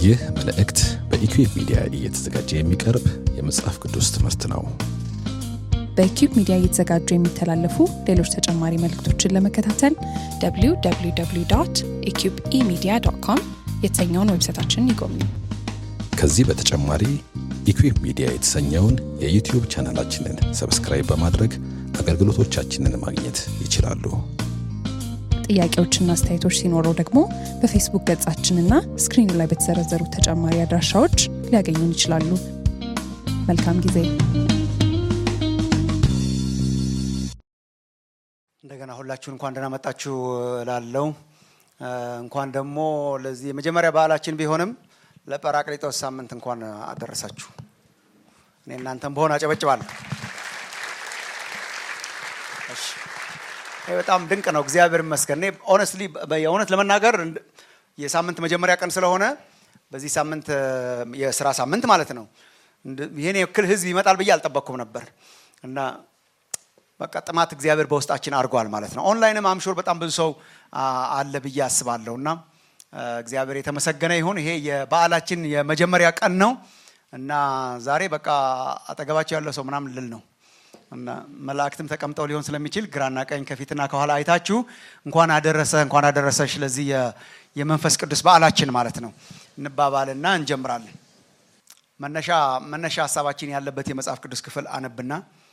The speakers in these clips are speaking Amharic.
ይህ መልእክት በኢኩዌብ ሚዲያ እየተዘጋጀ የሚቀርብ የመጽሐፍ ቅዱስ ትምህርት ነው። በኪዩብ ሚዲያ እየተዘጋጁ የሚተላለፉ ሌሎች ተጨማሪ መልእክቶችን ለመከታተል www ኢኪዩብ ኢሚዲያ ዶት ኮም የተሰኘውን ዌብሳይታችንን ይጎብኙ። ከዚህ በተጨማሪ ኢኩዌብ ሚዲያ የተሰኘውን የዩቲዩብ ቻናላችንን ሰብስክራይብ በማድረግ አገልግሎቶቻችንን ማግኘት ይችላሉ። ጥያቄዎችና አስተያየቶች ሲኖረው ደግሞ በፌስቡክ ገጻችንና ስክሪኑ ላይ በተዘረዘሩ ተጨማሪ አድራሻዎች ሊያገኙን ይችላሉ። መልካም ጊዜ። እንደገና ሁላችሁን እንኳን ደህና መጣችሁ ላለው እንኳን ደግሞ ለዚህ የመጀመሪያ በዓላችን ቢሆንም ለጰራቅሊጦስ ሳምንት እንኳን አደረሳችሁ። እኔ እናንተም በሆን አጨበጭባለሁ። እሺ፣ ይህ በጣም ድንቅ ነው። እግዚአብሔር ይመስገን። እኔ ኦነስትሊ የእውነት ለመናገር የሳምንት መጀመሪያ ቀን ስለሆነ በዚህ ሳምንት የስራ ሳምንት ማለት ነው ይህን ያክል ህዝብ ይመጣል ብዬ አልጠበቅኩም ነበር እና በቃ ጥማት እግዚአብሔር በውስጣችን አድርጓል ማለት ነው። ኦንላይንም አምሾር በጣም ብዙ ሰው አለ ብዬ አስባለሁ እና እግዚአብሔር የተመሰገነ ይሁን። ይሄ የበዓላችን የመጀመሪያ ቀን ነው እና ዛሬ በቃ አጠገባቸው ያለው ሰው ምናምን ልል ነው እና መላእክትም ተቀምጠው ሊሆን ስለሚችል ግራና ቀኝ ከፊትና ከኋላ አይታችሁ እንኳን አደረሰ እንኳን አደረሰሽ ለዚህ የመንፈስ ቅዱስ በዓላችን ማለት ነው እንባባልና እንጀምራለን። መነሻ መነሻ ሀሳባችን ያለበት የመጽሐፍ ቅዱስ ክፍል አነብና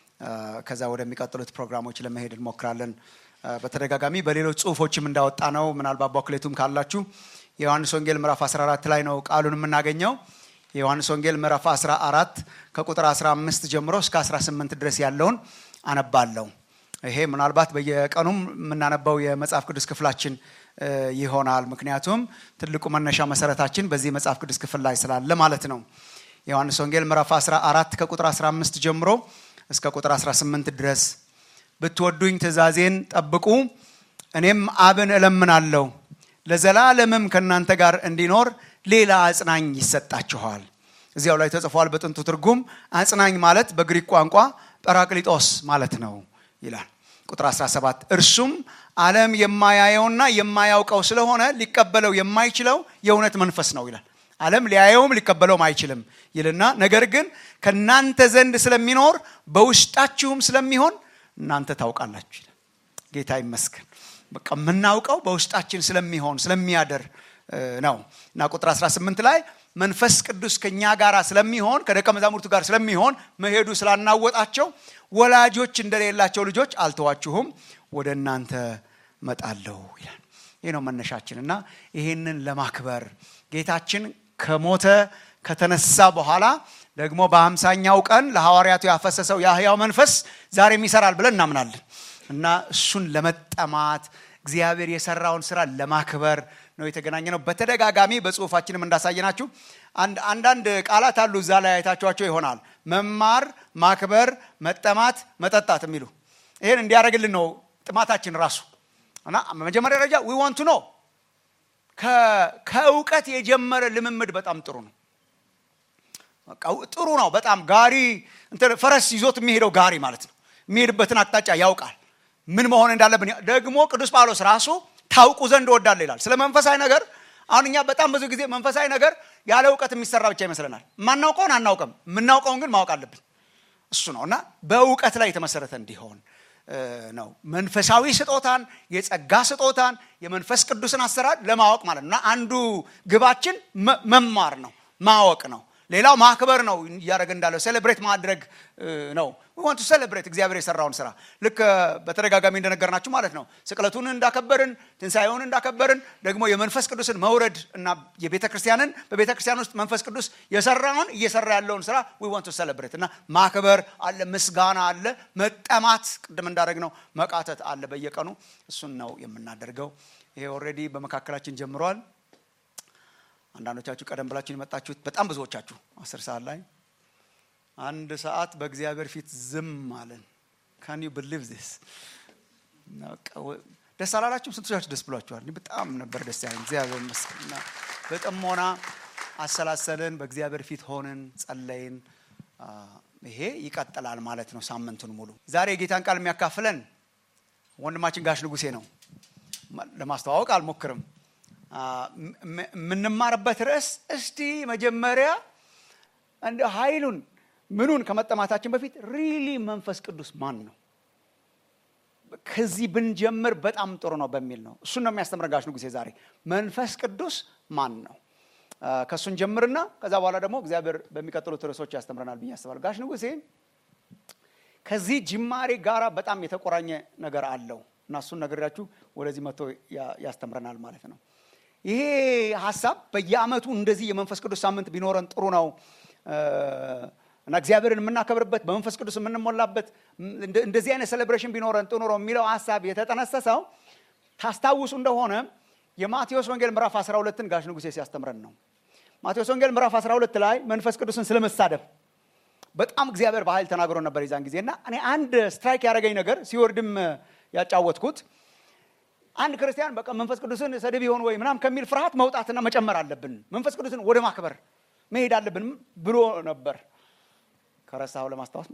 ከዛ ወደሚቀጥሉት ፕሮግራሞች ለመሄድ እንሞክራለን። በተደጋጋሚ በሌሎች ጽሁፎችም እንዳወጣ ነው። ምናልባት ቦክሌቱም ካላችሁ የዮሐንስ ወንጌል ምዕራፍ 14 ላይ ነው ቃሉን የምናገኘው። የዮሐንስ ወንጌል ምዕራፍ 14 ከቁጥር 15 ጀምሮ እስከ 18 ድረስ ያለውን አነባለሁ። ይሄ ምናልባት በየቀኑም የምናነባው የመጽሐፍ ቅዱስ ክፍላችን ይሆናል። ምክንያቱም ትልቁ መነሻ መሰረታችን በዚህ መጽሐፍ ቅዱስ ክፍል ላይ ስላለ ማለት ነው። የዮሐንስ ወንጌል ምዕራፍ 14 ከቁጥር 15 ጀምሮ እስከ ቁጥር 18 ድረስ ብትወዱኝ ትእዛዜን ጠብቁ፣ እኔም አብን እለምናለሁ ለዘላለምም ከእናንተ ጋር እንዲኖር ሌላ አጽናኝ ይሰጣችኋል። እዚያው ላይ ተጽፏል። በጥንቱ ትርጉም አጽናኝ ማለት በግሪክ ቋንቋ ጰራቅሊጦስ ማለት ነው ይላል። ቁጥር 17 እርሱም ዓለም የማያየውና የማያውቀው ስለሆነ ሊቀበለው የማይችለው የእውነት መንፈስ ነው ይላል። ዓለም ሊያየውም ሊቀበለውም አይችልም ይልና ነገር ግን ከእናንተ ዘንድ ስለሚኖር በውስጣችሁም ስለሚሆን እናንተ ታውቃላችሁ ይላል። ጌታ ይመስገን። በቃ የምናውቀው በውስጣችን ስለሚሆን ስለሚያደር ነው እና ቁጥር 18 ላይ መንፈስ ቅዱስ ከኛ ጋር ስለሚሆን ከደቀ መዛሙርቱ ጋር ስለሚሆን መሄዱ ስላናወጣቸው ወላጆች እንደሌላቸው ልጆች አልተዋችሁም፣ ወደ እናንተ መጣለሁ ይላል። ይህ ነው መነሻችን እና ይህንን ለማክበር ጌታችን ከሞተ ከተነሳ በኋላ ደግሞ በሀምሳኛው ቀን ለሐዋርያቱ ያፈሰሰው የሕያው መንፈስ ዛሬም ይሰራል ብለን እናምናለን እና እሱን ለመጠማት እግዚአብሔር የሰራውን ስራ ለማክበር ነው የተገናኘ ነው። በተደጋጋሚ በጽሁፋችንም እንዳሳየናችሁ አንዳንድ ቃላት አሉ። እዛ ላይ አይታችኋቸው ይሆናል። መማር፣ ማክበር፣ መጠማት፣ መጠጣት የሚሉ ይህን እንዲያደርግልን ነው ጥማታችን ራሱ እና መጀመሪያ ደረጃ ዊ ዋንት ኖ ከእውቀት የጀመረ ልምምድ በጣም ጥሩ ነው። ጥሩ ነው በጣም ጋሪ ፈረስ ይዞት የሚሄደው ጋሪ ማለት ነው። የሚሄድበትን አቅጣጫ ያውቃል። ምን መሆን እንዳለብን ደግሞ ቅዱስ ጳውሎስ ራሱ ታውቁ ዘንድ እወዳለሁ ይላል። ስለ መንፈሳዊ ነገር አሁን እኛ በጣም ብዙ ጊዜ መንፈሳዊ ነገር ያለ እውቀት የሚሰራ ብቻ ይመስለናል። የማናውቀውን አናውቅም፣ የምናውቀውን ግን ማወቅ አለብን። እሱ ነው እና በእውቀት ላይ የተመሰረተ እንዲሆን ነው። መንፈሳዊ ስጦታን፣ የጸጋ ስጦታን፣ የመንፈስ ቅዱስን አሰራር ለማወቅ ማለት ነው እና አንዱ ግባችን መማር ነው፣ ማወቅ ነው። ሌላው ማክበር ነው። እያደረገ እንዳለው ሴሌብሬት ማድረግ ነው። ዋንቱ ሴሌብሬት እግዚአብሔር የሰራውን ስራ ልክ በተደጋጋሚ እንደነገርናችሁ ማለት ነው። ስቅለቱን እንዳከበርን፣ ትንሣኤውን እንዳከበርን ደግሞ የመንፈስ ቅዱስን መውረድ እና የቤተ ክርስቲያንን በቤተ ክርስቲያን ውስጥ መንፈስ ቅዱስ የሰራውን እየሰራ ያለውን ስራ ዊ ዋንቱ ሴሌብሬት እና ማክበር አለ፣ ምስጋና አለ፣ መጠማት ቅድም እንዳደረግ ነው መቃተት አለ። በየቀኑ እሱን ነው የምናደርገው። ይሄ ኦልሬዲ በመካከላችን ጀምሯል። አንዳንዶቻችሁ ቀደም ብላችሁ የመጣችሁት በጣም ብዙዎቻችሁ አስር ሰዓት ላይ አንድ ሰዓት በእግዚአብሔር ፊት ዝም አለን። ካን ዩ ብሊቭ ዚስ? ደስ አላላችሁም? ስንቶቻችሁ ደስ ብሏችኋል? በጣም ነበር ደስ ያለን። እግዚአብሔር ይመስገን። በጥሞና አሰላሰልን፣ በእግዚአብሔር ፊት ሆንን፣ ጸለይን። ይሄ ይቀጥላል ማለት ነው ሳምንቱን ሙሉ። ዛሬ የጌታን ቃል የሚያካፍለን ወንድማችን ጋሽ ንጉሴ ነው። ለማስተዋወቅ አልሞክርም። የምንማርበት ርዕስ እስቲ መጀመሪያ እንደ ኃይሉን ምኑን ከመጠማታችን በፊት ሪሊ መንፈስ ቅዱስ ማን ነው ከዚህ ብንጀምር በጣም ጥሩ ነው በሚል ነው እሱን ነው የሚያስተምረን ጋሽ ንጉሴ ዛሬ መንፈስ ቅዱስ ማን ነው ከእሱን ጀምርና ከዛ በኋላ ደግሞ እግዚአብሔር በሚቀጥሉት ርዕሶች ያስተምረናል ብዬ አስባለሁ ጋሽ ንጉሴ ከዚህ ጅማሬ ጋራ በጣም የተቆራኘ ነገር አለው እና እሱን ነገራችሁ ወደዚህ መጥቶ ያስተምረናል ማለት ነው ይሄ ሀሳብ በየአመቱ እንደዚህ የመንፈስ ቅዱስ ሳምንት ቢኖረን ጥሩ ነው እና እግዚአብሔርን የምናከብርበት በመንፈስ ቅዱስ የምንሞላበት እንደዚህ አይነት ሴሌብሬሽን ቢኖረን ጥሩ ነው የሚለው ሀሳብ የተጠነሰሰው ታስታውሱ እንደሆነ የማቴዎስ ወንጌል ምዕራፍ 12ን ጋሽ ንጉሴ ሲያስተምረን ነው ማቴዎስ ወንጌል ምዕራፍ 12 ላይ መንፈስ ቅዱስን ስለመሳደብ በጣም እግዚአብሔር በኃይል ተናግሮ ነበር የዛን ጊዜ እና እኔ አንድ ስትራይክ ያደረገኝ ነገር ሲወርድም ያጫወትኩት አንድ ክርስቲያን በቃ መንፈስ ቅዱስን ሰድብ ይሆን ወይ ምናም ከሚል ፍርሃት መውጣትና መጨመር አለብን መንፈስ ቅዱስን ወደ ማክበር መሄድ አለብን ብሎ ነበር ከረሳው ለማስታወስ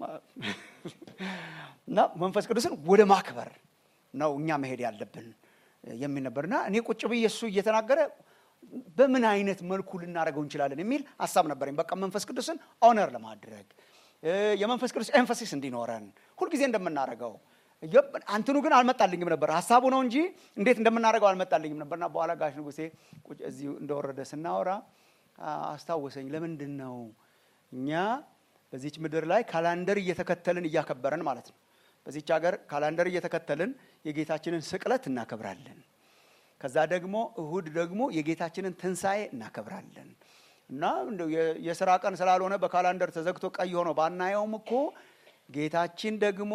እና መንፈስ ቅዱስን ወደ ማክበር ነው እኛ መሄድ ያለብን የሚል ነበርና እኔ ቁጭ ብዬ እሱ እየተናገረ በምን አይነት መልኩ ልናደርገው እንችላለን የሚል ሀሳብ ነበረኝ በቃ መንፈስ ቅዱስን ኦነር ለማድረግ የመንፈስ ቅዱስ ኤንፈሲስ እንዲኖረን ሁልጊዜ እንደምናደርገው አንትኑ ግን አልመጣልኝም ነበር ሀሳቡ ነው እንጂ እንዴት እንደምናደርገው አልመጣልኝም ነበርና በኋላ ጋሽ ንጉሴ እዚሁ እንደወረደ ስናወራ አስታወሰኝ ለምንድን ነው እኛ በዚች ምድር ላይ ካላንደር እየተከተልን እያከበረን ማለት ነው በዚች ሀገር ካላንደር እየተከተልን የጌታችንን ስቅለት እናከብራለን ከዛ ደግሞ እሁድ ደግሞ የጌታችንን ትንሣኤ እናከብራለን እና የስራ ቀን ስላልሆነ በካላንደር ተዘግቶ ቀይ ሆኖ ባናየውም እኮ ጌታችን ደግሞ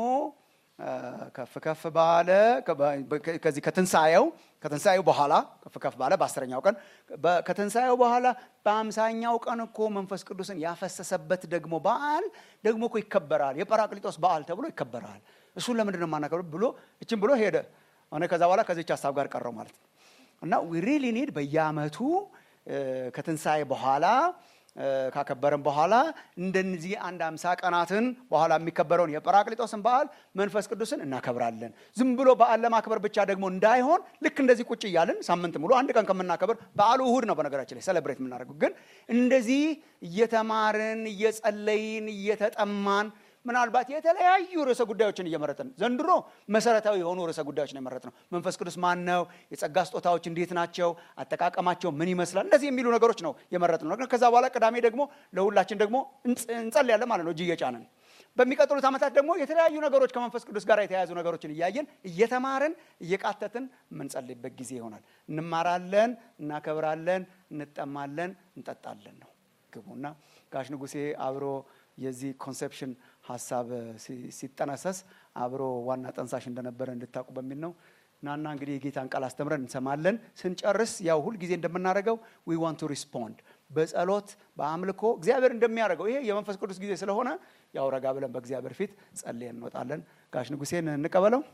ከፍ ከፍ ባለ ከዚህ ከትንሣኤው ከትንሣኤው በኋላ ከፍ ከፍ ባለ በአስረኛው ቀን ከትንሣኤው በኋላ በአምሳኛው ቀን እኮ መንፈስ ቅዱስን ያፈሰሰበት ደግሞ በዓል ደግሞ እኮ ይከበራል የጰራቅሊጦስ በዓል ተብሎ ይከበራል እሱን ለምንድን ነው የማናከብር ብሎ እችን ብሎ ሄደ እኔ ከዛ በኋላ ከዚች ሀሳብ ጋር ቀረው ማለት ነው እና ሪሊ ኒድ በየአመቱ ከትንሣኤ በኋላ ካከበረን በኋላ እንደዚህ አንድ አምሳ ቀናትን በኋላ የሚከበረውን የጰራቅሊጦስን በዓል መንፈስ ቅዱስን እናከብራለን ዝም ብሎ በዓል ለማክበር ብቻ ደግሞ እንዳይሆን ልክ እንደዚህ ቁጭ እያልን ሳምንት ሙሉ አንድ ቀን ከምናከብር በዓሉ እሁድ ነው በነገራችን ላይ ሴሌብሬት የምናደርገው ግን እንደዚህ እየተማርን እየጸለይን እየተጠማን ምናልባት የተለያዩ ርዕሰ ጉዳዮችን እየመረጥን ዘንድሮ መሰረታዊ የሆኑ ርዕሰ ጉዳዮች ነው የመረጥ ነው መንፈስ ቅዱስ ማን ነው የጸጋ ስጦታዎች እንዴት ናቸው አጠቃቀማቸው ምን ይመስላል እንደዚህ የሚሉ ነገሮች ነው የመረጥ ነው ከዛ በኋላ ቅዳሜ ደግሞ ለሁላችን ደግሞ እንጸልያለን ማለት ነው እጅ እየጫንን በሚቀጥሉት ዓመታት ደግሞ የተለያዩ ነገሮች ከመንፈስ ቅዱስ ጋር የተያያዙ ነገሮችን እያየን እየተማርን እየቃተትን የምንጸልይበት ጊዜ ይሆናል እንማራለን እናከብራለን እንጠማለን እንጠጣለን ነው ግቡና ጋሽ ንጉሴ አብሮ የዚህ ኮንሴፕሽን ሀሳብ ሲጠነሰስ አብሮ ዋና ጠንሳሽ እንደነበረ እንድታውቁ በሚል ነው ናና እንግዲህ የጌታን ቃል አስተምረን እንሰማለን ስንጨርስ ያው ሁል ጊዜ እንደምናደርገው ዊ ዋንት ቱ ሪስፖንድ በጸሎት በአምልኮ እግዚአብሔር እንደሚያደርገው ይሄ የመንፈስ ቅዱስ ጊዜ ስለሆነ ያው ረጋ ብለን በእግዚአብሔር ፊት ጸልየን እንወጣለን ጋሽ ንጉሴን እንቀበለው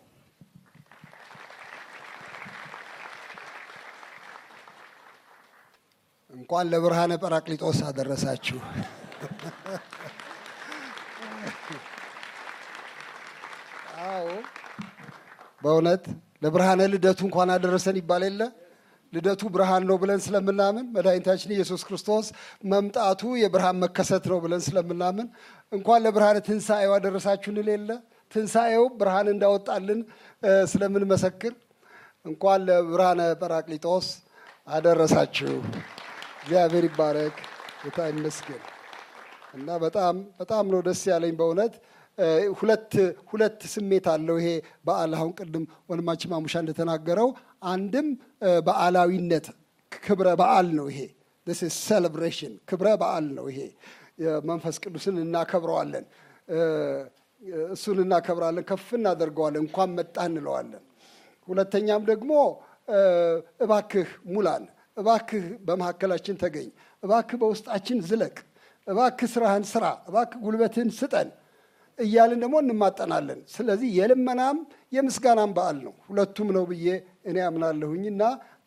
እንኳን ለብርሃነ ጰራቅሊጦስ አደረሳችሁ አዎ በእውነት ለብርሃነ ልደቱ እንኳን አደረሰን ይባል የለ ልደቱ ብርሃን ነው ብለን ስለምናምን መድኃኒታችን ኢየሱስ ክርስቶስ መምጣቱ የብርሃን መከሰት ነው ብለን ስለምናምን እንኳን ለብርሃነ ትንሣኤው አደረሳችሁ እንል የለ ትንሣኤው ብርሃን እንዳወጣልን ስለምንመሰክር እንኳን ለብርሃነ ጰራቅሊጦስ አደረሳችሁ እግዚአብሔር ይባረክ ጌታ ይመስገን እና በጣም በጣም ነው ደስ ያለኝ በእውነት ሁለት ሁለት ስሜት አለው ይሄ በዓል አሁን ቅድም ወንድማችን ማሙሻ እንደተናገረው አንድም በዓላዊነት ክብረ በዓል ነው ይሄ ሴሌብሬሽን ክብረ በዓል ነው ይሄ መንፈስ ቅዱስን እናከብረዋለን እሱን እናከብራለን ከፍ እናደርገዋለን እንኳን መጣ እንለዋለን ሁለተኛም ደግሞ እባክህ ሙላን እባክህ በመካከላችን ተገኝ እባክህ በውስጣችን ዝለቅ እባክህ ስራህን ስራ እባክህ ጉልበትህን ስጠን እያልን ደግሞ እንማጠናለን ስለዚህ የልመናም የምስጋናም በዓል ነው ሁለቱም ነው ብዬ እኔ አምናለሁኝ እና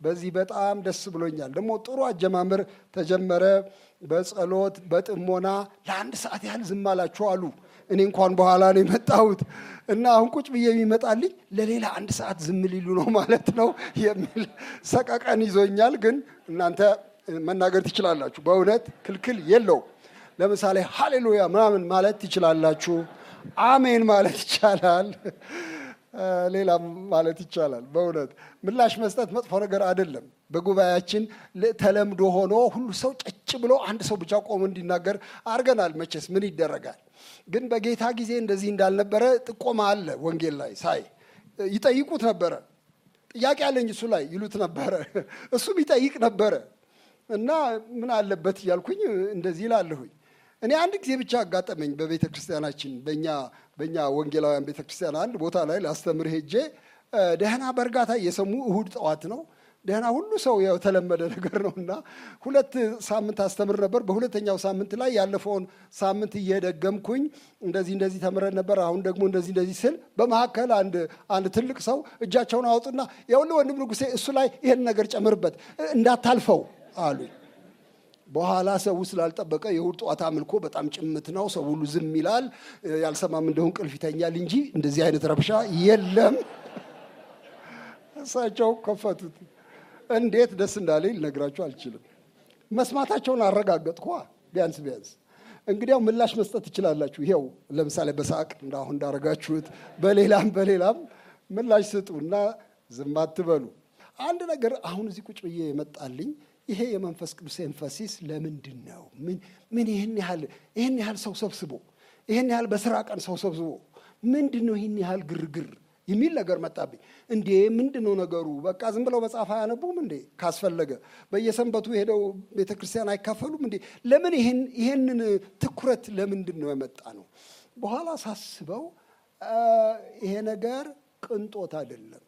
በዚህ በጣም ደስ ብሎኛል። ደግሞ ጥሩ አጀማመር ተጀመረ። በጸሎት በጥሞና ለአንድ ሰዓት ያህል ዝም አላችሁ አሉ። እኔ እንኳን በኋላ ነው የመጣሁት እና አሁን ቁጭ ብዬ የሚመጣልኝ ለሌላ አንድ ሰዓት ዝም ሊሉ ነው ማለት ነው የሚል ሰቀቀን ይዞኛል። ግን እናንተ መናገር ትችላላችሁ። በእውነት ክልክል የለውም። ለምሳሌ ሃሌሉያ ምናምን ማለት ትችላላችሁ። አሜን ማለት ይቻላል። ሌላም ማለት ይቻላል። በእውነት ምላሽ መስጠት መጥፎ ነገር አይደለም። በጉባኤያችን ተለምዶ ሆኖ ሁሉ ሰው ጨጭ ብሎ አንድ ሰው ብቻ ቆሞ እንዲናገር አድርገናል። መቼስ ምን ይደረጋል። ግን በጌታ ጊዜ እንደዚህ እንዳልነበረ ጥቆማ አለ። ወንጌል ላይ ሳይ ይጠይቁት ነበረ። ጥያቄ አለኝ እሱ ላይ ይሉት ነበረ። እሱም ይጠይቅ ነበረ እና ምን አለበት እያልኩኝ እንደዚህ ይላለሁኝ። እኔ አንድ ጊዜ ብቻ አጋጠመኝ በቤተ ክርስቲያናችን በእኛ በእኛ ወንጌላውያን ቤተ ክርስቲያን አንድ ቦታ ላይ ላስተምር ሄጄ ደህና በእርጋታ እየሰሙ እሁድ ጠዋት ነው ደህና ሁሉ ሰው የተለመደ ነገር ነው እና ሁለት ሳምንት አስተምር ነበር። በሁለተኛው ሳምንት ላይ ያለፈውን ሳምንት እየደገምኩኝ እንደዚህ እንደዚህ ተምረን ነበር፣ አሁን ደግሞ እንደዚህ እንደዚህ ስል በመካከል አንድ አንድ ትልቅ ሰው እጃቸውን አወጡና የሁሉ ወንድም ንጉሴ እሱ ላይ ይሄን ነገር ጨምርበት እንዳታልፈው አሉኝ። በኋላ ሰው ስላልጠበቀ የእሁድ ጠዋት አምልኮ በጣም ጭምት ነው። ሰው ሁሉ ዝም ይላል። ያልሰማም እንደሆን ቅልፍ ይተኛል እንጂ እንደዚህ አይነት ረብሻ የለም። እሳቸው ከፈቱት። እንዴት ደስ እንዳለኝ ልነግራችሁ አልችልም። መስማታቸውን አረጋገጥኳ። ቢያንስ ቢያንስ እንግዲያው ምላሽ መስጠት ትችላላችሁ። ይኸው ለምሳሌ በሳቅ እንዳሁን እንዳረጋችሁት በሌላም በሌላም ምላሽ ስጡ እና ዝም አትበሉ። አንድ ነገር አሁን እዚህ ቁጭ ብዬ የመጣልኝ ይሄ የመንፈስ ቅዱስ ኤንፈሲስ ለምንድን ነው? ምን ይህን ያህል ይህን ያህል ሰው ሰብስቦ ይህን ያህል በስራ ቀን ሰው ሰብስቦ ምንድን ነው ይህን ያህል ግርግር የሚል ነገር መጣብኝ። እንዴ ምንድን ነው ነገሩ? በቃ ዝም ብለው መጽሐፍ አያነቡም እንዴ? ካስፈለገ በየሰንበቱ ሄደው ቤተ ክርስቲያን አይካፈሉም እንዴ? ለምን ይሄንን ትኩረት ለምንድን ነው የመጣ ነው? በኋላ ሳስበው ይሄ ነገር ቅንጦት አይደለም።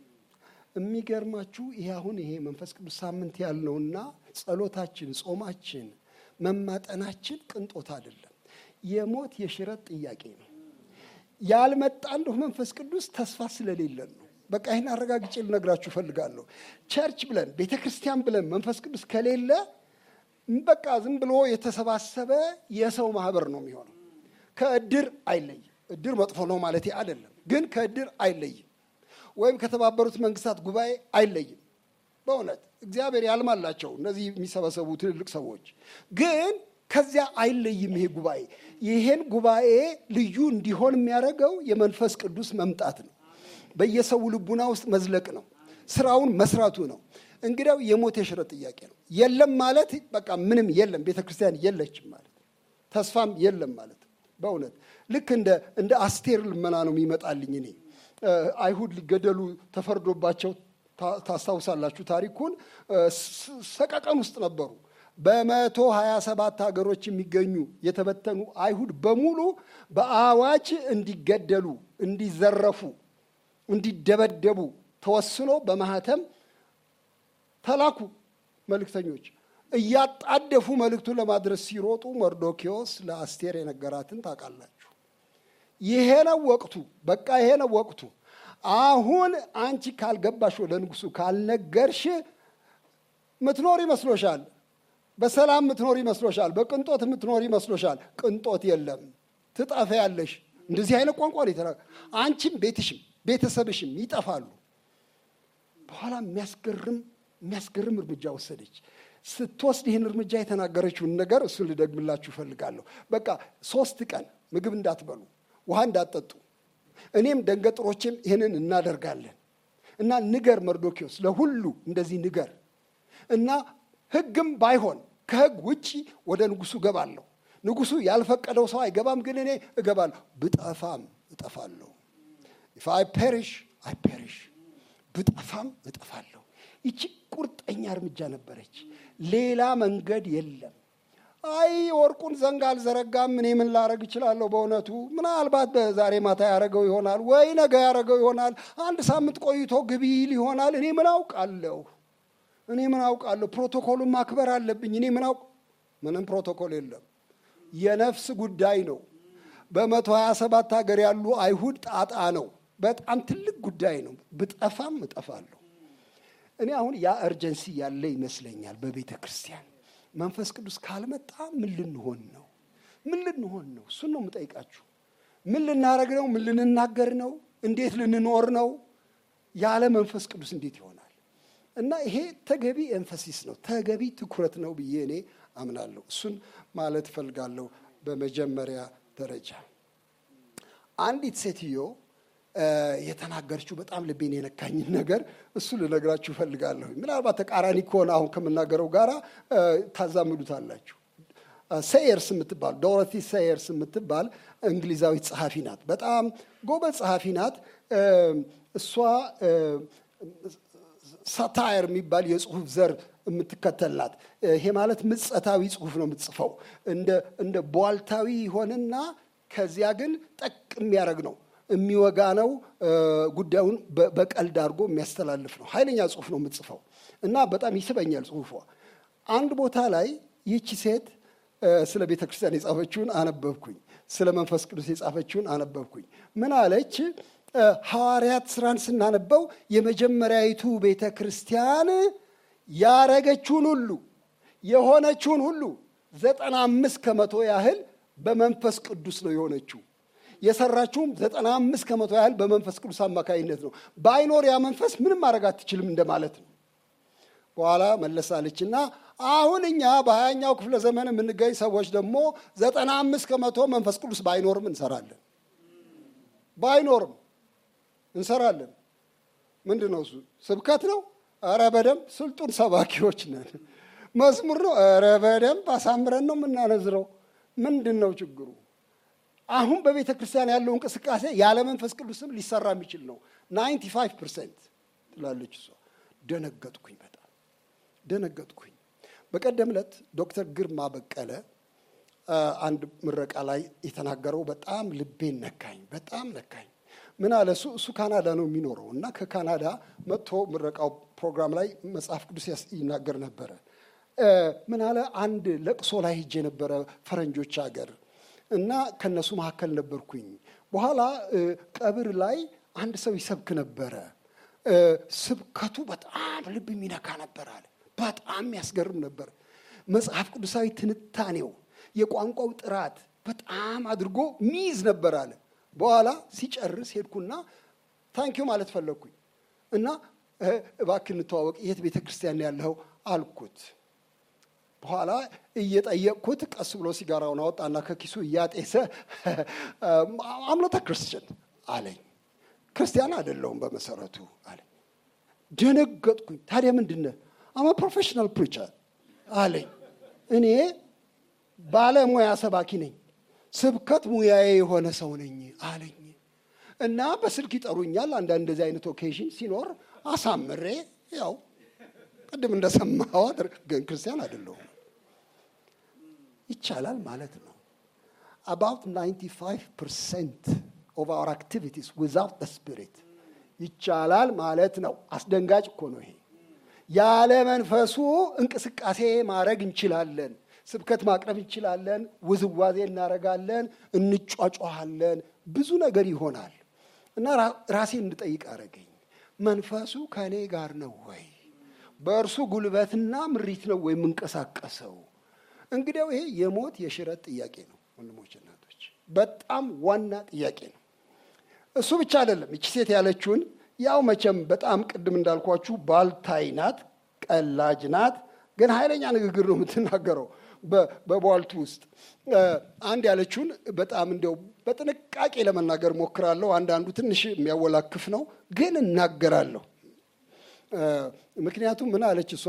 የሚገርማችሁ ይሄ አሁን ይሄ መንፈስ ቅዱስ ሳምንት ያልነውና ጸሎታችን፣ ጾማችን፣ መማጠናችን ቅንጦት አይደለም። የሞት የሽረት ጥያቄ ነው። ያልመጣ እንደሁ መንፈስ ቅዱስ ተስፋ ስለሌለን ነው። በቃ ይህን አረጋግጬ ልነግራችሁ እፈልጋለሁ። ቸርች ብለን ቤተ ክርስቲያን ብለን መንፈስ ቅዱስ ከሌለ በቃ ዝም ብሎ የተሰባሰበ የሰው ማህበር ነው የሚሆነው። ከእድር አይለይም። እድር መጥፎ ነው ማለት አይደለም፣ ግን ከእድር አይለይም። ወይም ከተባበሩት መንግስታት ጉባኤ አይለይም። በእውነት እግዚአብሔር ያልማላቸው እነዚህ የሚሰበሰቡ ትልልቅ ሰዎች ግን ከዚያ አይለይም። ይሄ ጉባኤ ይሄን ጉባኤ ልዩ እንዲሆን የሚያደርገው የመንፈስ ቅዱስ መምጣት ነው። በየሰው ልቡና ውስጥ መዝለቅ ነው። ስራውን መስራቱ ነው። እንግዲያው የሞት የሽረት ጥያቄ ነው። የለም ማለት በቃ ምንም የለም፣ ቤተ ክርስቲያን የለችም ማለት ተስፋም የለም ማለት በእውነት ልክ እንደ እንደ አስቴር ልመና ነው የሚመጣልኝ እኔ አይሁድ ሊገደሉ ተፈርዶባቸው ታስታውሳላችሁ ታሪኩን። ሰቀቀን ውስጥ ነበሩ። በመቶ ሀያ ሰባት ሀገሮች የሚገኙ የተበተኑ አይሁድ በሙሉ በአዋጅ እንዲገደሉ፣ እንዲዘረፉ፣ እንዲደበደቡ ተወስኖ በማህተም ተላኩ መልእክተኞች። እያጣደፉ መልእክቱን ለማድረስ ሲሮጡ መርዶኪዎስ ለአስቴር የነገራትን ታውቃላችሁ። ይሄ ነው ወቅቱ፣ በቃ ይሄ ነው ወቅቱ። አሁን አንቺ ካልገባሽ ወደ ንጉሱ ካልነገርሽ ምትኖር ይመስሎሻል በሰላም ምትኖር ይመስሎሻል? በቅንጦት ምትኖር ይመስሎሻል? ቅንጦት የለም፣ ትጠፊያለሽ። እንደዚህ አይነት ቋንቋ ነው የተናገ አንቺም ቤትሽም ቤተሰብሽም ይጠፋሉ። በኋላ የሚያስገርም የሚያስገርም እርምጃ ወሰደች። ስትወስድ ይህን እርምጃ የተናገረችውን ነገር እሱን ልደግምላችሁ እፈልጋለሁ። በቃ ሶስት ቀን ምግብ እንዳትበሉ፣ ውሃ እንዳትጠጡ፣ እኔም ደንገጥሮቼም ይህንን እናደርጋለን እና ንገር መርዶኪዎስ፣ ለሁሉ እንደዚህ ንገር እና ሕግም ባይሆን ከሕግ ውጪ ወደ ንጉሱ እገባለሁ። ንጉሱ ያልፈቀደው ሰው አይገባም፣ ግን እኔ እገባለሁ። ብጠፋም እጠፋለሁ። ኢፍ አይ ፔሪሽ አይ ፔሪሽ፣ ብጠፋም እጠፋለሁ። ይቺ ቁርጠኛ እርምጃ ነበረች። ሌላ መንገድ የለም። አይ ወርቁን ዘንግ አልዘረጋም፣ እኔ ምን ላረግ እችላለሁ? በእውነቱ ምናልባት በዛሬ ማታ ያረገው ይሆናል ወይ ነገ ያረገው ይሆናል፣ አንድ ሳምንት ቆይቶ ግቢ ይል ይሆናል። እኔ ምን አውቃለሁ? እኔ ምን አውቃለሁ? ፕሮቶኮሉን ማክበር አለብኝ። እኔ ምን አውቅ? ምንም ፕሮቶኮል የለም። የነፍስ ጉዳይ ነው። በመቶ ሀያ ሰባት ሀገር ያሉ አይሁድ ጣጣ ነው። በጣም ትልቅ ጉዳይ ነው። ብጠፋም እጠፋለሁ እኔ አሁን ያ እርጀንሲ ያለ ይመስለኛል በቤተ ክርስቲያን። መንፈስ ቅዱስ ካልመጣ ምን ልንሆን ነው? ምን ልንሆን ነው? እሱን ነው የምጠይቃችሁ። ምን ልናደርግ ነው? ምን ልንናገር ነው? እንዴት ልንኖር ነው? ያለ መንፈስ ቅዱስ እንዴት ይሆናል? እና ይሄ ተገቢ ኤንፈሲስ ነው፣ ተገቢ ትኩረት ነው ብዬ እኔ አምናለሁ። እሱን ማለት እፈልጋለሁ። በመጀመሪያ ደረጃ አንዲት ሴትዮ የተናገረችው በጣም ልቤን የነካኝን ነገር እሱ ልነግራችሁ እፈልጋለሁ። ምናልባት ተቃራኒ ከሆነ አሁን ከምናገረው ጋራ ታዛምዱታላችሁ። ሴየርስ የምትባል ዶሮቲ ሴየርስ የምትባል እንግሊዛዊት ጸሐፊ ናት። በጣም ጎበዝ ጸሐፊ ናት። እሷ ሳታየር የሚባል የጽሁፍ ዘር የምትከተል ናት። ይሄ ማለት ምጸታዊ ጽሁፍ ነው የምትጽፈው። እንደ ቧልታዊ ይሆንና ከዚያ ግን ጠቅ የሚያደርግ ነው የሚወጋ ነው። ጉዳዩን በቀልድ አድርጎ የሚያስተላልፍ ነው። ኃይለኛ ጽሁፍ ነው የምትጽፈው እና በጣም ይስበኛል ጽሁፏ። አንድ ቦታ ላይ ይህቺ ሴት ስለ ቤተ ክርስቲያን የጻፈችውን አነበብኩኝ። ስለ መንፈስ ቅዱስ የጻፈችውን አነበብኩኝ። ምን አለች? ሐዋርያት ስራን ስናነበው የመጀመሪያዊቱ ቤተ ክርስቲያን ያረገችውን ሁሉ የሆነችውን ሁሉ ዘጠና አምስት ከመቶ ያህል በመንፈስ ቅዱስ ነው የሆነችው። የሰራችውም ዘጠና አምስት ከመቶ ያህል በመንፈስ ቅዱስ አማካኝነት ነው። ባይኖር ያ መንፈስ ምንም ማድረግ አትችልም እንደማለት ነው። በኋላ መለሳለችና አሁን እኛ በሀያኛው ክፍለ ዘመን የምንገኝ ሰዎች ደግሞ ዘጠና አምስት ከመቶ መንፈስ ቅዱስ ባይኖርም እንሰራለን። ባይኖርም እንሰራለን። ምንድን ነው እሱ? ስብከት ነው? ኧረ በደንብ ስልጡን ሰባኪዎች ነን። መዝሙር ነው? ኧረ በደንብ አሳምረን ነው የምናነዝረው። ምንድን ነው ችግሩ? አሁን በቤተ ክርስቲያን ያለው እንቅስቃሴ ያለ መንፈስ ቅዱስም ሊሰራ የሚችል ነው። ናይንቲ ፋይቭ ፐርሰንት ትላለች እሷ። ደነገጥኩኝ፣ በጣም ደነገጥኩኝ። በቀደም ዕለት ዶክተር ግርማ በቀለ አንድ ምረቃ ላይ የተናገረው በጣም ልቤን ነካኝ፣ በጣም ነካኝ። ምን አለ እሱ እሱ ካናዳ ነው የሚኖረው እና ከካናዳ መጥቶ ምረቃው ፕሮግራም ላይ መጽሐፍ ቅዱስ ይናገር ነበረ። ምን አለ አንድ ለቅሶ ላይ ሄጄ ነበረ ፈረንጆች ሀገር እና ከነሱ መካከል ነበርኩኝ። በኋላ ቀብር ላይ አንድ ሰው ይሰብክ ነበረ። ስብከቱ በጣም ልብ የሚነካ ነበር አለ። በጣም የሚያስገርም ነበር። መጽሐፍ ቅዱሳዊ ትንታኔው፣ የቋንቋው ጥራት በጣም አድርጎ ሚይዝ ነበር አለ። በኋላ ሲጨርስ ሄድኩና ታንኪዩ ማለት ፈለግኩኝ እና እባክህ እንተዋወቅ፣ የት ቤተ ክርስቲያን ያለኸው አልኩት። በኋላ እየጠየቅኩት ቀስ ብሎ ሲጋራውን አወጣና ከኪሱ እያጤሰ አምኖተ ክርስቲያን አለኝ። ክርስቲያን አይደለሁም በመሰረቱ አለኝ። ደነገጥኩኝ። ታዲያ ምንድን አማ ፕሮፌሽናል ፕሪቸር አለኝ። እኔ ባለሙያ ሰባኪ ነኝ፣ ስብከት ሙያዬ የሆነ ሰው ነኝ አለኝ። እና በስልክ ይጠሩኛል አንዳንድ እንደዚህ አይነት ኦኬዥን ሲኖር አሳምሬ ያው ቅድም እንደሰማኸው ግን ክርስቲያን አይደለሁም። ይቻላል ማለት ነው። አባውት 95 ፐርሰንት ኦፍ አወር አክቲቪቲስ ዊዛውት ደ ስፒሪት ይቻላል ማለት ነው። አስደንጋጭ እኮ ነው ይሄ። ያለ መንፈሱ እንቅስቃሴ ማድረግ እንችላለን። ስብከት ማቅረብ እንችላለን። ውዝዋዜ እናደርጋለን፣ እንጯጯሃለን፣ ብዙ ነገር ይሆናል። እና ራሴን እንድጠይቅ አደረገኝ። መንፈሱ ከእኔ ጋር ነው ወይ? በእርሱ ጉልበትና ምሪት ነው ወይ የምንቀሳቀሰው? እንግዲያው ይሄ የሞት የሽረት ጥያቄ ነው ወንድሞች፣ እናቶች፣ በጣም ዋና ጥያቄ ነው። እሱ ብቻ አይደለም። እቺ ሴት ያለችውን ያው መቼም በጣም ቅድም እንዳልኳችሁ ባልታይ ናት፣ ቀላጅ ናት፣ ግን ኃይለኛ ንግግር ነው የምትናገረው በቧልቱ ውስጥ አንድ ያለችውን በጣም እንዲያው በጥንቃቄ ለመናገር ሞክራለሁ። አንዳንዱ ትንሽ የሚያወላክፍ ነው፣ ግን እናገራለሁ። ምክንያቱም ምን አለች እሷ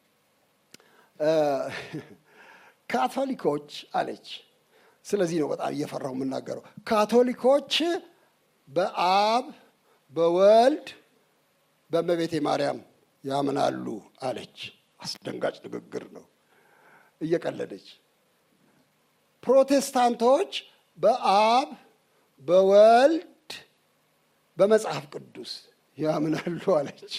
ካቶሊኮች አለች። ስለዚህ ነው በጣም እየፈራሁ የምናገረው። ካቶሊኮች በአብ በወልድ በእመቤቴ ማርያም ያምናሉ አለች። አስደንጋጭ ንግግር ነው፣ እየቀለደች። ፕሮቴስታንቶች በአብ በወልድ በመጽሐፍ ቅዱስ ያምናሉ አለች።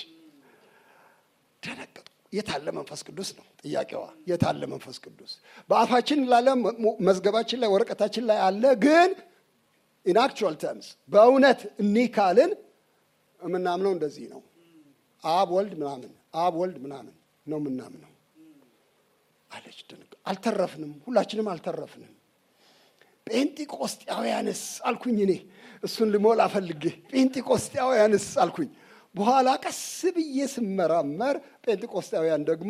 ደነገጡ። የታለ መንፈስ ቅዱስ ነው ጥያቄዋ። የታለ መንፈስ ቅዱስ? በአፋችን ላለ መዝገባችን ላይ ወረቀታችን ላይ አለ፣ ግን ኢን አክቹዋል ተርምስ በእውነት እኒህ ካልን የምናምነው እንደዚህ ነው አብ ወልድ ምናምን አብ ወልድ ምናምን ነው ምናምነው አለች። ደንግ አልተረፍንም፣ ሁላችንም አልተረፍንም። ጴንጢቆስጤያውያንስ አልኩኝ እኔ እሱን ልሞላ ፈልጌ ጴንጢቆስጤያውያንስ አልኩኝ። በኋላ ቀስ ብዬ ስመራመር ጴንጤቆስጣውያን ደግሞ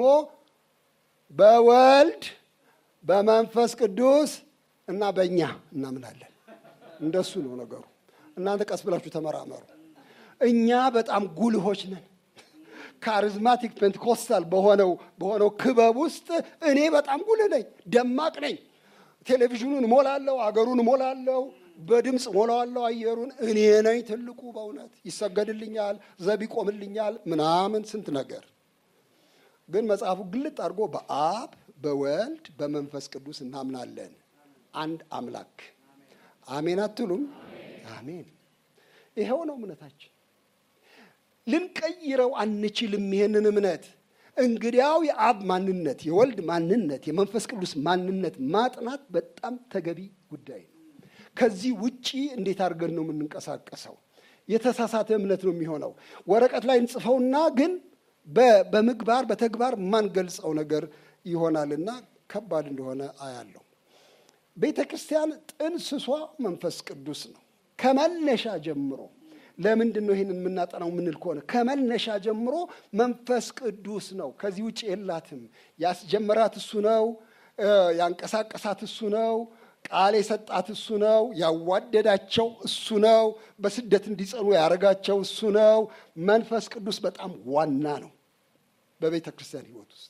በወልድ በመንፈስ ቅዱስ እና በእኛ እናምናለን። እንደሱ ነው ነገሩ። እናንተ ቀስ ብላችሁ ተመራመሩ። እኛ በጣም ጉልሆች ነን። ካሪዝማቲክ ፔንቴኮስታል በሆነው በሆነው ክበብ ውስጥ እኔ በጣም ጉልህ ነኝ፣ ደማቅ ነኝ። ቴሌቪዥኑን እሞላለሁ፣ አገሩን እሞላለሁ፣ በድምፅ ሞላዋለሁ አየሩን። እኔ ነኝ ትልቁ በእውነት ይሰገድልኛል፣ ዘብ ይቆምልኛል፣ ምናምን ስንት ነገር። ግን መጽሐፉ ግልጥ አድርጎ በአብ በወልድ በመንፈስ ቅዱስ እናምናለን፣ አንድ አምላክ። አሜን አትሉም? አሜን። ይኸው ነው እምነታችን። ልንቀይረው አንችልም ይሄንን እምነት። እንግዲያው የአብ ማንነት፣ የወልድ ማንነት፣ የመንፈስ ቅዱስ ማንነት ማጥናት በጣም ተገቢ ጉዳይ ነው። ከዚህ ውጪ እንዴት አድርገን ነው የምንንቀሳቀሰው? የተሳሳተ እምነት ነው የሚሆነው። ወረቀት ላይ እንጽፈውና ግን በምግባር በተግባር ማንገልጸው ነገር ይሆናልና ከባድ እንደሆነ አያለው። ቤተ ክርስቲያን ጥንስሷ መንፈስ ቅዱስ ነው ከመነሻ ጀምሮ ለምንድን ነው ይህንን የምናጠናው የምንል ከሆነ ከመነሻ ጀምሮ መንፈስ ቅዱስ ነው። ከዚህ ውጭ የላትም። ያስጀመራት እሱ ነው። ያንቀሳቀሳት እሱ ነው። ቃል የሰጣት እሱ ነው። ያዋደዳቸው እሱ ነው። በስደት እንዲጸኑ ያደረጋቸው እሱ ነው። መንፈስ ቅዱስ በጣም ዋና ነው በቤተ ክርስቲያን ሕይወት ውስጥ።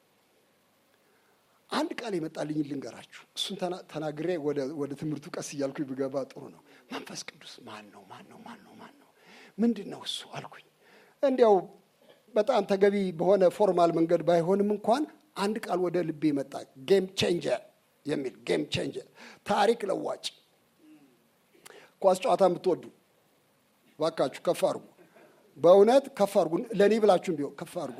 አንድ ቃል የመጣልኝ ልንገራችሁ። እሱን ተናግሬ ወደ ትምህርቱ ቀስ እያልኩ ብገባ ጥሩ ነው። መንፈስ ቅዱስ ማን ነው? ማን ነው? ማን ነው? ማን ነው? ምንድን ነው እሱ አልኩኝ። እንዲያው በጣም ተገቢ በሆነ ፎርማል መንገድ ባይሆንም እንኳን አንድ ቃል ወደ ልቤ መጣ። ጌም ቼንጀር የሚል ጌም ቼንጀር፣ ታሪክ ለዋጭ። ኳስ ጨዋታ የምትወዱ ባካችሁ ከፍ አድርጉ። በእውነት ከፍ አድርጉ። ለእኔ ብላችሁም ቢሆን ከፍ አድርጉ።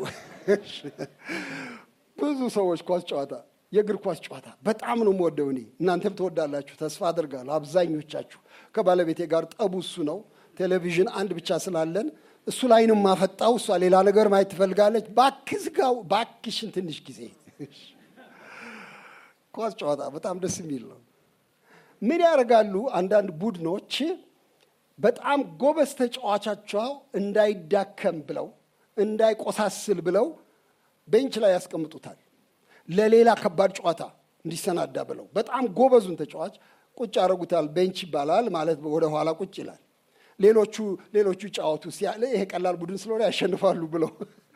ብዙ ሰዎች ኳስ ጨዋታ የእግር ኳስ ጨዋታ በጣም ነው የምወደው እኔ። እናንተም ትወዳላችሁ ተስፋ አድርጋለሁ። አብዛኞቻችሁ ከባለቤቴ ጋር ጠቡ እሱ ነው። ቴሌቪዥን አንድ ብቻ ስላለን እሱ ላይ ነው የማፈጣው። እሷ ሌላ ነገር ማየት ትፈልጋለች። እባክህ ዝጋው፣ እባክሽን ትንሽ ጊዜ። ኳስ ጨዋታ በጣም ደስ የሚል ነው። ምን ያደርጋሉ አንዳንድ ቡድኖች በጣም ጎበዝ ተጫዋቻቸው እንዳይዳከም ብለው እንዳይቆሳስል ብለው ቤንች ላይ ያስቀምጡታል ለሌላ ከባድ ጨዋታ እንዲሰናዳ ብለው በጣም ጎበዙን ተጫዋች ቁጭ ያደረጉታል። ቤንች ይባላል ማለት ወደ ኋላ ቁጭ ይላል። ሌሎቹ ሌሎቹ ጫወቱ ሲያለ ይሄ ቀላል ቡድን ስለሆነ ያሸንፋሉ ብለው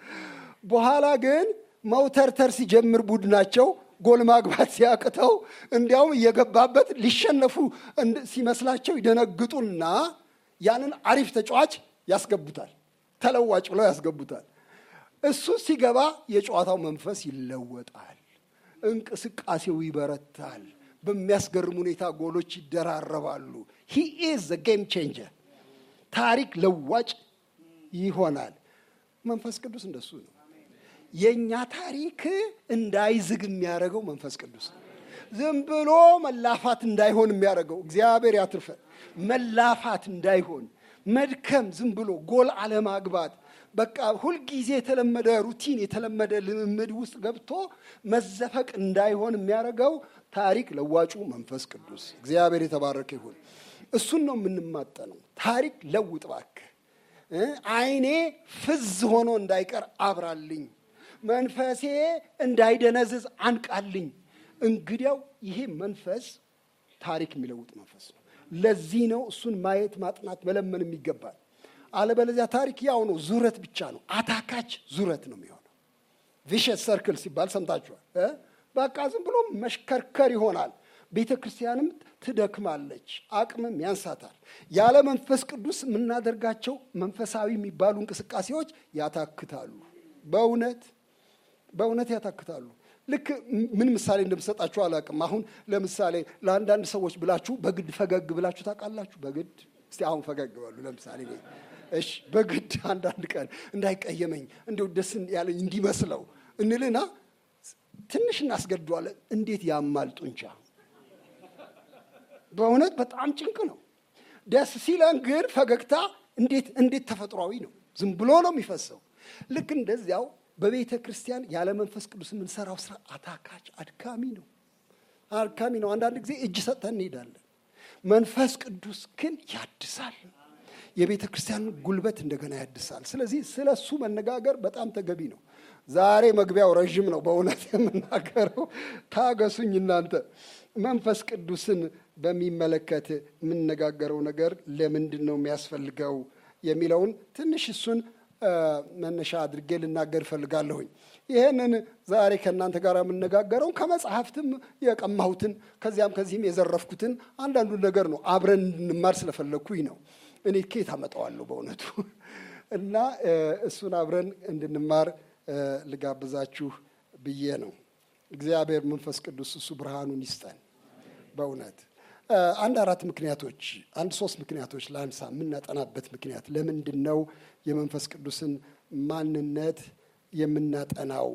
በኋላ ግን መውተርተር ሲጀምር ቡድናቸው ጎል ማግባት ሲያቅተው እንዲያውም እየገባበት ሊሸነፉ ሲመስላቸው ይደነግጡና ያንን አሪፍ ተጫዋች ያስገቡታል። ተለዋጭ ብለው ያስገቡታል። እሱ ሲገባ የጨዋታው መንፈስ ይለወጣል። እንቅስቃሴው ይበረታል። በሚያስገርም ሁኔታ ጎሎች ይደራረባሉ። ሂ ኢዝ ዘ ጌም ቼንጀር፣ ታሪክ ለዋጭ ይሆናል። መንፈስ ቅዱስ እንደሱ ነው። የእኛ ታሪክ እንዳይዝግ የሚያደርገው መንፈስ ቅዱስ ነው። ዝም ብሎ መላፋት እንዳይሆን የሚያደርገው እግዚአብሔር ያትርፈን። መላፋት እንዳይሆን መድከም፣ ዝም ብሎ ጎል አለማግባት በቃ ሁልጊዜ የተለመደ ሩቲን የተለመደ ልምምድ ውስጥ ገብቶ መዘፈቅ እንዳይሆን የሚያደርገው ታሪክ ለዋጩ መንፈስ ቅዱስ እግዚአብሔር የተባረከ ይሁን። እሱን ነው የምንማጠነው። ታሪክ ለውጥ እባክህ፣ ዓይኔ ፍዝ ሆኖ እንዳይቀር አብራልኝ፣ መንፈሴ እንዳይደነዝዝ አንቃልኝ። እንግዲያው ይሄ መንፈስ ታሪክ የሚለውጥ መንፈስ ነው። ለዚህ ነው እሱን ማየት ማጥናት መለመን የሚገባል። አለበለዚያ ታሪክ ያው ነው፣ ዙረት ብቻ ነው። አታካች ዙረት ነው የሚሆነው። ቪሸስ ሰርክል ሲባል ሰምታችኋል። በቃ ዝም ብሎ መሽከርከር ይሆናል። ቤተ ክርስቲያንም ትደክማለች፣ አቅምም ያንሳታል። ያለ መንፈስ ቅዱስ የምናደርጋቸው መንፈሳዊ የሚባሉ እንቅስቃሴዎች ያታክታሉ። በእውነት በእውነት ያታክታሉ። ልክ ምን ምሳሌ እንደምሰጣችሁ አላውቅም። አሁን ለምሳሌ ለአንዳንድ ሰዎች ብላችሁ በግድ ፈገግ ብላችሁ ታውቃላችሁ? በግድ እስቲ አሁን ፈገግ በሉ። ለምሳሌ እሺ፣ በግድ አንዳንድ ቀን እንዳይቀየመኝ እንዲሁ ደስ ያለኝ እንዲመስለው እንልና ትንሽ እናስገድዋለን። እንዴት ያማል ጡንቻ! በእውነት በጣም ጭንቅ ነው። ደስ ሲለን ግን ፈገግታ እንዴት እንዴት ተፈጥሯዊ ነው። ዝም ብሎ ነው የሚፈሰው። ልክ እንደዚያው በቤተ ክርስቲያን ያለ መንፈስ ቅዱስ የምንሰራው ስራ አታካች፣ አድካሚ ነው። አድካሚ ነው። አንዳንድ ጊዜ እጅ ሰጥተን እንሄዳለን። መንፈስ ቅዱስ ግን ያድሳል። የቤተ ክርስቲያንን ጉልበት እንደገና ያድሳል። ስለዚህ ስለ እሱ መነጋገር በጣም ተገቢ ነው። ዛሬ መግቢያው ረዥም ነው። በእውነት የምናገረው ታገሱኝ እናንተ። መንፈስ ቅዱስን በሚመለከት የምነጋገረው ነገር ለምንድን ነው የሚያስፈልገው የሚለውን ትንሽ እሱን መነሻ አድርጌ ልናገር እፈልጋለሁኝ። ይህንን ዛሬ ከእናንተ ጋር የምነጋገረው ከመጽሐፍትም የቀማሁትን ከዚያም ከዚህም የዘረፍኩትን አንዳንዱን ነገር ነው። አብረን እንድንማር ስለፈለግኩኝ ነው። እኔ ከየት አመጣዋለሁ በእውነቱ እና እሱን አብረን እንድንማር ልጋብዛችሁ ብዬ ነው። እግዚአብሔር መንፈስ ቅዱስ እሱ ብርሃኑን ይስጠን። በእውነት አንድ አራት ምክንያቶች አንድ ሶስት ምክንያቶች ለአንሳ የምናጠናበት ምክንያት ለምንድን ነው የመንፈስ ቅዱስን ማንነት የምናጠናው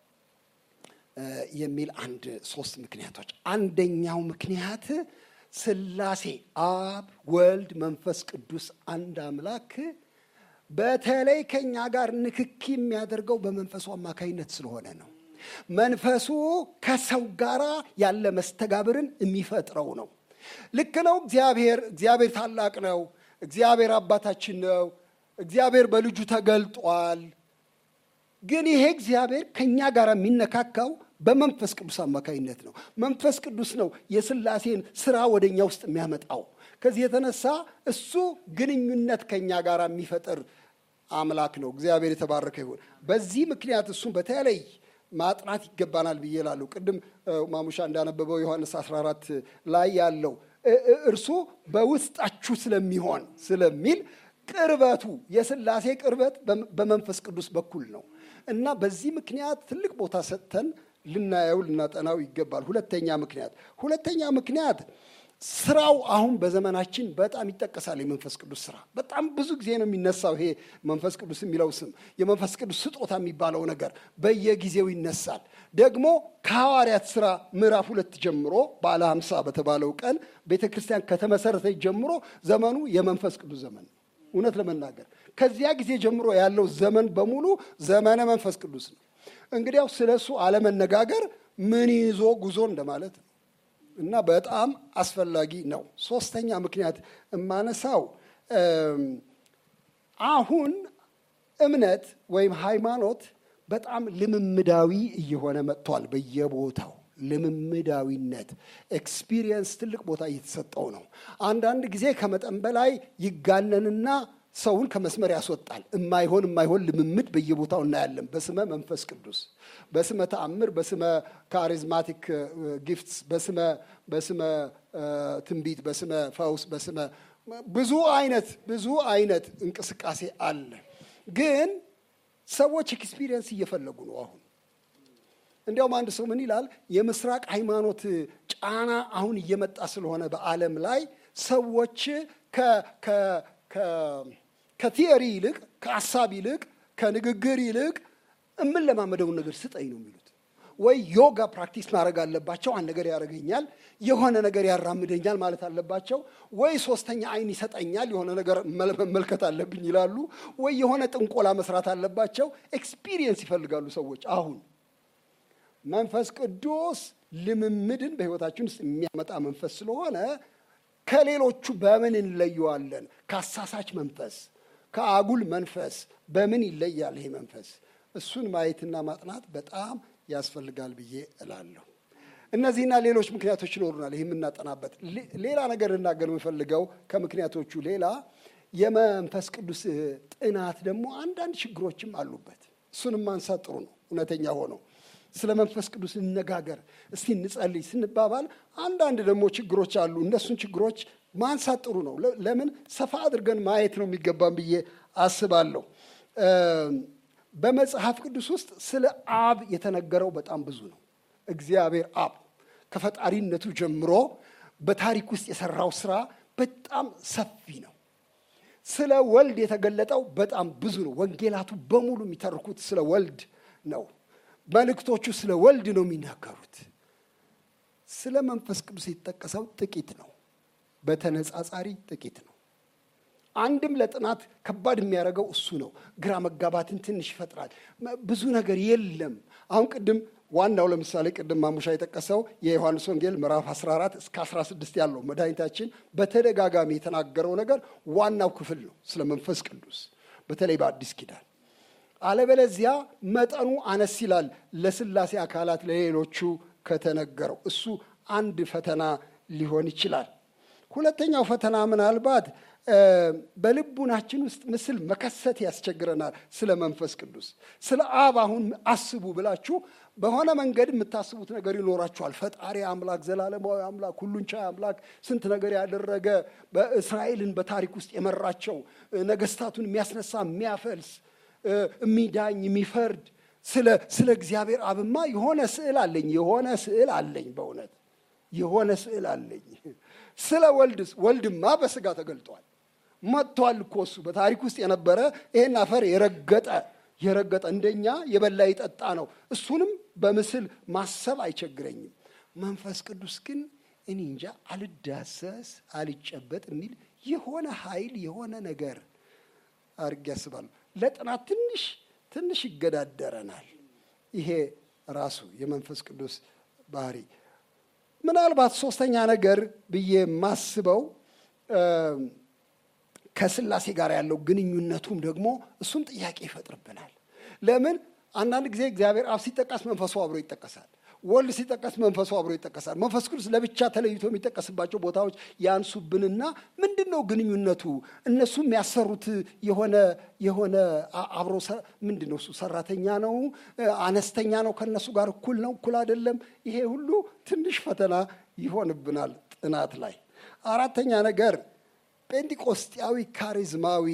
የሚል አንድ ሶስት ምክንያቶች። አንደኛው ምክንያት ሥላሴ አብ፣ ወልድ፣ መንፈስ ቅዱስ አንድ አምላክ በተለይ ከኛ ጋር ንክኪ የሚያደርገው በመንፈሱ አማካይነት ስለሆነ ነው። መንፈሱ ከሰው ጋር ያለ መስተጋብርን የሚፈጥረው ነው። ልክ ነው። እግዚአብሔር እግዚአብሔር ታላቅ ነው። እግዚአብሔር አባታችን ነው። እግዚአብሔር በልጁ ተገልጧል። ግን ይሄ እግዚአብሔር ከእኛ ጋር የሚነካካው በመንፈስ ቅዱስ አማካይነት ነው። መንፈስ ቅዱስ ነው የሥላሴን ስራ ወደ እኛ ውስጥ የሚያመጣው። ከዚህ የተነሳ እሱ ግንኙነት ከእኛ ጋር የሚፈጥር አምላክ ነው። እግዚአብሔር የተባረከ ይሁን። በዚህ ምክንያት እሱን በተለይ ማጥናት ይገባናል ብዬ እላለሁ። ቅድም ማሙሻ እንዳነበበው ዮሐንስ 14 ላይ ያለው እርሱ በውስጣችሁ ስለሚሆን ስለሚል ቅርበቱ የሥላሴ ቅርበት በመንፈስ ቅዱስ በኩል ነው እና በዚህ ምክንያት ትልቅ ቦታ ሰጥተን ልናየው ልናጠናው ይገባል። ሁለተኛ ምክንያት ሁለተኛ ምክንያት ስራው አሁን በዘመናችን በጣም ይጠቀሳል። የመንፈስ ቅዱስ ስራ በጣም ብዙ ጊዜ ነው የሚነሳው። ይሄ መንፈስ ቅዱስ የሚለው ስም የመንፈስ ቅዱስ ስጦታ የሚባለው ነገር በየጊዜው ይነሳል። ደግሞ ከሐዋርያት ስራ ምዕራፍ ሁለት ጀምሮ ባለ ሀምሳ በተባለው ቀን ቤተ ክርስቲያን ከተመሰረተች ጀምሮ ዘመኑ የመንፈስ ቅዱስ ዘመን ነው። እውነት ለመናገር ከዚያ ጊዜ ጀምሮ ያለው ዘመን በሙሉ ዘመነ መንፈስ ቅዱስ ነው። እንግዲያው ስለ እሱ አለመነጋገር ምን ይዞ ጉዞ እንደማለት ነው እና በጣም አስፈላጊ ነው። ሶስተኛ ምክንያት የማነሳው አሁን እምነት ወይም ሃይማኖት በጣም ልምምዳዊ እየሆነ መጥቷል። በየቦታው ልምምዳዊነት ኤክስፒሪየንስ ትልቅ ቦታ እየተሰጠው ነው። አንዳንድ ጊዜ ከመጠን በላይ ይጋነንና ሰውን ከመስመር ያስወጣል። የማይሆን የማይሆን ልምምድ በየቦታው እናያለን። በስመ መንፈስ ቅዱስ፣ በስመ ተአምር፣ በስመ ካሪዝማቲክ ጊፍትስ፣ በስመ በስመ ትንቢት፣ በስመ ፈውስ፣ በስመ ብዙ አይነት ብዙ አይነት እንቅስቃሴ አለ። ግን ሰዎች ኤክስፒሪየንስ እየፈለጉ ነው አሁን እንዲያውም አንድ ሰው ምን ይላል? የምስራቅ ሃይማኖት ጫና አሁን እየመጣ ስለሆነ በዓለም ላይ ሰዎች ከቲዮሪ ይልቅ ከሀሳብ ይልቅ ከንግግር ይልቅ የምንለማመደውን ነገር ስጠኝ ነው የሚሉት። ወይ ዮጋ ፕራክቲስ ማድረግ አለባቸው፣ አንድ ነገር ያደርገኛል፣ የሆነ ነገር ያራምደኛል ማለት አለባቸው። ወይ ሶስተኛ አይን ይሰጠኛል፣ የሆነ ነገር መመልከት አለብኝ ይላሉ። ወይ የሆነ ጥንቆላ መስራት አለባቸው። ኤክስፒሪየንስ ይፈልጋሉ ሰዎች አሁን መንፈስ ቅዱስ ልምምድን በሕይወታችን ውስጥ የሚያመጣ መንፈስ ስለሆነ ከሌሎቹ በምን እንለየዋለን? ከአሳሳች መንፈስ፣ ከአጉል መንፈስ በምን ይለያል ይሄ መንፈስ? እሱን ማየትና ማጥናት በጣም ያስፈልጋል ብዬ እላለሁ። እነዚህና ሌሎች ምክንያቶች ይኖሩናል ይህ የምናጠናበት። ሌላ ነገር ልናገር የምፈልገው ከምክንያቶቹ ሌላ የመንፈስ ቅዱስ ጥናት ደግሞ አንዳንድ ችግሮችም አሉበት። እሱንም ማንሳት ጥሩ ነው። እውነተኛ ሆነው ስለ መንፈስ ቅዱስ እንነጋገር እስቲ እንጸልይ ስንባባል አንዳንድ ደግሞ ችግሮች አሉ። እነሱን ችግሮች ማንሳት ጥሩ ነው። ለምን ሰፋ አድርገን ማየት ነው የሚገባን ብዬ አስባለሁ። በመጽሐፍ ቅዱስ ውስጥ ስለ አብ የተነገረው በጣም ብዙ ነው። እግዚአብሔር አብ ከፈጣሪነቱ ጀምሮ በታሪክ ውስጥ የሰራው ስራ በጣም ሰፊ ነው። ስለ ወልድ የተገለጠው በጣም ብዙ ነው። ወንጌላቱ በሙሉ የሚተርኩት ስለ ወልድ ነው። መልእክቶቹ ስለ ወልድ ነው የሚናገሩት። ስለ መንፈስ ቅዱስ የተጠቀሰው ጥቂት ነው፣ በተነጻጻሪ ጥቂት ነው። አንድም ለጥናት ከባድ የሚያደርገው እሱ ነው። ግራ መጋባትን ትንሽ ይፈጥራል። ብዙ ነገር የለም። አሁን ቅድም ዋናው ለምሳሌ ቅድም ማሙሻ የጠቀሰው የዮሐንስ ወንጌል ምዕራፍ 14 እስከ 16 ያለው መድኃኒታችን በተደጋጋሚ የተናገረው ነገር ዋናው ክፍል ነው፣ ስለ መንፈስ ቅዱስ በተለይ በአዲስ ኪዳን። አለበለዚያ መጠኑ አነስ ይላል ለስላሴ አካላት ለሌሎቹ ከተነገረው። እሱ አንድ ፈተና ሊሆን ይችላል። ሁለተኛው ፈተና ምናልባት በልቡናችን ውስጥ ምስል መከሰት ያስቸግረናል። ስለ መንፈስ ቅዱስ ስለ አብ አሁን አስቡ ብላችሁ በሆነ መንገድ የምታስቡት ነገር ይኖራችኋል። ፈጣሪ አምላክ፣ ዘላለማዊ አምላክ፣ ሁሉን ቻይ አምላክ፣ ስንት ነገር ያደረገ በእስራኤልን በታሪክ ውስጥ የመራቸው ነገስታቱን የሚያስነሳ የሚያፈልስ፣ የሚዳኝ፣ የሚፈርድ ስለ እግዚአብሔር አብማ የሆነ ስዕል አለኝ የሆነ ስዕል አለኝ በእውነት የሆነ ስዕል አለኝ። ስለ ወልድስ ወልድማ በስጋ ተገልጧል መጥቷል እኮ እሱ በታሪክ ውስጥ የነበረ ይሄን አፈር የረገጠ የረገጠ እንደኛ የበላ የጠጣ ነው። እሱንም በምስል ማሰብ አይቸግረኝም። መንፈስ ቅዱስ ግን እኔ እንጃ አልዳሰስ አልጨበጥ የሚል የሆነ ኃይል የሆነ ነገር አድርጌ ያስባለሁ። ለጥናት ትንሽ ትንሽ ይገዳደረናል። ይሄ ራሱ የመንፈስ ቅዱስ ባህሪ ምናልባት ሶስተኛ ነገር ብዬ የማስበው ከስላሴ ጋር ያለው ግንኙነቱም ደግሞ እሱም ጥያቄ ይፈጥርብናል። ለምን አንዳንድ ጊዜ እግዚአብሔር አብ ሲጠቀስ መንፈሱ አብሮ ይጠቀሳል። ወልድ ሲጠቀስ መንፈሱ አብሮ ይጠቀሳል። መንፈስ ቅዱስ ለብቻ ተለይቶ የሚጠቀስባቸው ቦታዎች ያንሱብንና ምንድን ነው ግንኙነቱ? እነሱ የሚያሰሩት የሆነ የሆነ አብሮ ምንድን ነው እሱ ሰራተኛ ነው አነስተኛ ነው ከነሱ ጋር እኩል ነው እኩል አይደለም? ይሄ ሁሉ ትንሽ ፈተና ይሆንብናል ጥናት ላይ። አራተኛ ነገር ጴንጢቆስጢያዊ ካሪዝማዊ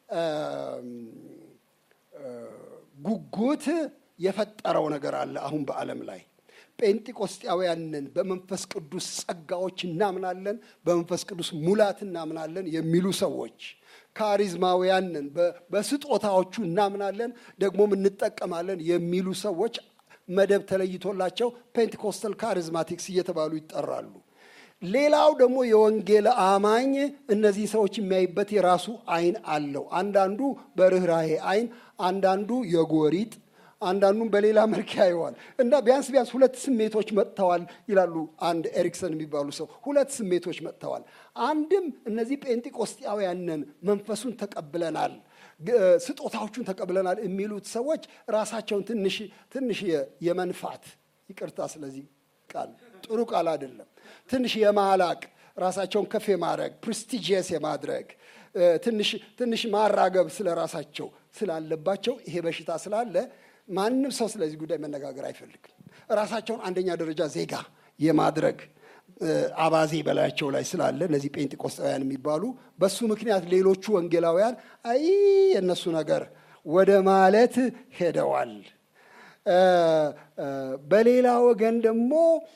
ጉጉት የፈጠረው ነገር አለ አሁን በዓለም ላይ ጴንጢቆስጢያውያንን በመንፈስ ቅዱስ ጸጋዎች እናምናለን፣ በመንፈስ ቅዱስ ሙላት እናምናለን የሚሉ ሰዎች ካሪዝማውያንን በስጦታዎቹ እናምናለን፣ ደግሞም እንጠቀማለን የሚሉ ሰዎች መደብ ተለይቶላቸው ፔንቴኮስተል ካሪዝማቲክስ እየተባሉ ይጠራሉ። ሌላው ደግሞ የወንጌል አማኝ እነዚህ ሰዎች የሚያይበት የራሱ አይን አለው። አንዳንዱ በርኅራሄ አይን፣ አንዳንዱ የጎሪጥ አንዳንዱም በሌላ መልክ ያየዋል እና ቢያንስ ቢያንስ ሁለት ስሜቶች መጥተዋል ይላሉ አንድ ኤሪክሰን የሚባሉ ሰው። ሁለት ስሜቶች መጥተዋል። አንድም እነዚህ ጴንጢቆስጢያውያንን መንፈሱን ተቀብለናል፣ ስጦታዎቹን ተቀብለናል የሚሉት ሰዎች ራሳቸውን ትንሽ ትንሽ የመንፋት ይቅርታ፣ ስለዚህ ቃል ጥሩ ቃል አይደለም፣ ትንሽ የማላቅ ራሳቸውን ከፍ የማድረግ ፕሬስቲጂየስ የማድረግ ትንሽ ትንሽ ማራገብ ስለ ራሳቸው ስላለባቸው ይሄ በሽታ ስላለ ማንም ሰው ስለዚህ ጉዳይ መነጋገር አይፈልግም። ራሳቸውን አንደኛ ደረጃ ዜጋ የማድረግ አባዜ በላያቸው ላይ ስላለ እነዚህ ጴንጤቆስጣውያን የሚባሉ በሱ ምክንያት ሌሎቹ ወንጌላውያን አይ የእነሱ ነገር ወደ ማለት ሄደዋል። በሌላ ወገን ደግሞ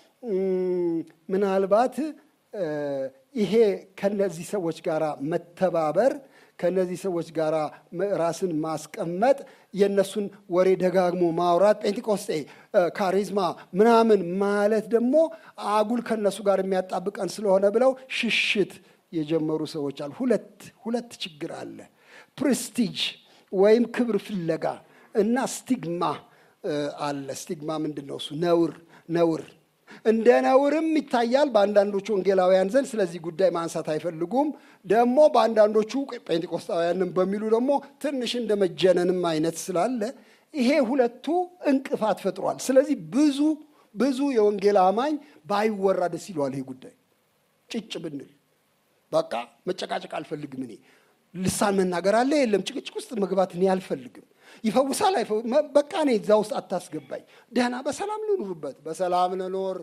ምናልባት ይሄ ከነዚህ ሰዎች ጋር መተባበር ከነዚህ ሰዎች ጋር ራስን ማስቀመጥ የእነሱን ወሬ ደጋግሞ ማውራት ጴንጤቆስጤ ካሪዝማ ምናምን ማለት ደግሞ አጉል ከነሱ ጋር የሚያጣብቀን ስለሆነ ብለው ሽሽት የጀመሩ ሰዎች አሉ። ሁለት ሁለት ችግር አለ። ፕሬስቲጅ ወይም ክብር ፍለጋ እና ስቲግማ አለ። ስቲግማ ምንድን ነው? እሱ ነውር ነውር እንደ ነውርም ይታያል በአንዳንዶቹ ወንጌላውያን ዘንድ። ስለዚህ ጉዳይ ማንሳት አይፈልጉም። ደግሞ በአንዳንዶቹ ጴንጤቆስጣውያንም በሚሉ ደግሞ ትንሽ እንደ መጀነንም አይነት ስላለ ይሄ ሁለቱ እንቅፋት ፈጥሯል። ስለዚህ ብዙ ብዙ የወንጌል አማኝ ባይወራ ደስ ይለዋል። ይሄ ጉዳይ ጭጭ ብንል በቃ መጨቃጨቅ አልፈልግም። እኔ ልሳን መናገር አለ የለም ጭቅጭቅ ውስጥ መግባት እኔ አልፈልግም። ይፈውሳል በቃ እኔ እዛ ውስጥ አታስገባኝ። ደህና በሰላም ልኑርበት፣ በሰላም ልኖር።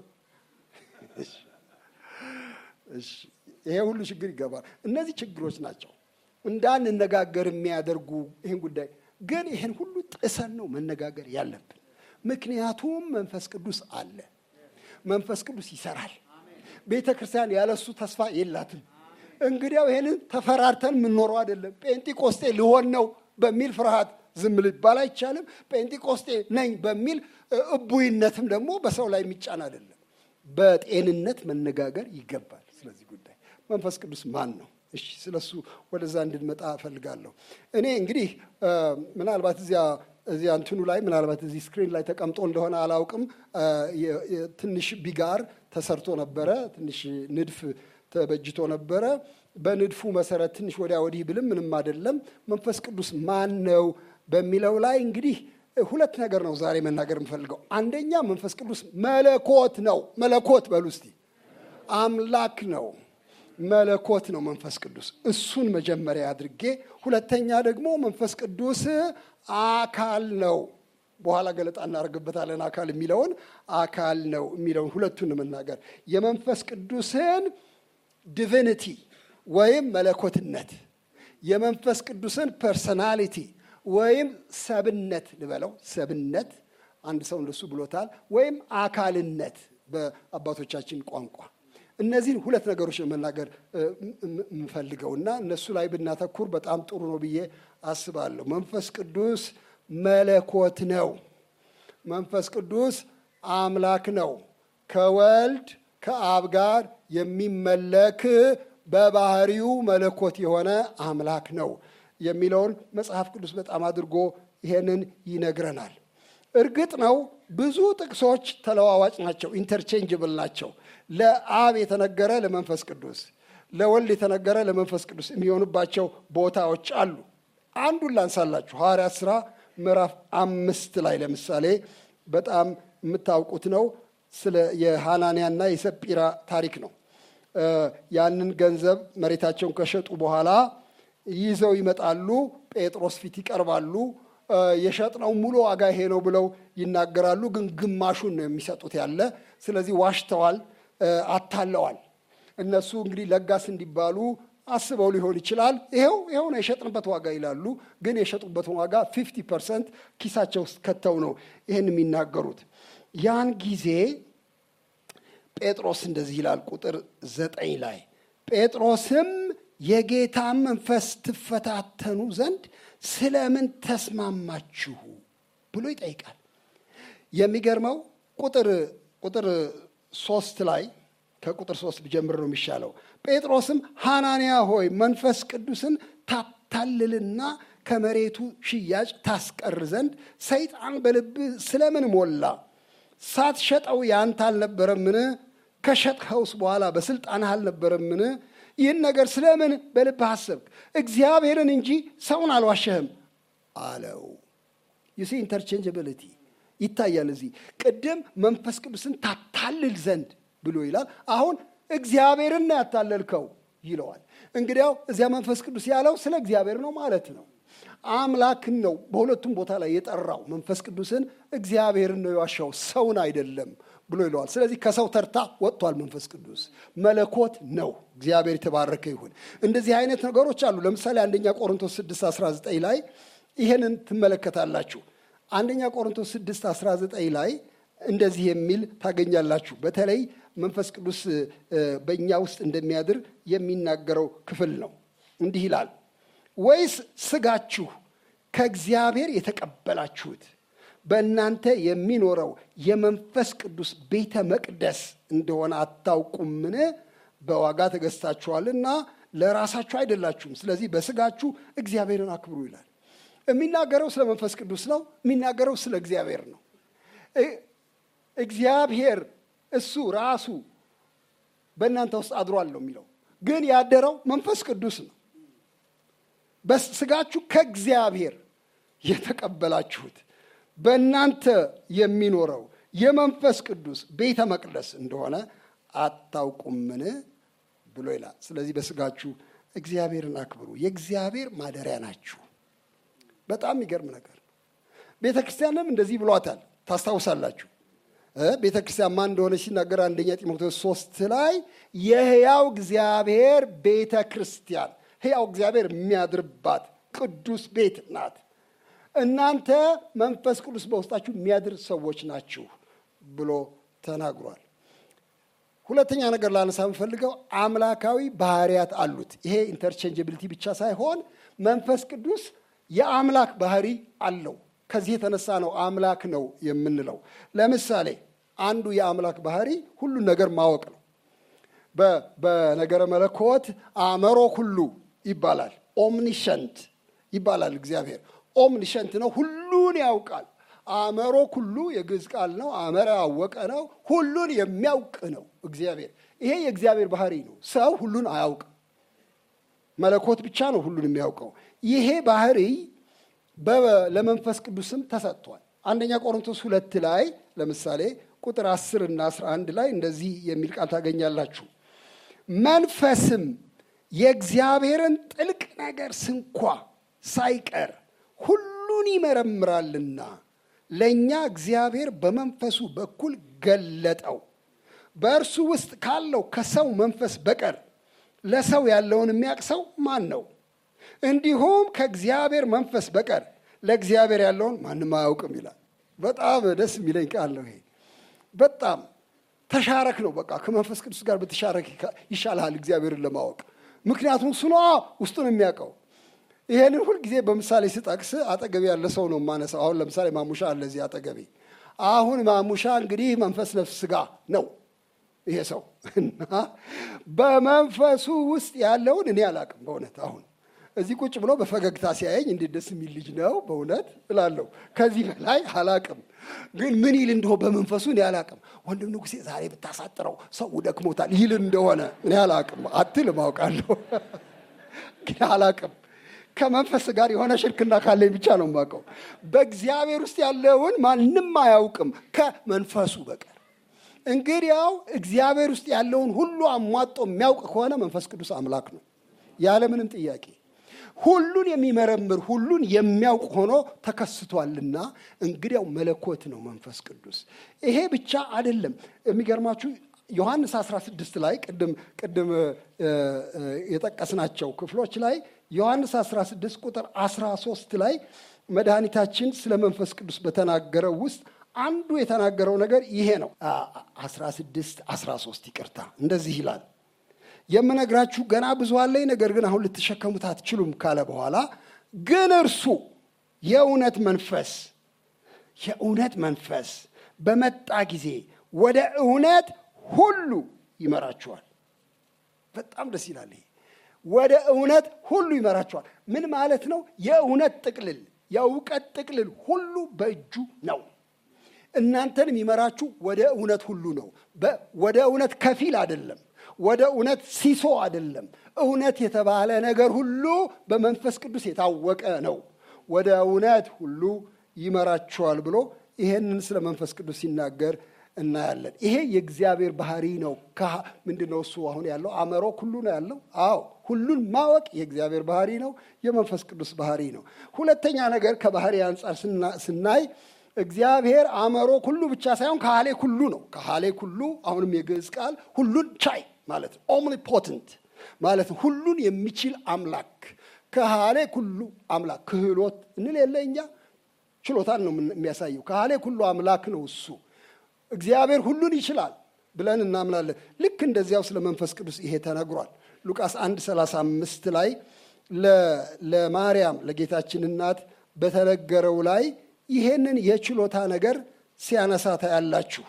ይሄ ሁሉ ችግር ይገባል። እነዚህ ችግሮች ናቸው እንዳንነጋገር የሚያደርጉ ይህን ጉዳይ ግን ይህን ሁሉ ጥሰን ነው መነጋገር ያለብን። ምክንያቱም መንፈስ ቅዱስ አለ። መንፈስ ቅዱስ ይሰራል። ቤተ ክርስቲያን ያለሱ ተስፋ የላትም። እንግዲያው ይህንን ተፈራርተን የምንኖረው አይደለም። ጴንጤቆስጤ ልሆን ነው በሚል ፍርሃት ዝም ሊባል አይቻልም። ጴንጤቆስጤ ነኝ በሚል እቡይነትም ደግሞ በሰው ላይ የሚጫን አይደለም። በጤንነት መነጋገር ይገባል። ስለዚህ ጉዳይ መንፈስ ቅዱስ ማን ነው? እሺ ስለሱ ወደዛ እንድንመጣ እፈልጋለሁ። እኔ እንግዲህ ምናልባት እዚያ እዚያ እንትኑ ላይ ምናልባት እዚህ ስክሪን ላይ ተቀምጦ እንደሆነ አላውቅም። ትንሽ ቢጋር ተሰርቶ ነበረ። ትንሽ ንድፍ ተበጅቶ ነበረ። በንድፉ መሰረት ትንሽ ወዲያ ወዲህ ብልም ምንም አይደለም። መንፈስ ቅዱስ ማን ነው በሚለው ላይ እንግዲህ ሁለት ነገር ነው ዛሬ መናገር የምፈልገው። አንደኛ መንፈስ ቅዱስ መለኮት ነው። መለኮት በሉ እስቲ። አምላክ ነው፣ መለኮት ነው መንፈስ ቅዱስ። እሱን መጀመሪያ አድርጌ፣ ሁለተኛ ደግሞ መንፈስ ቅዱስ አካል ነው። በኋላ ገለጣ እናደርግበታለን። አካል የሚለውን አካል ነው የሚለውን ሁለቱን መናገር የመንፈስ ቅዱስን ዲቪኒቲ ወይም መለኮትነት የመንፈስ ቅዱስን ፐርሰናሊቲ ወይም ሰብነት ልበለው፣ ሰብነት አንድ ሰው እንደሱ ብሎታል። ወይም አካልነት በአባቶቻችን ቋንቋ እነዚህን ሁለት ነገሮች መናገር የምፈልገው እና እነሱ ላይ ብናተኩር በጣም ጥሩ ነው ብዬ አስባለሁ። መንፈስ ቅዱስ መለኮት ነው። መንፈስ ቅዱስ አምላክ ነው። ከወልድ ከአብ ጋር የሚመለክ በባህሪው መለኮት የሆነ አምላክ ነው የሚለውን መጽሐፍ ቅዱስ በጣም አድርጎ ይሄንን ይነግረናል። እርግጥ ነው ብዙ ጥቅሶች ተለዋዋጭ ናቸው፣ ኢንተርቼንጅብል ናቸው። ለአብ የተነገረ ለመንፈስ ቅዱስ፣ ለወልድ የተነገረ ለመንፈስ ቅዱስ የሚሆኑባቸው ቦታዎች አሉ። አንዱን ላንሳላችሁ። ሐዋርያት ሥራ ምዕራፍ አምስት ላይ ለምሳሌ በጣም የምታውቁት ነው። ስለ የሐናንያና የሰጲራ ታሪክ ነው። ያንን ገንዘብ መሬታቸውን ከሸጡ በኋላ ይዘው ይመጣሉ። ጴጥሮስ ፊት ይቀርባሉ። የሸጥነው ሙሉ ዋጋ ይሄ ነው ብለው ይናገራሉ። ግን ግማሹን ነው የሚሰጡት ያለ። ስለዚህ ዋሽተዋል፣ አታለዋል። እነሱ እንግዲህ ለጋስ እንዲባሉ አስበው ሊሆን ይችላል። ይሄው ይሄው ነው የሸጥንበት ዋጋ ይላሉ። ግን የሸጡበትን ዋጋ ፊፍቲ ፐርሰንት ኪሳቸው ውስጥ ከተው ነው ይህን የሚናገሩት። ያን ጊዜ ጴጥሮስ እንደዚህ ይላል ቁጥር ዘጠኝ ላይ ጴጥሮስም የጌታ መንፈስ ትፈታተኑ ዘንድ ስለምን ተስማማችሁ ብሎ ይጠይቃል። የሚገርመው ቁጥር ቁጥር ሶስት ላይ ከቁጥር ሶስት ብጀምር ነው የሚሻለው። ጴጥሮስም ሐናንያ ሆይ መንፈስ ቅዱስን ታታልልና ከመሬቱ ሽያጭ ታስቀር ዘንድ ሰይጣን በልብህ ስለምን ሞላ? ሳትሸጠው ያንተ አልነበረምን? ከሸጥኸውስ በኋላ በስልጣንህ አልነበረምን? ይህን ነገር ስለምን በልብህ አሰብክ? እግዚአብሔርን እንጂ ሰውን አልዋሸህም አለው። ዩሲ ኢንተርቼንጀብሊቲ ይታያል እዚህ። ቅድም መንፈስ ቅዱስን ታታልል ዘንድ ብሎ ይላል። አሁን እግዚአብሔርን ነው ያታለልከው ይለዋል። እንግዲያው እዚያ መንፈስ ቅዱስ ያለው ስለ እግዚአብሔር ነው ማለት ነው። አምላክን ነው በሁለቱም ቦታ ላይ የጠራው። መንፈስ ቅዱስን እግዚአብሔርን ነው የዋሻው ሰውን አይደለም ብሎ ይለዋል። ስለዚህ ከሰው ተርታ ወጥቷል። መንፈስ ቅዱስ መለኮት ነው። እግዚአብሔር የተባረከ ይሁን። እንደዚህ አይነት ነገሮች አሉ። ለምሳሌ አንደኛ ቆሮንቶስ 6 19 ላይ ይሄንን ትመለከታላችሁ። አንደኛ ቆሮንቶስ 6 19 ላይ እንደዚህ የሚል ታገኛላችሁ። በተለይ መንፈስ ቅዱስ በእኛ ውስጥ እንደሚያድር የሚናገረው ክፍል ነው። እንዲህ ይላል ወይስ ስጋችሁ ከእግዚአብሔር የተቀበላችሁት በእናንተ የሚኖረው የመንፈስ ቅዱስ ቤተ መቅደስ እንደሆነ አታውቁምን? በዋጋ ተገዝታችኋልና ለራሳችሁ አይደላችሁም። ስለዚህ በስጋችሁ እግዚአብሔርን አክብሩ ይላል። የሚናገረው ስለ መንፈስ ቅዱስ ነው። የሚናገረው ስለ እግዚአብሔር ነው። እግዚአብሔር እሱ ራሱ በእናንተ ውስጥ አድሯል ነው የሚለው። ግን ያደረው መንፈስ ቅዱስ ነው። በስጋችሁ ከእግዚአብሔር የተቀበላችሁት በእናንተ የሚኖረው የመንፈስ ቅዱስ ቤተ መቅደስ እንደሆነ አታውቁምን ብሎ ይላል። ስለዚህ በስጋችሁ እግዚአብሔርን አክብሩ፣ የእግዚአብሔር ማደሪያ ናችሁ። በጣም የሚገርም ነገር ነው። ቤተ ክርስቲያንም እንደዚህ ብሏታል። ታስታውሳላችሁ። ቤተ ክርስቲያን ማን እንደሆነች ሲናገር አንደኛ ጢሞቴዎስ ሶስት ላይ የሕያው እግዚአብሔር ቤተ ክርስቲያን ሕያው እግዚአብሔር የሚያድርባት ቅዱስ ቤት ናት። እናንተ መንፈስ ቅዱስ በውስጣችሁ የሚያድር ሰዎች ናችሁ ብሎ ተናግሯል። ሁለተኛ ነገር ላነሳ የምፈልገው አምላካዊ ባህሪያት አሉት። ይሄ ኢንተርቼንጀብሊቲ ብቻ ሳይሆን መንፈስ ቅዱስ የአምላክ ባህሪ አለው። ከዚህ የተነሳ ነው አምላክ ነው የምንለው። ለምሳሌ አንዱ የአምላክ ባህሪ ሁሉን ነገር ማወቅ ነው። በነገረ መለኮት አእመሮ ሁሉ ይባላል። ኦምኒሸንት ይባላል። እግዚአብሔር ኦምኒሸንት ነው፣ ሁሉን ያውቃል። አእመሮ ሁሉ የግዕዝ ቃል ነው። አእመረ ያወቀ ነው፣ ሁሉን የሚያውቅ ነው እግዚአብሔር። ይሄ የእግዚአብሔር ባህሪ ነው። ሰው ሁሉን አያውቅም። መለኮት ብቻ ነው ሁሉን የሚያውቀው። ይሄ ባህሪ ለመንፈስ ቅዱስም ተሰጥቷል። አንደኛ ቆሮንቶስ ሁለት ላይ ለምሳሌ ቁጥር 10 እና 11 ላይ እንደዚህ የሚል ቃል ታገኛላችሁ። መንፈስም የእግዚአብሔርን ጥልቅ ነገር ስንኳ ሳይቀር ሁሉን ይመረምራልና ለእኛ እግዚአብሔር በመንፈሱ በኩል ገለጠው። በእርሱ ውስጥ ካለው ከሰው መንፈስ በቀር ለሰው ያለውን የሚያውቅ ሰው ማን ነው? እንዲሁም ከእግዚአብሔር መንፈስ በቀር ለእግዚአብሔር ያለውን ማንም አያውቅም ይላል። በጣም ደስ የሚለኝ ቃል ነው ይሄ። በጣም ተሻረክ ነው። በቃ ከመንፈስ ቅዱስ ጋር በተሻረክ ይሻልሃል እግዚአብሔርን ለማወቅ ምክንያቱም እሱ ነዋ ውስጡን የሚያውቀው። ይሄንን ሁልጊዜ በምሳሌ ስጠቅስ አጠገቤ ያለ ሰው ነው የማነሳው። አሁን ለምሳሌ ማሙሻ አለ እዚህ አጠገቤ። አሁን ማሙሻ እንግዲህ መንፈስ፣ ነፍስ፣ ስጋ ነው ይሄ ሰው እና በመንፈሱ ውስጥ ያለውን እኔ አላቅም በእውነት አሁን እዚህ ቁጭ ብሎ በፈገግታ ሲያየኝ እንዴት ደስ የሚል ልጅ ነው በእውነት እላለሁ። ከዚህ በላይ አላቅም። ግን ምን ይል እንደሆ በመንፈሱ እኔ አላቅም። ወንድም ንጉሴ ዛሬ ብታሳጥረው ሰው ደክሞታል ይል እንደሆነ እኔ አላቅም። አትልም አውቃለሁ፣ ግን አላቅም። ከመንፈስ ጋር የሆነ ሽርክና ካለኝ ብቻ ነው የማውቀው። በእግዚአብሔር ውስጥ ያለውን ማንም አያውቅም ከመንፈሱ በቀር። እንግዲያው እግዚአብሔር ውስጥ ያለውን ሁሉ አሟጦ የሚያውቅ ከሆነ መንፈስ ቅዱስ አምላክ ነው ያለምንም ጥያቄ። ሁሉን የሚመረምር ሁሉን የሚያውቅ ሆኖ ተከስቷልና እንግዲያው መለኮት ነው መንፈስ ቅዱስ። ይሄ ብቻ አይደለም። የሚገርማችሁ ዮሐንስ 16 ላይ ቅድም ቅድም የጠቀስናቸው ክፍሎች ላይ ዮሐንስ 16 ቁጥር 13 ላይ መድኃኒታችን ስለ መንፈስ ቅዱስ በተናገረው ውስጥ አንዱ የተናገረው ነገር ይሄ ነው። 16 13 ይቅርታ፣ እንደዚህ ይላል የምነግራችሁ ገና ብዙ አለኝ፣ ነገር ግን አሁን ልትሸከሙት አትችሉም ካለ በኋላ ግን እርሱ የእውነት መንፈስ የእውነት መንፈስ በመጣ ጊዜ ወደ እውነት ሁሉ ይመራችኋል። በጣም ደስ ይላል። ይሄ ወደ እውነት ሁሉ ይመራችኋል። ምን ማለት ነው? የእውነት ጥቅልል፣ የእውቀት ጥቅልል ሁሉ በእጁ ነው። እናንተን የሚመራችሁ ወደ እውነት ሁሉ ነው። ወደ እውነት ከፊል አይደለም። ወደ እውነት ሲሶ አይደለም። እውነት የተባለ ነገር ሁሉ በመንፈስ ቅዱስ የታወቀ ነው። ወደ እውነት ሁሉ ይመራችኋል ብሎ ይሄንን ስለ መንፈስ ቅዱስ ሲናገር እናያለን። ይሄ የእግዚአብሔር ባህሪ ነው። ምንድን ነው እሱ አሁን ያለው አእምሮ ሁሉ ነው ያለው። አዎ ሁሉን ማወቅ የእግዚአብሔር ባህሪ ነው፣ የመንፈስ ቅዱስ ባህሪ ነው። ሁለተኛ ነገር ከባህሪ አንጻር ስናይ እግዚአብሔር አእምሮ ሁሉ ብቻ ሳይሆን ካህሌ ሁሉ ነው። ካህሌ ሁሉ አሁንም የግዕዝ ቃል ሁሉን ቻይ ማለት ነው። ኦምኒፖተንት ማለት ነው። ሁሉን የሚችል አምላክ ከሃሌ ኩሉ አምላክ ክህሎት እንል የለ እኛ ችሎታን ነው የሚያሳየው። ከሃሌ ኩሉ አምላክ ነው እሱ። እግዚአብሔር ሁሉን ይችላል ብለን እናምናለን። ልክ እንደዚያው ስለ መንፈስ ቅዱስ ይሄ ተነግሯል። ሉቃስ 1 35 ላይ ለማርያም ለጌታችን እናት በተነገረው ላይ ይሄንን የችሎታ ነገር ሲያነሳ ታያላችሁ።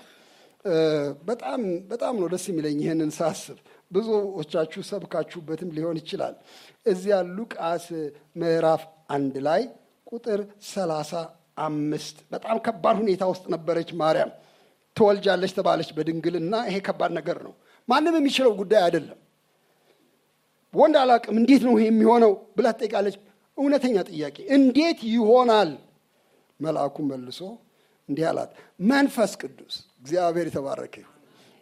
በጣም በጣም ነው ደስ የሚለኝ ይህንን ሳስብ። ብዙዎቻችሁ ሰብካችሁበትም ሊሆን ይችላል። እዚያ ሉቃስ ምዕራፍ አንድ ላይ ቁጥር ሰላሳ አምስት በጣም ከባድ ሁኔታ ውስጥ ነበረች ማርያም። ትወልጃለች ተባለች በድንግልና። ይሄ ከባድ ነገር ነው። ማንም የሚችለው ጉዳይ አይደለም። ወንድ አላቅም እንዴት ነው ይሄ የሚሆነው ብላ ትጠይቃለች። እውነተኛ ጥያቄ እንዴት ይሆናል? መልአኩ መልሶ እንዲህ አላት፣ መንፈስ ቅዱስ እግዚአብሔር የተባረከ ይሁን።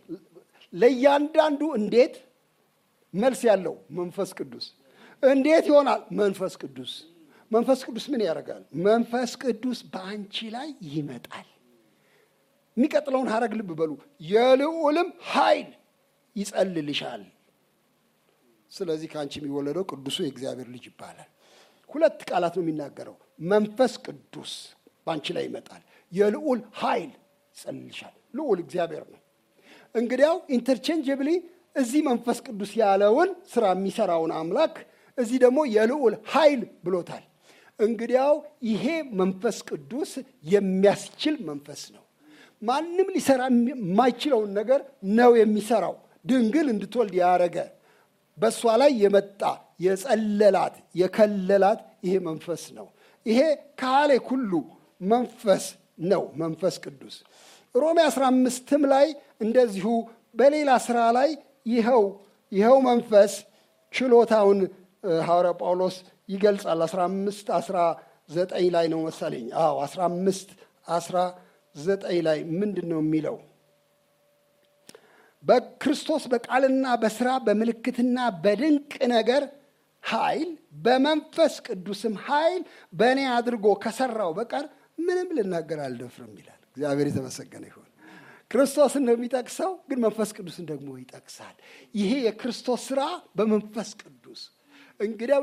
ለእያንዳንዱ እንዴት መልስ ያለው መንፈስ ቅዱስ። እንዴት ይሆናል? መንፈስ ቅዱስ። መንፈስ ቅዱስ ምን ያደርጋል? መንፈስ ቅዱስ በአንቺ ላይ ይመጣል። የሚቀጥለውን ሀረግ ልብ በሉ። የልዑልም ኃይል ይጸልልሻል። ስለዚህ ከአንቺ የሚወለደው ቅዱሱ የእግዚአብሔር ልጅ ይባላል። ሁለት ቃላት ነው የሚናገረው። መንፈስ ቅዱስ በአንቺ ላይ ይመጣል። የልዑል ኃይል ይጸልልሻል። ልዑል እግዚአብሔር ነው። እንግዲያው ኢንተርቼንጅብሊ እዚህ መንፈስ ቅዱስ ያለውን ስራ የሚሰራውን አምላክ እዚህ ደግሞ የልዑል ኃይል ብሎታል። እንግዲያው ይሄ መንፈስ ቅዱስ የሚያስችል መንፈስ ነው። ማንም ሊሰራ የማይችለውን ነገር ነው የሚሰራው። ድንግል እንድትወልድ ያረገ በእሷ ላይ የመጣ የጸለላት የከለላት ይሄ መንፈስ ነው። ይሄ ካሌ ሁሉ መንፈስ ነው። መንፈስ ቅዱስ ሮሜ 15ም ላይ እንደዚሁ በሌላ ስራ ላይ ይኸው ይኸው መንፈስ ችሎታውን ሐዋርያ ጳውሎስ ይገልጻል። 15 19 ላይ ነው መሰለኝ። አዎ 15 19 ላይ ምንድን ነው የሚለው? በክርስቶስ በቃልና በስራ በምልክትና በድንቅ ነገር ኃይል በመንፈስ ቅዱስም ኃይል በእኔ አድርጎ ከሰራው በቀር ምንም ልናገር አልደፍርም ይላል። እግዚአብሔር የተመሰገነ ይሁን። ክርስቶስን ነው የሚጠቅሰው፣ ግን መንፈስ ቅዱስን ደግሞ ይጠቅሳል። ይሄ የክርስቶስ ስራ በመንፈስ ቅዱስ እንግዲያው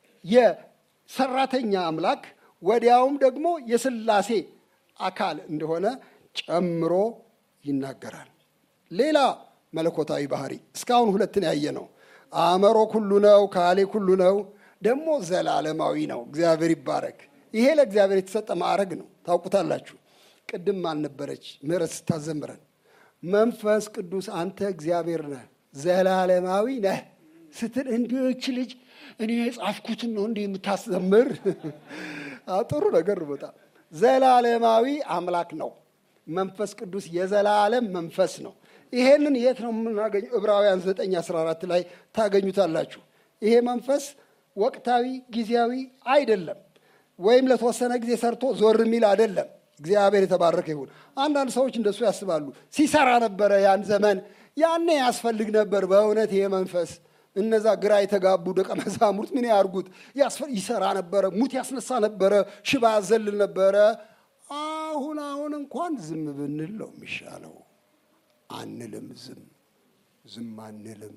የሰራተኛ አምላክ ወዲያውም ደግሞ የስላሴ አካል እንደሆነ ጨምሮ ይናገራል። ሌላ መለኮታዊ ባህሪ እስካሁን ሁለትን ያየ ነው። አእመሮ ኩሉ ነው፣ ካሌ ኩሉ ነው፣ ደግሞ ዘላለማዊ ነው። እግዚአብሔር ይባረክ። ይሄ ለእግዚአብሔር የተሰጠ ማዕረግ ነው። ታውቁታላችሁ። ቅድም አልነበረች ምህረት ስታዘምረን መንፈስ ቅዱስ አንተ እግዚአብሔር ነህ፣ ዘላለማዊ ነህ ስትል እንዲች ልጅ እኔ የጻፍኩትን ነው እንዲህ የምታስዘምር ጥሩ ነገር ነው። በጣም ዘላለማዊ አምላክ ነው። መንፈስ ቅዱስ የዘላለም መንፈስ ነው። ይሄንን የት ነው የምናገኘው? ዕብራውያን 9 14 ላይ ታገኙታላችሁ። ይሄ መንፈስ ወቅታዊ ጊዜያዊ አይደለም፣ ወይም ለተወሰነ ጊዜ ሰርቶ ዞር የሚል አይደለም። እግዚአብሔር የተባረከ ይሁን። አንዳንድ ሰዎች እንደሱ ያስባሉ። ሲሰራ ነበረ ያን ዘመን፣ ያኔ ያስፈልግ ነበር። በእውነት ይሄ መንፈስ እነዛ ግራ የተጋቡ ደቀ መዛሙርት ምን ያርጉት? ይሰራ ነበረ፣ ሙት ያስነሳ ነበረ፣ ሽባ ያዘልል ነበረ። አሁን አሁን እንኳን ዝም ብንል ነው የሚሻለው። አንልም፣ ዝም ዝም አንልም።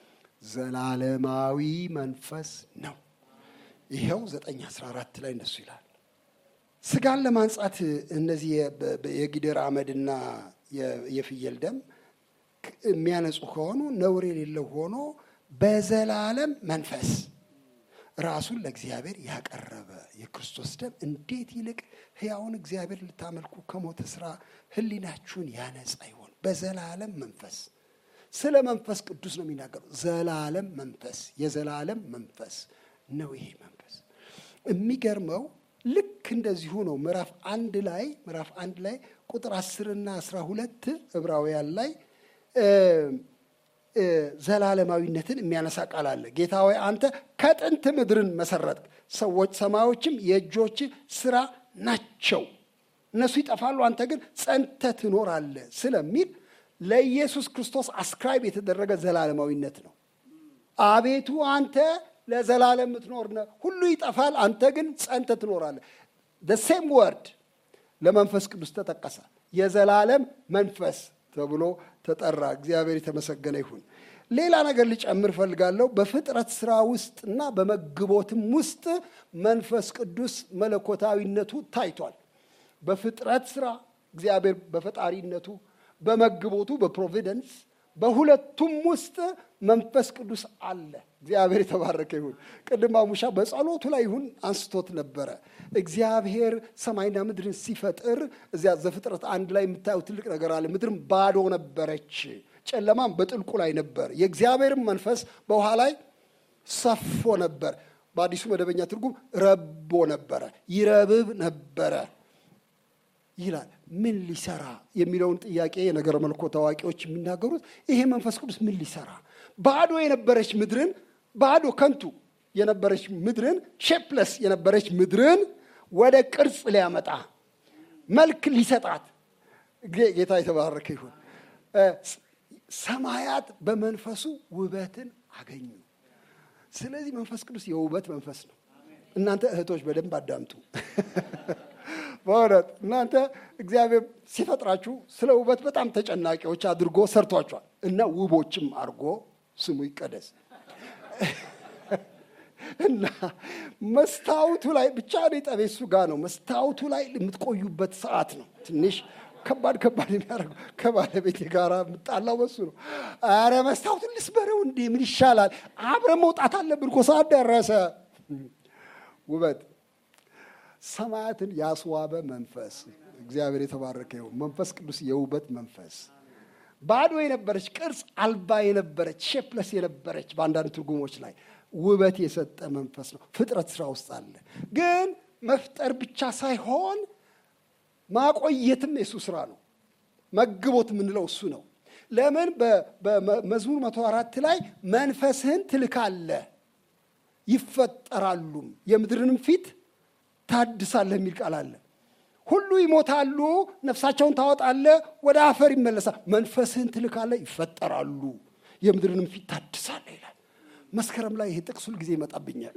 ዘላለማዊ መንፈስ ነው። ይኸው ዘጠኝ አስራ አራት ላይ እንደሱ ይላል። ስጋን ለማንጻት እነዚህ የጊደር አመድና የፍየል ደም የሚያነጹ ከሆኑ ነውር የሌለው ሆኖ በዘላለም መንፈስ ራሱን ለእግዚአብሔር ያቀረበ የክርስቶስ ደም እንዴት ይልቅ ሕያውን እግዚአብሔር ልታመልኩ ከሞተ ስራ ሕሊናችሁን ያነጻ ይሆን። በዘላለም መንፈስ ስለ መንፈስ ቅዱስ ነው የሚናገሩ። ዘላለም መንፈስ የዘላለም መንፈስ ነው ይሄ መንፈስ። የሚገርመው ልክ እንደዚሁ ነው። ምዕራፍ አንድ ላይ ምዕራፍ አንድ ላይ ቁጥር አስርና አስራ ሁለት ዕብራውያን ላይ ዘላለማዊነትን የሚያነሳ ቃል አለ። ጌታ ሆይ አንተ ከጥንት ምድርን መሰረትክ፣ ሰዎች ሰማዮችም የእጆች ስራ ናቸው። እነሱ ይጠፋሉ፣ አንተ ግን ጸንተ ትኖራለህ ስለሚል ለኢየሱስ ክርስቶስ አስክራይብ የተደረገ ዘላለማዊነት ነው። አቤቱ አንተ ለዘላለም የምትኖር ነህ። ሁሉ ይጠፋል፣ አንተ ግን ጸንተ ትኖራለህ። ሴም ወርድ ለመንፈስ ቅዱስ ተጠቀሰ። የዘላለም መንፈስ ተብሎ ተጠራ። እግዚአብሔር የተመሰገነ ይሁን። ሌላ ነገር ልጨምር ፈልጋለሁ። በፍጥረት ስራ ውስጥ እና በመግቦትም ውስጥ መንፈስ ቅዱስ መለኮታዊነቱ ታይቷል። በፍጥረት ስራ እግዚአብሔር በፈጣሪነቱ፣ በመግቦቱ በፕሮቪደንስ በሁለቱም ውስጥ መንፈስ ቅዱስ አለ። እግዚአብሔር የተባረከ ይሁን። ቅድም አሙሻ በጸሎቱ ላይ ይሁን አንስቶት ነበረ። እግዚአብሔር ሰማይና ምድርን ሲፈጥር እዚያ ዘፍጥረት አንድ ላይ የምታየው ትልቅ ነገር አለ። ምድርም ባዶ ነበረች፣ ጨለማም በጥልቁ ላይ ነበር። የእግዚአብሔርም መንፈስ በውሃ ላይ ሰፎ ነበር። በአዲሱ መደበኛ ትርጉም ረቦ ነበረ፣ ይረብብ ነበረ ይላል። ምን ሊሰራ የሚለውን ጥያቄ የነገረ መለኮት አዋቂዎች የሚናገሩት ይሄ መንፈስ ቅዱስ ምን ሊሰራ ባዶ የነበረች ምድርን ባዶ ከንቱ የነበረች ምድርን ሼፕለስ የነበረች ምድርን ወደ ቅርጽ ሊያመጣ መልክ ሊሰጣት ጌታ የተባረከ ይሁን። ሰማያት በመንፈሱ ውበትን አገኙ። ስለዚህ መንፈስ ቅዱስ የውበት መንፈስ ነው። እናንተ እህቶች በደንብ አዳምጡ። በእውነት እናንተ እግዚአብሔር ሲፈጥራችሁ ስለ ውበት በጣም ተጨናቂዎች አድርጎ ሰርቷቸዋል እና ውቦችም አድርጎ ስሙ ይቀደስ እና መስታወቱ ላይ ብቻ ነው ጠቤ እሱ ጋር ነው። መስታወቱ ላይ የምትቆዩበት ሰዓት ነው ትንሽ ከባድ ከባድ የሚያደርገው ከባለቤቴ ጋር የምጣላው በሱ ነው። አረ መስታወቱን ልስበረው እንዴ ምን ይሻላል? አብረን መውጣት አለብን እኮ ሰዓት ደረሰ። ውበት ሰማያትን ያስዋበ መንፈስ እግዚአብሔር የተባረከ ይሁን። መንፈስ ቅዱስ የውበት መንፈስ ባዶ የነበረች ቅርጽ አልባ የነበረች ሼፕለስ የነበረች በአንዳንድ ትርጉሞች ላይ ውበት የሰጠ መንፈስ ነው። ፍጥረት ስራ ውስጥ አለ። ግን መፍጠር ብቻ ሳይሆን ማቆየትም የሱ ስራ ነው። መግቦት የምንለው እሱ ነው። ለምን በመዝሙር መቶ አራት ላይ መንፈስህን ትልካለህ ይፈጠራሉም የምድርንም ፊት ታድሳለህ የሚል ቃል አለ። ሁሉ ይሞታሉ፣ ነፍሳቸውን ታወጣለህ፣ ወደ አፈር ይመለሳል። መንፈስህን ትልካለህ፣ ይፈጠራሉ፣ የምድርንም ፊት ታድሳለህ ይላል። መስከረም ላይ ይሄ ጥቅስ ሁል ጊዜ ይመጣብኛል።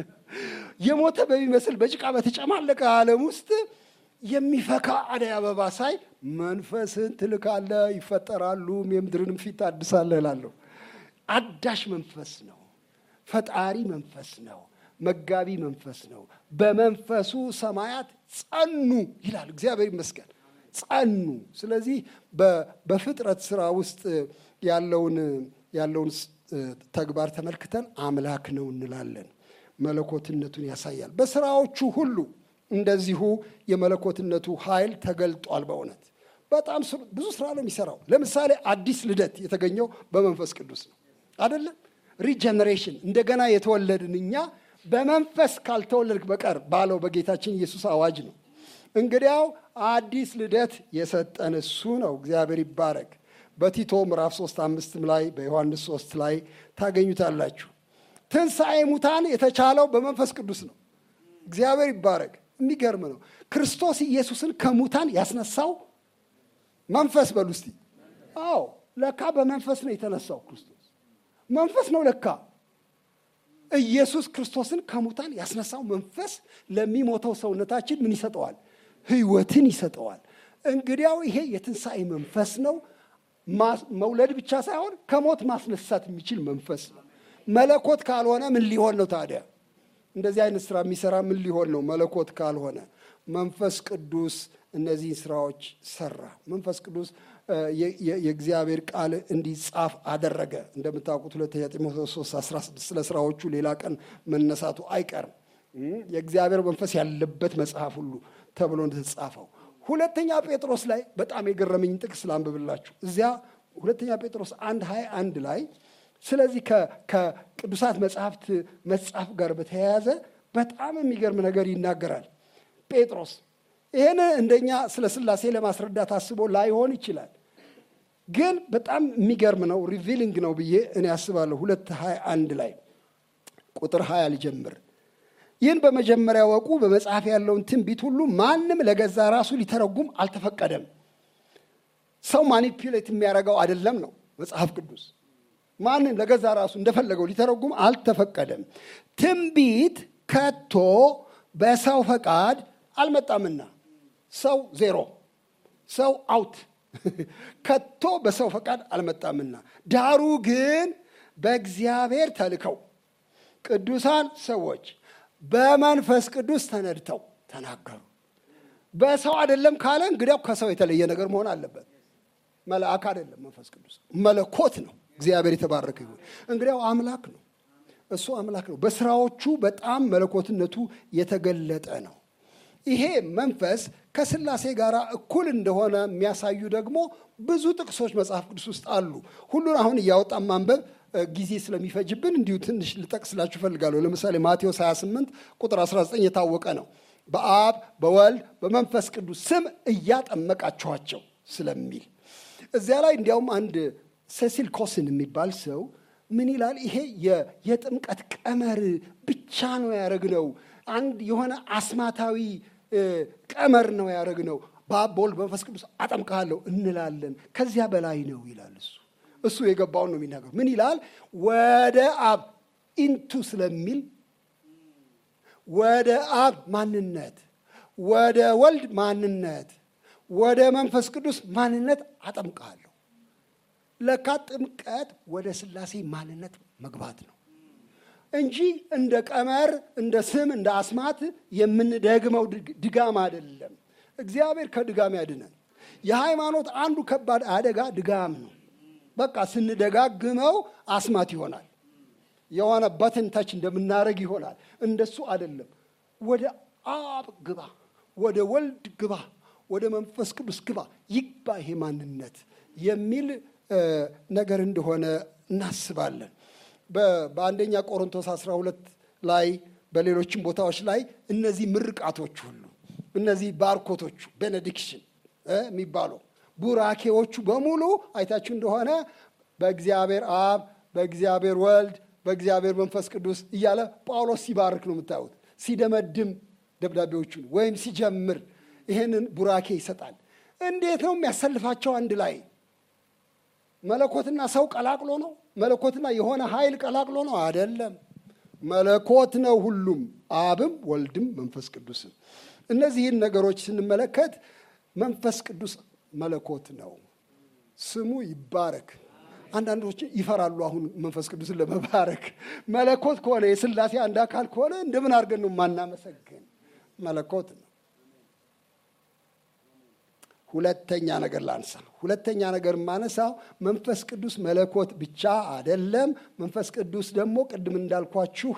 የሞተ በሚመስል በጭቃ በተጨማለቀ ዓለም ውስጥ የሚፈካ አደይ አበባ ሳይ መንፈስህን ትልካለህ፣ ይፈጠራሉ፣ የምድርንም ፊት ታድሳለህ እላለሁ። አዳሽ መንፈስ ነው። ፈጣሪ መንፈስ ነው። መጋቢ መንፈስ ነው። በመንፈሱ ሰማያት ጸኑ ይላል። እግዚአብሔር ይመስገን ጸኑ። ስለዚህ በፍጥረት ስራ ውስጥ ያለውን ያለውን ተግባር ተመልክተን አምላክ ነው እንላለን። መለኮትነቱን ያሳያል። በስራዎቹ ሁሉ እንደዚሁ የመለኮትነቱ ኃይል ተገልጧል። በእውነት በጣም ብዙ ስራ ነው የሚሰራው። ለምሳሌ አዲስ ልደት የተገኘው በመንፈስ ቅዱስ ነው አይደለም? ሪጀነሬሽን እንደገና የተወለድን እኛ በመንፈስ ካልተወለድክ በቀር ባለው በጌታችን ኢየሱስ አዋጅ ነው። እንግዲያው አዲስ ልደት የሰጠን እሱ ነው። እግዚአብሔር ይባረክ። በቲቶ ምዕራፍ ሶስት አምስትም ላይ በዮሐንስ ሶስት ላይ ታገኙታላችሁ። ትንሣኤ ሙታን የተቻለው በመንፈስ ቅዱስ ነው። እግዚአብሔር ይባረክ። የሚገርም ነው። ክርስቶስ ኢየሱስን ከሙታን ያስነሳው መንፈስ በሉ እስቲ። አዎ ለካ በመንፈስ ነው የተነሳው ክርስቶስ መንፈስ ነው ለካ ኢየሱስ ክርስቶስን ከሙታን ያስነሳው መንፈስ ለሚሞተው ሰውነታችን ምን ይሰጠዋል? ሕይወትን ይሰጠዋል። እንግዲያው ይሄ የትንሣኤ መንፈስ ነው። መውለድ ብቻ ሳይሆን ከሞት ማስነሳት የሚችል መንፈስ ነው። መለኮት ካልሆነ ምን ሊሆን ነው ታዲያ? እንደዚህ አይነት ስራ የሚሰራ ምን ሊሆን ነው? መለኮት ካልሆነ መንፈስ ቅዱስ እነዚህን ስራዎች ሰራ። መንፈስ ቅዱስ የእግዚአብሔር ቃል እንዲጻፍ አደረገ። እንደምታውቁት ሁለተኛ ጢሞቴዎስ 3 16 ስለ ስራዎቹ ሌላ ቀን መነሳቱ አይቀርም። የእግዚአብሔር መንፈስ ያለበት መጽሐፍ ሁሉ ተብሎ እንደተጻፈው ሁለተኛ ጴጥሮስ ላይ በጣም የገረመኝ ጥቅስ ላንብብላችሁ። እዚያ ሁለተኛ ጴጥሮስ አንድ ሀያ አንድ ላይ ስለዚህ ከቅዱሳት መጽሐፍት መጽሐፍ ጋር በተያያዘ በጣም የሚገርም ነገር ይናገራል ጴጥሮስ ይህን እንደኛ ስለ ስላሴ ለማስረዳት አስቦ ላይሆን ይችላል። ግን በጣም የሚገርም ነው፣ ሪቪሊንግ ነው ብዬ እኔ አስባለሁ። ሁለት ሀያ አንድ ላይ ቁጥር ሀያ ሊጀምር ይህን በመጀመሪያ ወቁ፣ በመጽሐፍ ያለውን ትንቢት ሁሉ ማንም ለገዛ ራሱ ሊተረጉም አልተፈቀደም። ሰው ማኒፕሌት የሚያደርገው አይደለም ነው መጽሐፍ ቅዱስ። ማንም ለገዛ ራሱ እንደፈለገው ሊተረጉም አልተፈቀደም። ትንቢት ከቶ በሰው ፈቃድ አልመጣምና ሰው ዜሮ፣ ሰው አውት፣ ከቶ በሰው ፈቃድ አልመጣምና ዳሩ ግን በእግዚአብሔር ተልከው ቅዱሳን ሰዎች በመንፈስ ቅዱስ ተነድተው ተናገሩ። በሰው አይደለም ካለ እንግዲያው ከሰው የተለየ ነገር መሆን አለበት። መልአክ አይደለም፣ መንፈስ ቅዱስ መለኮት ነው። እግዚአብሔር የተባረከ ይሁን። እንግዲያው አምላክ ነው። እሱ አምላክ ነው። በስራዎቹ በጣም መለኮትነቱ የተገለጠ ነው። ይሄ መንፈስ ከስላሴ ጋር እኩል እንደሆነ የሚያሳዩ ደግሞ ብዙ ጥቅሶች መጽሐፍ ቅዱስ ውስጥ አሉ። ሁሉን አሁን እያወጣን ማንበብ ጊዜ ስለሚፈጅብን እንዲሁ ትንሽ ልጠቅስላችሁ እፈልጋለሁ። ለምሳሌ ማቴዎስ 28 ቁጥር 19 የታወቀ ነው። በአብ በወልድ በመንፈስ ቅዱስ ስም እያጠመቃችኋቸው ስለሚል እዚያ ላይ እንዲያውም አንድ ሴሲል ኮስን የሚባል ሰው ምን ይላል? ይሄ የጥምቀት ቀመር ብቻ ነው ያደረግነው፣ አንድ የሆነ አስማታዊ ቀመር ነው ያደረግነው። በአብ በወልድ በመንፈስ ቅዱስ አጠምቃለሁ እንላለን። ከዚያ በላይ ነው ይላል እሱ እሱ የገባውን ነው የሚናገር። ምን ይላል? ወደ አብ ኢንቱ ስለሚል ወደ አብ ማንነት፣ ወደ ወልድ ማንነት፣ ወደ መንፈስ ቅዱስ ማንነት አጠምቃለሁ። ለካ ጥምቀት ወደ ስላሴ ማንነት መግባት ነው እንጂ እንደ ቀመር፣ እንደ ስም፣ እንደ አስማት የምንደግመው ድጋም አይደለም። እግዚአብሔር ከድጋም ያድነን። የሃይማኖት አንዱ ከባድ አደጋ ድጋም ነው። በቃ ስንደጋግመው አስማት ይሆናል። የሆነ በትን ተች እንደምናደርግ ይሆናል። እንደሱ አይደለም። ወደ አብ ግባ፣ ወደ ወልድ ግባ፣ ወደ መንፈስ ቅዱስ ግባ፣ ይግባ ይሄ ማንነት የሚል ነገር እንደሆነ እናስባለን። በአንደኛ ቆሮንቶስ 12 ላይ በሌሎችም ቦታዎች ላይ እነዚህ ምርቃቶች ሁሉ እነዚህ ባርኮቶቹ ቤኔዲክሽን የሚባለው ቡራኬዎቹ በሙሉ አይታችሁ እንደሆነ በእግዚአብሔር አብ፣ በእግዚአብሔር ወልድ፣ በእግዚአብሔር መንፈስ ቅዱስ እያለ ጳውሎስ ሲባርክ ነው የምታዩት። ሲደመድም ደብዳቤዎቹን ወይም ሲጀምር ይህንን ቡራኬ ይሰጣል። እንዴት ነው የሚያሰልፋቸው አንድ ላይ? መለኮትና ሰው ቀላቅሎ ነው? መለኮትና የሆነ ኃይል ቀላቅሎ ነው? አይደለም። መለኮት ነው ሁሉም፣ አብም ወልድም መንፈስ ቅዱስም። እነዚህን ነገሮች ስንመለከት መንፈስ ቅዱስ መለኮት ነው፣ ስሙ ይባረክ። አንዳንዶች ይፈራሉ። አሁን መንፈስ ቅዱስን ለመባረክ መለኮት ከሆነ የሥላሴ አንድ አካል ከሆነ እንደምን አድርገን ነው ማናመሰግን? መለኮት ነው። ሁለተኛ ነገር ላንሳ። ሁለተኛ ነገር የማነሳው መንፈስ ቅዱስ መለኮት ብቻ አይደለም። መንፈስ ቅዱስ ደግሞ ቅድም እንዳልኳችሁ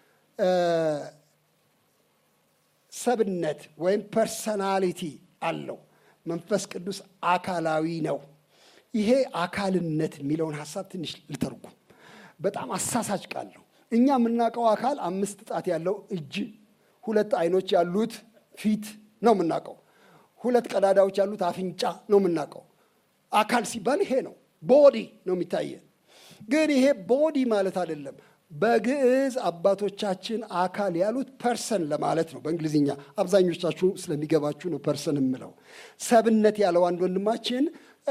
ሰብነት ወይም ፐርሰናሊቲ አለው። መንፈስ ቅዱስ አካላዊ ነው። ይሄ አካልነት የሚለውን ሀሳብ ትንሽ ልተርጉም። በጣም አሳሳች ቃል ነው። እኛ የምናውቀው አካል አምስት ጣት ያለው እጅ፣ ሁለት አይኖች ያሉት ፊት ነው የምናውቀው። ሁለት ቀዳዳዎች ያሉት አፍንጫ ነው የምናውቀው። አካል ሲባል ይሄ ነው፣ ቦዲ ነው የሚታየን። ግን ይሄ ቦዲ ማለት አይደለም። በግዕዝ አባቶቻችን አካል ያሉት ፐርሰን ለማለት ነው። በእንግሊዝኛ አብዛኞቻችሁ ስለሚገባችሁ ነው ፐርሰን የምለው። ሰብነት ያለው አንድ ወንድማችን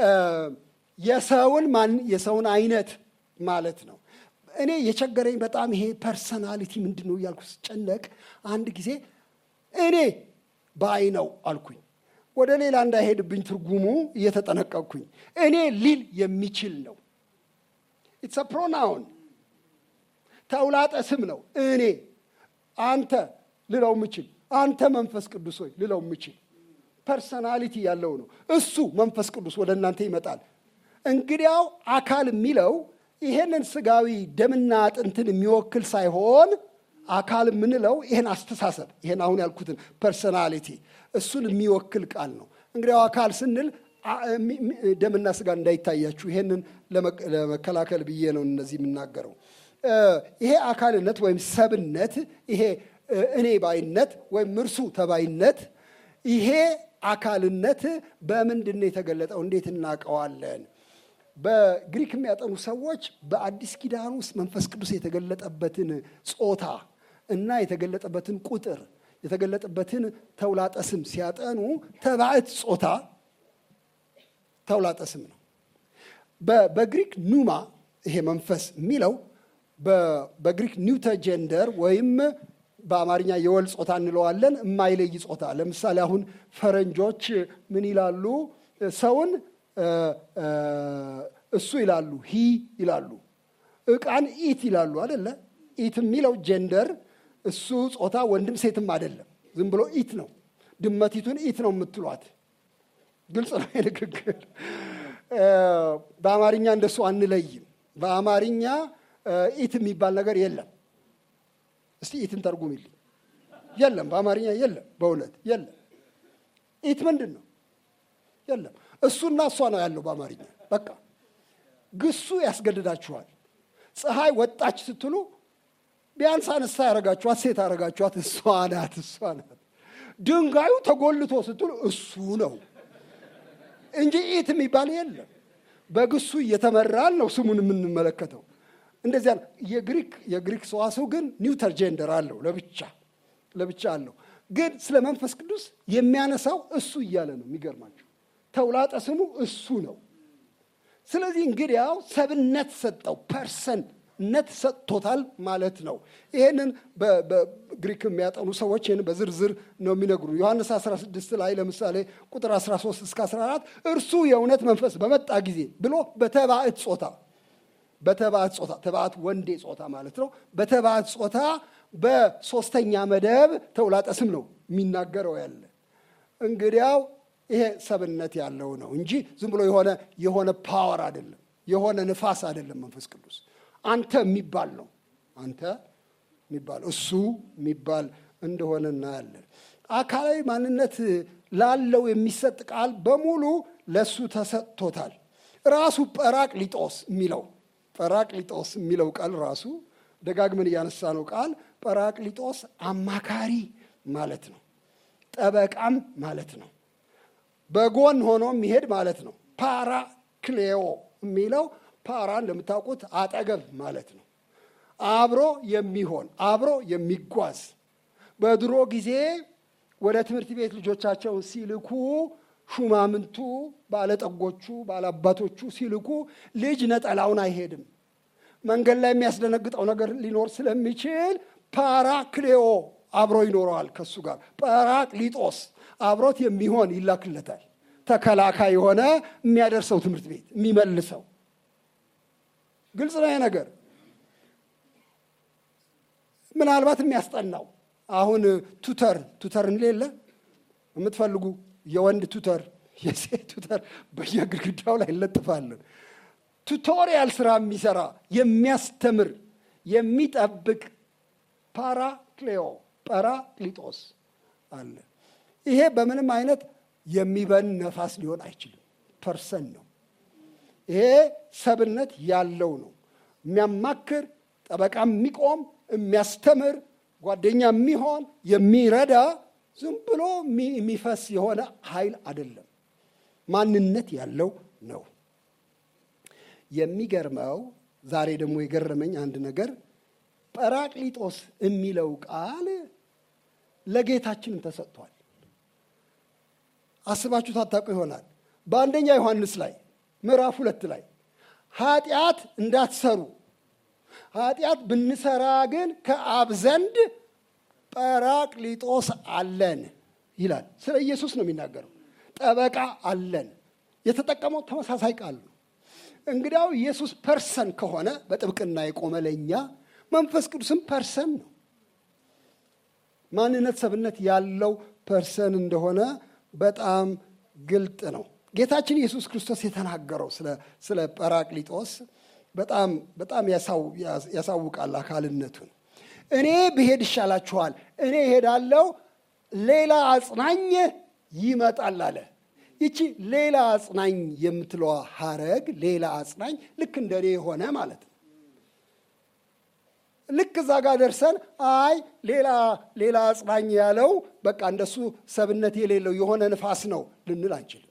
የሰውን ማን የሰውን አይነት ማለት ነው። እኔ የቸገረኝ በጣም ይሄ ፐርሰናሊቲ ምንድን ነው እያልኩ ስጨነቅ አንድ ጊዜ እኔ ባይ ነው አልኩኝ። ወደ ሌላ እንዳይሄድብኝ ትርጉሙ እየተጠነቀቅኩኝ እኔ ሊል የሚችል ነው። ኢትስ ፕሮናውን ተውላጠ ስም ነው። እኔ አንተ ልለው ምችል፣ አንተ መንፈስ ቅዱስ ሆይ ልለው ምችል ፐርሰናሊቲ ያለው ነው። እሱ መንፈስ ቅዱስ ወደ እናንተ ይመጣል። እንግዲያው አካል የሚለው ይሄንን ስጋዊ ደምና አጥንትን የሚወክል ሳይሆን አካል የምንለው ይህን አስተሳሰብ ይህን አሁን ያልኩትን ፐርሰናሊቲ እሱን የሚወክል ቃል ነው። እንግዲያው አካል ስንል ደምና ስጋ እንዳይታያችሁ ይሄንን ለመከላከል ብዬ ነው እነዚህ የምናገረው። ይሄ አካልነት ወይም ሰብነት፣ ይሄ እኔ ባይነት ወይም እርሱ ተባይነት፣ ይሄ አካልነት በምንድን ነው የተገለጠው? እንዴት እናውቀዋለን? በግሪክ የሚያጠኑ ሰዎች በአዲስ ኪዳን ውስጥ መንፈስ ቅዱስ የተገለጠበትን ጾታ እና የተገለጠበትን ቁጥር የተገለጠበትን ተውላጠ ስም ሲያጠኑ ተባዕት ጾታ ተውላጠ ስም ነው። በግሪክ ኑማ ይሄ መንፈስ የሚለው በግሪክ ኒውተር ጀንደር ወይም በአማርኛ የወል ጾታ እንለዋለን፣ የማይለይ ጾታ። ለምሳሌ አሁን ፈረንጆች ምን ይላሉ? ሰውን እሱ ይላሉ፣ ሂ ይላሉ። እቃን ኢት ይላሉ አደለ? ኢት የሚለው ጀንደር እሱ ጾታ ወንድም ሴትም አይደለም፣ ዝም ብሎ ኢት ነው። ድመቲቱን ኢት ነው የምትሏት። ግልጽ ነው ንግግር። በአማርኛ እንደሱ አንለይም። በአማርኛ ኢት የሚባል ነገር የለም። እስቲ ኢትን ተርጉሚልኝ። የለም፣ በአማርኛ የለም፣ በእውነት የለም። ኢት ምንድን ነው? የለም። እሱና እሷ ነው ያለው በአማርኛ። በቃ ግሱ ያስገድዳችኋል። ፀሐይ ወጣች ስትሉ ቢያንስ አነሳ ያረጋችኋት ሴት ያረጋችኋት እሷ ናት፣ እሷ ናት። ድንጋዩ ተጎልቶ ስትሉ እሱ ነው እንጂ ኢት የሚባል የለም። በግሱ እየተመራን ነው ስሙን የምንመለከተው። እንደዚያ የግሪክ የግሪክ ሰዋሰው ግን ኒውተር ጀንደር አለው ለብቻ ለብቻ አለው። ግን ስለ መንፈስ ቅዱስ የሚያነሳው እሱ እያለ ነው። የሚገርማቸው ተውላጠ ስሙ እሱ ነው። ስለዚህ እንግዲያው ሰብነት ሰጠው፣ ፐርሰንነት ሰጥቶታል ማለት ነው። ይህንን በግሪክ የሚያጠኑ ሰዎች ይህን በዝርዝር ነው የሚነግሩ። ዮሐንስ 16 ላይ ለምሳሌ ቁጥር 13 እስከ 14 እርሱ የእውነት መንፈስ በመጣ ጊዜ ብሎ በተባዕት ጾታ በተባዕት ጾታ ተባዕት ወንዴ ጾታ ማለት ነው። በተባዕት ጾታ በሶስተኛ መደብ ተውላጠ ስም ነው የሚናገረው ያለ እንግዲያው ይሄ ሰብነት ያለው ነው እንጂ ዝም ብሎ የሆነ የሆነ ፓወር አይደለም፣ የሆነ ንፋስ አይደለም። መንፈስ ቅዱስ አንተ የሚባል ነው። አንተ የሚባል እሱ የሚባል እንደሆነ እናያለን። አካላዊ ማንነት ላለው የሚሰጥ ቃል በሙሉ ለእሱ ተሰጥቶታል። ራሱ ጰራቅሊጦስ የሚለው ጰራቅሊጦስ የሚለው ቃል ራሱ ደጋግመን እያነሳ ነው ቃል ጰራቅሊጦስ አማካሪ ማለት ነው። ጠበቃም ማለት ነው። በጎን ሆኖ የሚሄድ ማለት ነው። ፓራክሌዮ የሚለው ፓራ እንደምታውቁት አጠገብ ማለት ነው። አብሮ የሚሆን አብሮ የሚጓዝ በድሮ ጊዜ ወደ ትምህርት ቤት ልጆቻቸውን ሲልኩ ሹማምንቱ፣ ባለጠጎቹ፣ ባለአባቶቹ ሲልኩ ልጅ ነጠላውን አይሄድም። መንገድ ላይ የሚያስደነግጠው ነገር ሊኖር ስለሚችል ፓራክሌዮ አብሮ ይኖረዋል ከሱ ጋር። ጰራቅሊጦስ አብሮት የሚሆን ይላክለታል። ተከላካይ የሆነ የሚያደርሰው ትምህርት ቤት የሚመልሰው። ግልጽ ነው ይሄ ነገር። ምናልባት የሚያስጠናው አሁን ቱተር ቱተር እንሌለ የምትፈልጉ የወንድ ቱተር የሴት ቱተር በየግድግዳው ላይ እንለጥፋለን። ቱቶሪያል ስራ የሚሰራ የሚያስተምር የሚጠብቅ ፓራክሌዮ ጰራቅሊጦስ አለ። ይሄ በምንም አይነት የሚበን ነፋስ ሊሆን አይችልም። ፐርሰን ነው። ይሄ ሰብነት ያለው ነው። የሚያማክር ጠበቃ የሚቆም የሚያስተምር ጓደኛ የሚሆን የሚረዳ ዝም ብሎ የሚፈስ የሆነ ኃይል አይደለም። ማንነት ያለው ነው። የሚገርመው ዛሬ ደግሞ የገረመኝ አንድ ነገር ጰራቅሊጦስ የሚለው ቃል ለጌታችንም ተሰጥቷል። አስባችሁ ታታቁ ይሆናል። በአንደኛ ዮሐንስ ላይ ምዕራፍ ሁለት ላይ ኃጢአት እንዳትሰሩ ኃጢአት ብንሰራ ግን ከአብ ዘንድ ጰራቅሊጦስ አለን ይላል። ስለ ኢየሱስ ነው የሚናገረው። ጠበቃ አለን። የተጠቀመው ተመሳሳይ ቃል ነው። እንግዲያው ኢየሱስ ፐርሰን ከሆነ በጥብቅና የቆመ ለእኛ መንፈስ ቅዱስም ፐርሰን ነው። ማንነት ሰብነት ያለው ፐርሰን እንደሆነ በጣም ግልጥ ነው። ጌታችን ኢየሱስ ክርስቶስ የተናገረው ስለ ጰራቅሊጦስ በጣም በጣም ያሳውቃል አካልነቱን። እኔ ብሄድ ይሻላችኋል፣ እኔ እሄዳለሁ፣ ሌላ አጽናኝ ይመጣል አለ። ይቺ ሌላ አጽናኝ የምትለዋ ሀረግ ሌላ አጽናኝ ልክ እንደ እኔ የሆነ ማለት ነው። ልክ እዛ ጋር ደርሰን አይ ሌላ ሌላ አጽናኝ ያለው በቃ እንደሱ ሰብነት የሌለው የሆነ ንፋስ ነው ልንል አንችልም።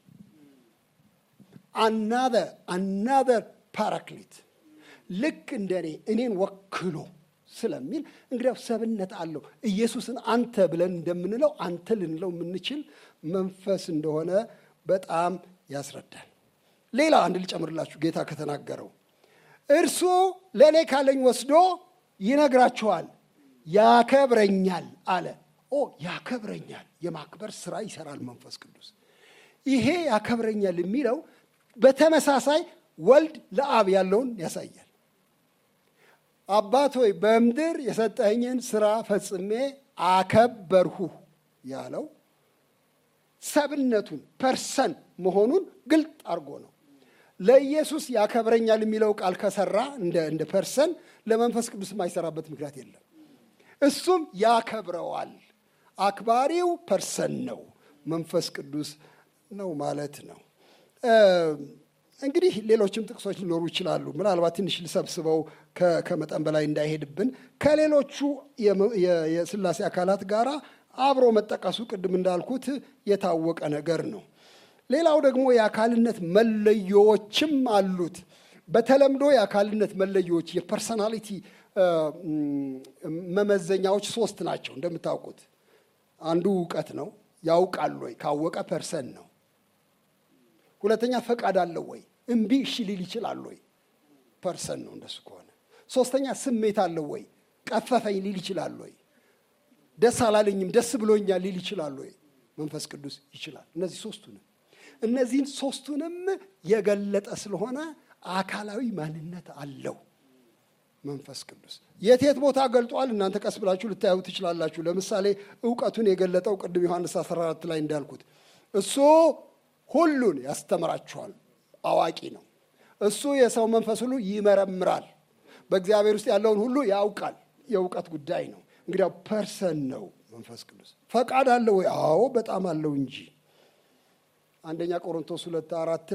አናዘር አናዘር ፓራክሊት ልክ እንደ እኔ እኔን ወክሎ ስለሚል እንግዲያው ሰብነት አለው። ኢየሱስን አንተ ብለን እንደምንለው አንተ ልንለው የምንችል መንፈስ እንደሆነ በጣም ያስረዳል። ሌላ አንድ ልጨምርላችሁ ጌታ ከተናገረው እርሱ ለእኔ ካለኝ ወስዶ ይነግራችኋል፣ ያከብረኛል አለ። ኦ ያከብረኛል፣ የማክበር ስራ ይሰራል መንፈስ ቅዱስ። ይሄ ያከብረኛል የሚለው በተመሳሳይ ወልድ ለአብ ያለውን ያሳያል። አባት ሆይ በምድር የሰጠኝን ስራ ፈጽሜ አከበርሁ ያለው ሰብነቱን ፐርሰን መሆኑን ግልጥ አድርጎ ነው። ለኢየሱስ ያከብረኛል የሚለው ቃል ከሰራ እንደ ፐርሰን ለመንፈስ ቅዱስ የማይሰራበት ምክንያት የለም። እሱም ያከብረዋል። አክባሪው ፐርሰን ነው፣ መንፈስ ቅዱስ ነው ማለት ነው። እንግዲህ ሌሎችም ጥቅሶች ሊኖሩ ይችላሉ። ምናልባት ትንሽ ልሰብስበው ከመጠን በላይ እንዳይሄድብን ከሌሎቹ የስላሴ አካላት ጋር አብሮ መጠቀሱ ቅድም እንዳልኩት የታወቀ ነገር ነው። ሌላው ደግሞ የአካልነት መለዮዎችም አሉት። በተለምዶ የአካልነት መለዮዎች የፐርሰናሊቲ መመዘኛዎች ሶስት ናቸው። እንደምታውቁት አንዱ እውቀት ነው። ያውቃል ወይ? ካወቀ ፐርሰን ነው። ሁለተኛ ፈቃድ አለው ወይ? እምቢ እሺ ሊል ይችላል ወይ? ፐርሰን ነው እንደሱ ከሆነ። ሶስተኛ ስሜት አለው ወይ? ቀፈፈኝ ሊል ይችላል ወይ? ደስ አላለኝም ደስ ብሎኛል ሊል ይችላል ወይ? መንፈስ ቅዱስ ይችላል። እነዚህ ሶስቱንም እነዚህን ሶስቱንም የገለጠ ስለሆነ አካላዊ ማንነት አለው መንፈስ ቅዱስ። የት የት ቦታ ገልጧል? እናንተ ቀስ ብላችሁ ልታዩ ትችላላችሁ። ለምሳሌ እውቀቱን የገለጠው ቅድም ዮሐንስ 14 ላይ እንዳልኩት እሱ ሁሉን ያስተምራችኋል፣ አዋቂ ነው። እሱ የሰው መንፈስ ሁሉ ይመረምራል፣ በእግዚአብሔር ውስጥ ያለውን ሁሉ ያውቃል። የእውቀት ጉዳይ ነው። እንግዲያው ፐርሰን ነው መንፈስ ቅዱስ። ፈቃድ አለው ወይ? አዎ በጣም አለው እንጂ አንደኛ ቆሮንቶስ ሁለት አራት ላይ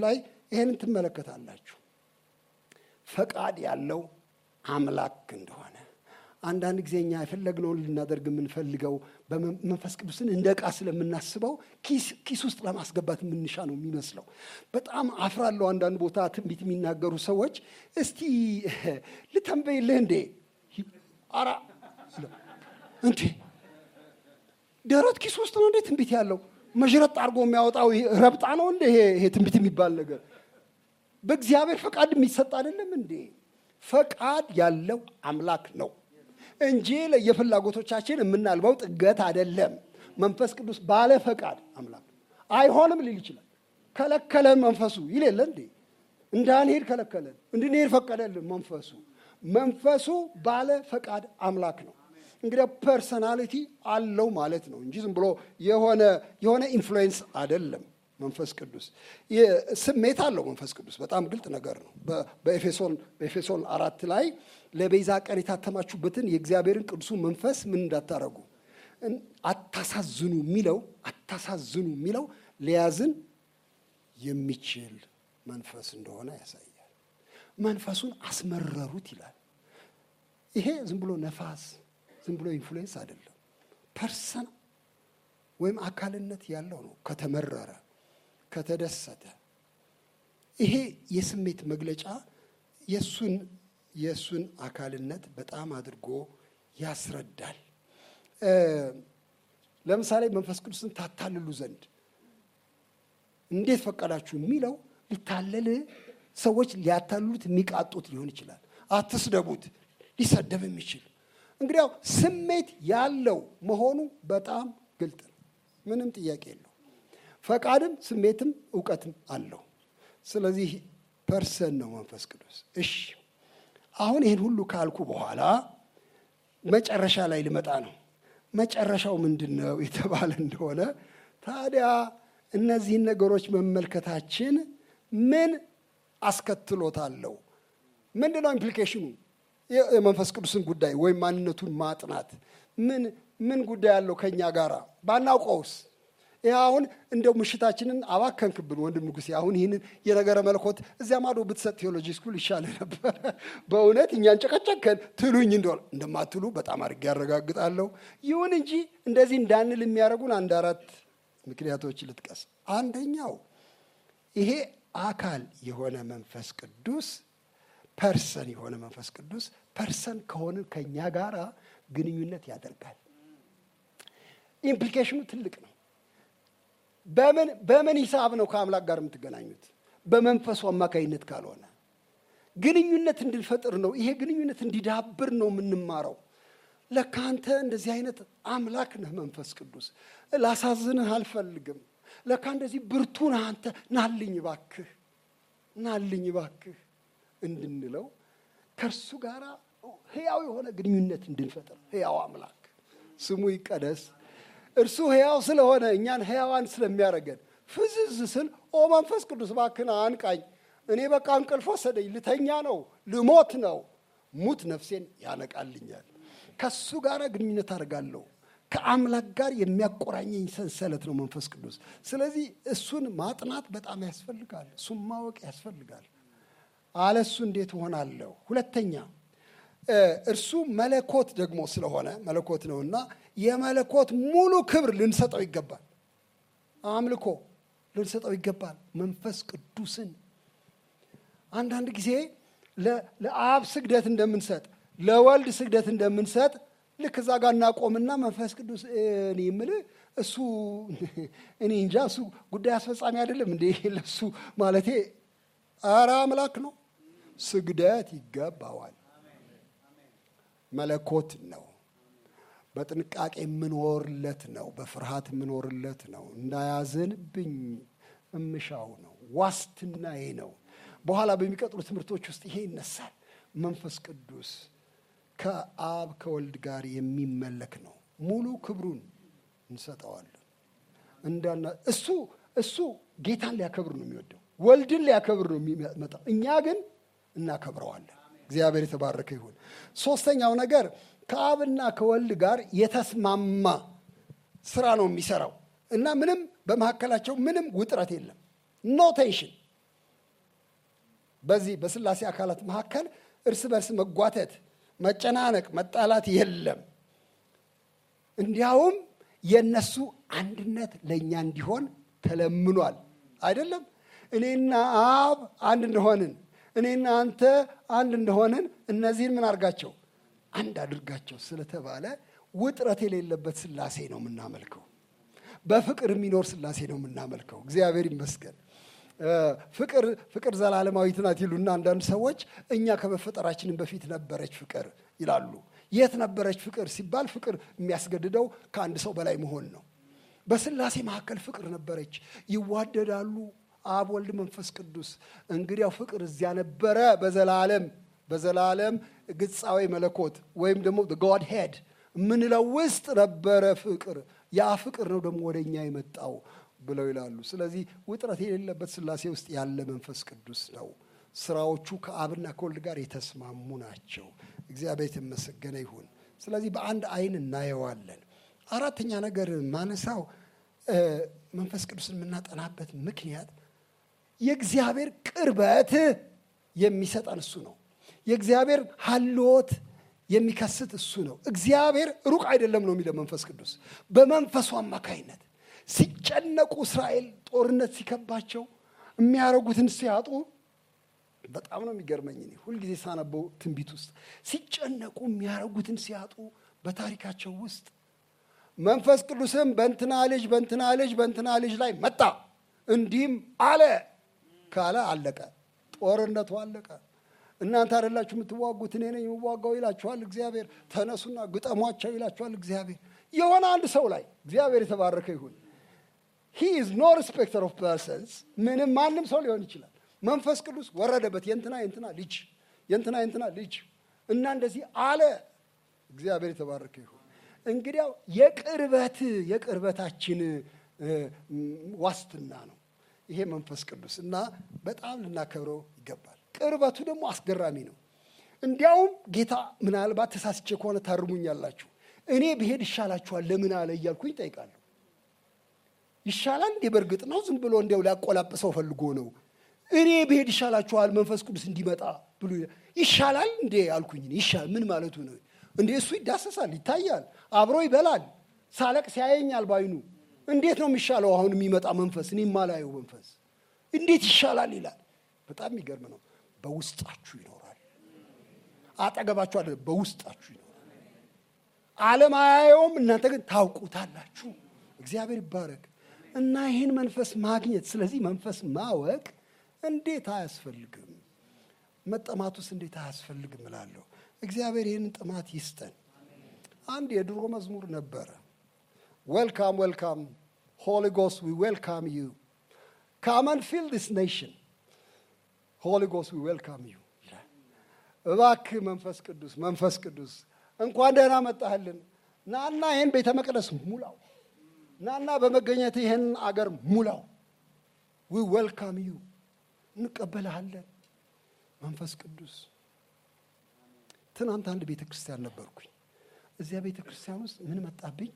ይህንን ትመለከታላችሁ። ፈቃድ ያለው አምላክ እንደሆነ አንዳንድ ጊዜ እኛ የፈለግነውን ልናደርግ የምንፈልገው በመንፈስ ቅዱስን እንደ ዕቃ ስለምናስበው ኪስ ውስጥ ለማስገባት የምንሻ ነው የሚመስለው። በጣም አፍራለሁ። አንዳንድ ቦታ ትንቢት የሚናገሩ ሰዎች እስቲ ልተንበይልህ እንዴ አራ እንዴ ደረት ኪስ ውስጥ ነው እንዴ ትንቢት ያለው? መዥረጥ አድርጎ የሚያወጣው ረብጣ ነው እንደ ይሄ ትንቢት የሚባል ነገር በእግዚአብሔር ፈቃድ የሚሰጥ አይደለም እንዴ? ፈቃድ ያለው አምላክ ነው እንጂ ለየፍላጎቶቻችን የምናልበው ጥገት አይደለም። መንፈስ ቅዱስ ባለ ፈቃድ አምላክ አይሆንም ሊል ይችላል። ከለከለን መንፈሱ ይል የለ እንዴ? እንዳንሄድ ከለከለን፣ እንድንሄድ ፈቀደልን መንፈሱ። መንፈሱ ባለ ፈቃድ አምላክ ነው። እንግዲህ ፐርሰናሊቲ አለው ማለት ነው እንጂ ዝም ብሎ የሆነ የሆነ ኢንፍሉዌንስ አይደለም። መንፈስ ቅዱስ ስሜት አለው። መንፈስ ቅዱስ በጣም ግልጥ ነገር ነው። በኤፌሶን በኤፌሶን አራት ላይ ለቤዛ ቀን የታተማችሁበትን የእግዚአብሔርን ቅዱሱ መንፈስ ምን እንዳታረጉ አታሳዝኑ የሚለው አታሳዝኑ የሚለው ሊያዝን የሚችል መንፈስ እንደሆነ ያሳያል። መንፈሱን አስመረሩት ይላል። ይሄ ዝም ብሎ ነፋስ ዝም ብሎ ኢንፍሉዌንስ አይደለም። ፐርሰን ወይም አካልነት ያለው ነው። ከተመረረ ከተደሰተ ይሄ የስሜት መግለጫ የእሱን የእሱን አካልነት በጣም አድርጎ ያስረዳል። ለምሳሌ መንፈስ ቅዱስን ታታልሉ ዘንድ እንዴት ፈቀዳችሁ የሚለው ሊታለል ሰዎች ሊያታልሉት የሚቃጡት ሊሆን ይችላል። አትስደቡት ሊሰደብ የሚችል እንግዲያው ስሜት ያለው መሆኑ በጣም ግልጥ ነው። ምንም ጥያቄ የለው። ፈቃድም ስሜትም እውቀትም አለው። ስለዚህ ፐርሰን ነው መንፈስ ቅዱስ። እሺ አሁን ይህን ሁሉ ካልኩ በኋላ መጨረሻ ላይ ልመጣ ነው። መጨረሻው ምንድን ነው የተባለ እንደሆነ ታዲያ እነዚህን ነገሮች መመልከታችን ምን አስከትሎታለው? ምንድን ነው ኢምፕሊኬሽኑ? የመንፈስ ቅዱስን ጉዳይ ወይም ማንነቱን ማጥናት ምን ምን ጉዳይ አለው ከእኛ ጋር ባናውቀውስ? ይህ አሁን እንደው ምሽታችንን አባከንክብን ወንድም ንጉሴ። አሁን ይህንን የነገረ መለኮት እዚያ ማዶ ብትሰጥ ቴዎሎጂ ስኩል ይሻለ ነበር። በእውነት እኛን ጨቀጨከን ትሉኝ እንደሆነ እንደማትሉ በጣም አድርጌ ያረጋግጣለሁ። ይሁን እንጂ እንደዚህ እንዳንል የሚያደርጉን አንድ አራት ምክንያቶች ልጥቀስ። አንደኛው ይሄ አካል የሆነ መንፈስ ቅዱስ ፐርሰን የሆነ መንፈስ ቅዱስ ፐርሰን ከሆነ ከእኛ ጋር ግንኙነት ያደርጋል። ኢምፕሊኬሽኑ ትልቅ ነው። በምን በምን ሂሳብ ነው ከአምላክ ጋር የምትገናኙት? በመንፈሱ አማካይነት ካልሆነ ግንኙነት እንድንፈጥር ነው። ይሄ ግንኙነት እንዲዳብር ነው የምንማረው። ለካ አንተ እንደዚህ አይነት አምላክ ነህ መንፈስ ቅዱስ፣ ላሳዝንህ አልፈልግም። ለካ እንደዚህ ብርቱ ነህ አንተ፣ ናልኝ ባክህ፣ ናልኝ ባክህ እንድንለው ከእርሱ ጋር ህያው የሆነ ግንኙነት እንድንፈጥር ህያው አምላክ ስሙ ይቀደስ። እርሱ ህያው ስለሆነ እኛን ህያዋን ስለሚያደርገን ፍዝዝ ስል ኦ መንፈስ ቅዱስ እባክህን አንቃኝ፣ እኔ በቃ እንቅልፍ ወሰደኝ፣ ልተኛ ነው፣ ልሞት ነው። ሙት ነፍሴን ያነቃልኛል። ከሱ ጋር ግንኙነት አደርጋለሁ። ከአምላክ ጋር የሚያቆራኘኝ ሰንሰለት ነው መንፈስ ቅዱስ። ስለዚህ እሱን ማጥናት በጣም ያስፈልጋል። እሱን ማወቅ ያስፈልጋል። አለሱ እንዴት እሆናለሁ? ሁለተኛ እርሱ መለኮት ደግሞ ስለሆነ መለኮት ነውና የመለኮት ሙሉ ክብር ልንሰጠው ይገባል። አምልኮ ልንሰጠው ይገባል። መንፈስ ቅዱስን አንዳንድ ጊዜ ለአብ ስግደት እንደምንሰጥ ለወልድ ስግደት እንደምንሰጥ ልክ እዛ ጋር እናቆምና መንፈስ ቅዱስ እኔ የምልህ እሱ እኔ እንጃ እሱ ጉዳይ አስፈጻሚ አይደለም እንዴ ለሱ ማለቴ ኧረ አምላክ ነው። ስግደት ይገባዋል። መለኮት ነው። በጥንቃቄ የምኖርለት ነው። በፍርሃት የምኖርለት ነው። እንዳያዘንብኝ እምሻው ነው። ዋስትናዬ ነው። በኋላ በሚቀጥሉ ትምህርቶች ውስጥ ይሄ ይነሳል። መንፈስ ቅዱስ ከአብ ከወልድ ጋር የሚመለክ ነው። ሙሉ ክብሩን እንሰጠዋለን። እንዳና እሱ እሱ ጌታን ሊያከብር ነው የሚወደው ወልድን ሊያከብር ነው የሚመጣው። እኛ ግን እናከብረዋለን። እግዚአብሔር የተባረከ ይሁን። ሶስተኛው ነገር ከአብና ከወልድ ጋር የተስማማ ስራ ነው የሚሰራው እና ምንም በመካከላቸው ምንም ውጥረት የለም። ኖ ቴንሽን፣ በዚህ በስላሴ አካላት መካከል እርስ በርስ መጓተት፣ መጨናነቅ፣ መጣላት የለም። እንዲያውም የእነሱ አንድነት ለእኛ እንዲሆን ተለምኗል። አይደለም እኔና አብ አንድ እንደሆንን እኔና አንተ አንድ እንደሆንን እነዚህን ምን አድርጋቸው አንድ አድርጋቸው ስለተባለ ውጥረት የሌለበት ስላሴ ነው የምናመልከው። በፍቅር የሚኖር ስላሴ ነው የምናመልከው። እግዚአብሔር ይመስገን። ፍቅር ፍቅር ዘላለማዊት ናት ይሉና አንዳንድ ሰዎች እኛ ከመፈጠራችንን በፊት ነበረች ፍቅር ይላሉ። የት ነበረች ፍቅር ሲባል ፍቅር የሚያስገድደው ከአንድ ሰው በላይ መሆን ነው። በስላሴ መካከል ፍቅር ነበረች፣ ይዋደዳሉ። አብ፣ ወልድ፣ መንፈስ ቅዱስ። እንግዲያው ፍቅር እዚያ ነበረ በዘላለም በዘላለም ግጻዊ መለኮት ወይም ደግሞ ጎድ ሄድ የምንለው ውስጥ ነበረ ፍቅር። ያ ፍቅር ነው ደግሞ ወደ እኛ የመጣው ብለው ይላሉ። ስለዚህ ውጥረት የሌለበት ስላሴ ውስጥ ያለ መንፈስ ቅዱስ ነው። ስራዎቹ ከአብና ከወልድ ጋር የተስማሙ ናቸው። እግዚአብሔር የተመሰገነ ይሁን። ስለዚህ በአንድ አይን እናየዋለን። አራተኛ ነገር ማነሳው መንፈስ ቅዱስን የምናጠናበት ምክንያት የእግዚአብሔር ቅርበት የሚሰጠን እሱ ነው። የእግዚአብሔር ሀልዎት የሚከስት እሱ ነው። እግዚአብሔር ሩቅ አይደለም ነው የሚለው መንፈስ ቅዱስ በመንፈሱ አማካይነት ሲጨነቁ እስራኤል ጦርነት ሲከባቸው የሚያደርጉትን ሲያጡ በጣም ነው የሚገርመኝ። እኔ ሁልጊዜ ሳነበው ትንቢት ውስጥ ሲጨነቁ የሚያደርጉትን ሲያጡ በታሪካቸው ውስጥ መንፈስ ቅዱስም በእንትና ልጅ በእንትና ልጅ በእንትና ልጅ ላይ መጣ እንዲህም አለ ካለ አለቀ። ጦርነቱ አለቀ። እናንተ አይደላችሁ የምትዋጉት እኔ ነኝ የምዋጋው ይላችኋል እግዚአብሔር። ተነሱና ግጠሟቸው ይላችኋል እግዚአብሔር። የሆነ አንድ ሰው ላይ እግዚአብሔር የተባረከ ይሁን። ሂ ኢዝ ኖ ሪስፔክተር ኦፍ ፐርሰንስ። ምንም ማንም ሰው ሊሆን ይችላል። መንፈስ ቅዱስ ወረደበት። የእንትና የእንትና ልጅ የእንትና የእንትና ልጅ እና እንደዚህ አለ። እግዚአብሔር የተባረከ ይሁን። እንግዲያው የቅርበት የቅርበታችን ዋስትና ነው ይሄ መንፈስ ቅዱስ እና በጣም ልናከብረው ይገባል። ቅርበቱ ደግሞ አስገራሚ ነው። እንዲያውም ጌታ ምናልባት ተሳስቼ ከሆነ ታርሙኛላችሁ። እኔ ብሄድ ይሻላችኋል ለምን አለ እያልኩኝ ጠይቃለሁ። ይሻላል እንዴ? በእርግጥ ነው ዝም ብሎ እንዲያው ሊያቆላጵሰው ፈልጎ ነው። እኔ ብሄድ ይሻላችኋል መንፈስ ቅዱስ እንዲመጣ ብሎ ይሻላል እንዴ አልኩኝ። ይሻል ምን ማለቱ ነው እንዴ? እሱ ይዳሰሳል፣ ይታያል፣ አብሮ ይበላል፣ ሳለቅ ሲያየኛል ባይኑ። እንዴት ነው የሚሻለው አሁን የሚመጣ መንፈስ እኔ የማላየው መንፈስ እንዴት ይሻላል ይላል። በጣም የሚገርም ነው። በውስጣችሁ ይኖራል። አጠገባችሁ አለ፣ በውስጣችሁ ይኖራል። ዓለም አያየውም፣ እናንተ ግን ታውቁታላችሁ። እግዚአብሔር ይባረክ እና ይህን መንፈስ ማግኘት ስለዚህ መንፈስ ማወቅ እንዴት አያስፈልግም? መጠማቱስ እንዴት አያስፈልግም እላለሁ። እግዚአብሔር ይህንን ጥማት ይስጠን። አንድ የድሮ መዝሙር ነበረ። ዌልካም ዌልካም ሆሊ ጎስት ዊ ዌልካም ዩ ካም አንድ ፊል ዲስ ኔሽን ሆሊ ጎስት ዊ ዌልካም ዩ ይላል። እባክህ መንፈስ ቅዱስ መንፈስ ቅዱስ እንኳን ደህና መጣህልን። ናና ይህን ቤተ መቅደስ ሙላው። ናና በመገኘት ይህን አገር ሙላው። ዊ ዌልካም ዩ እንቀበልሃለን መንፈስ ቅዱስ። ትናንት አንድ ቤተ ክርስቲያን ነበርኩኝ። እዚያ ቤተ ክርስቲያን ውስጥ ምን መጣብኝ?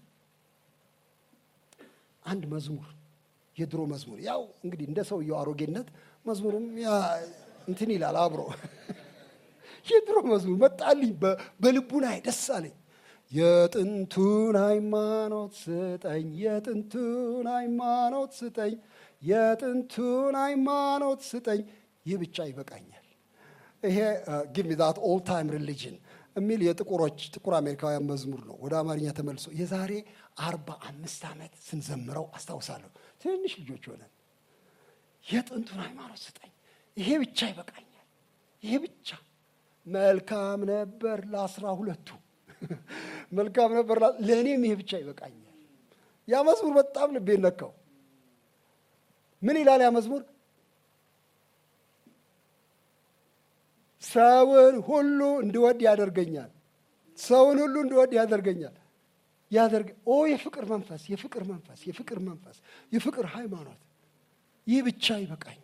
አንድ መዝሙር የድሮ መዝሙር ያው እንግዲህ እንደ ሰውየው አሮጌነት መዝሙርም እንትን ይላል አብሮ የድሮ መዝሙር መጣልኝ። በልቡናዬ ደስ አለኝ። የጥንቱን ሃይማኖት ስጠኝ፣ የጥንቱን ሃይማኖት ስጠኝ፣ የጥንቱን ሃይማኖት ስጠኝ፣ ይህ ብቻ ይበቃኛል። ይሄ ጊቭ ሚ ዛት ኦል ታይም ሪሊጅን የሚል የጥቁሮች ጥቁር አሜሪካውያን መዝሙር ነው። ወደ አማርኛ ተመልሶ የዛሬ አርባ አምስት ዓመት ስንዘምረው አስታውሳለሁ። ትንሽ ልጆች ሆነን የጥንቱን ሃይማኖት ስጠኝ፣ ይሄ ብቻ ይበቃኛል፣ ይሄ ብቻ መልካም ነበር ለአስራ ሁለቱ መልካም ነበር ለእኔም ይሄ ብቻ ይበቃኛል። ያ መዝሙር በጣም ልቤን ነካው። ምን ይላል ያ መዝሙር? ሰውን ሁሉ እንድወድ ያደርገኛል። ሰውን ሁሉ እንድወድ ያደርገኛል። ያደርገ ኦ የፍቅር መንፈስ የፍቅር መንፈስ የፍቅር መንፈስ የፍቅር ሃይማኖት ይህ ብቻ ይበቃኛል።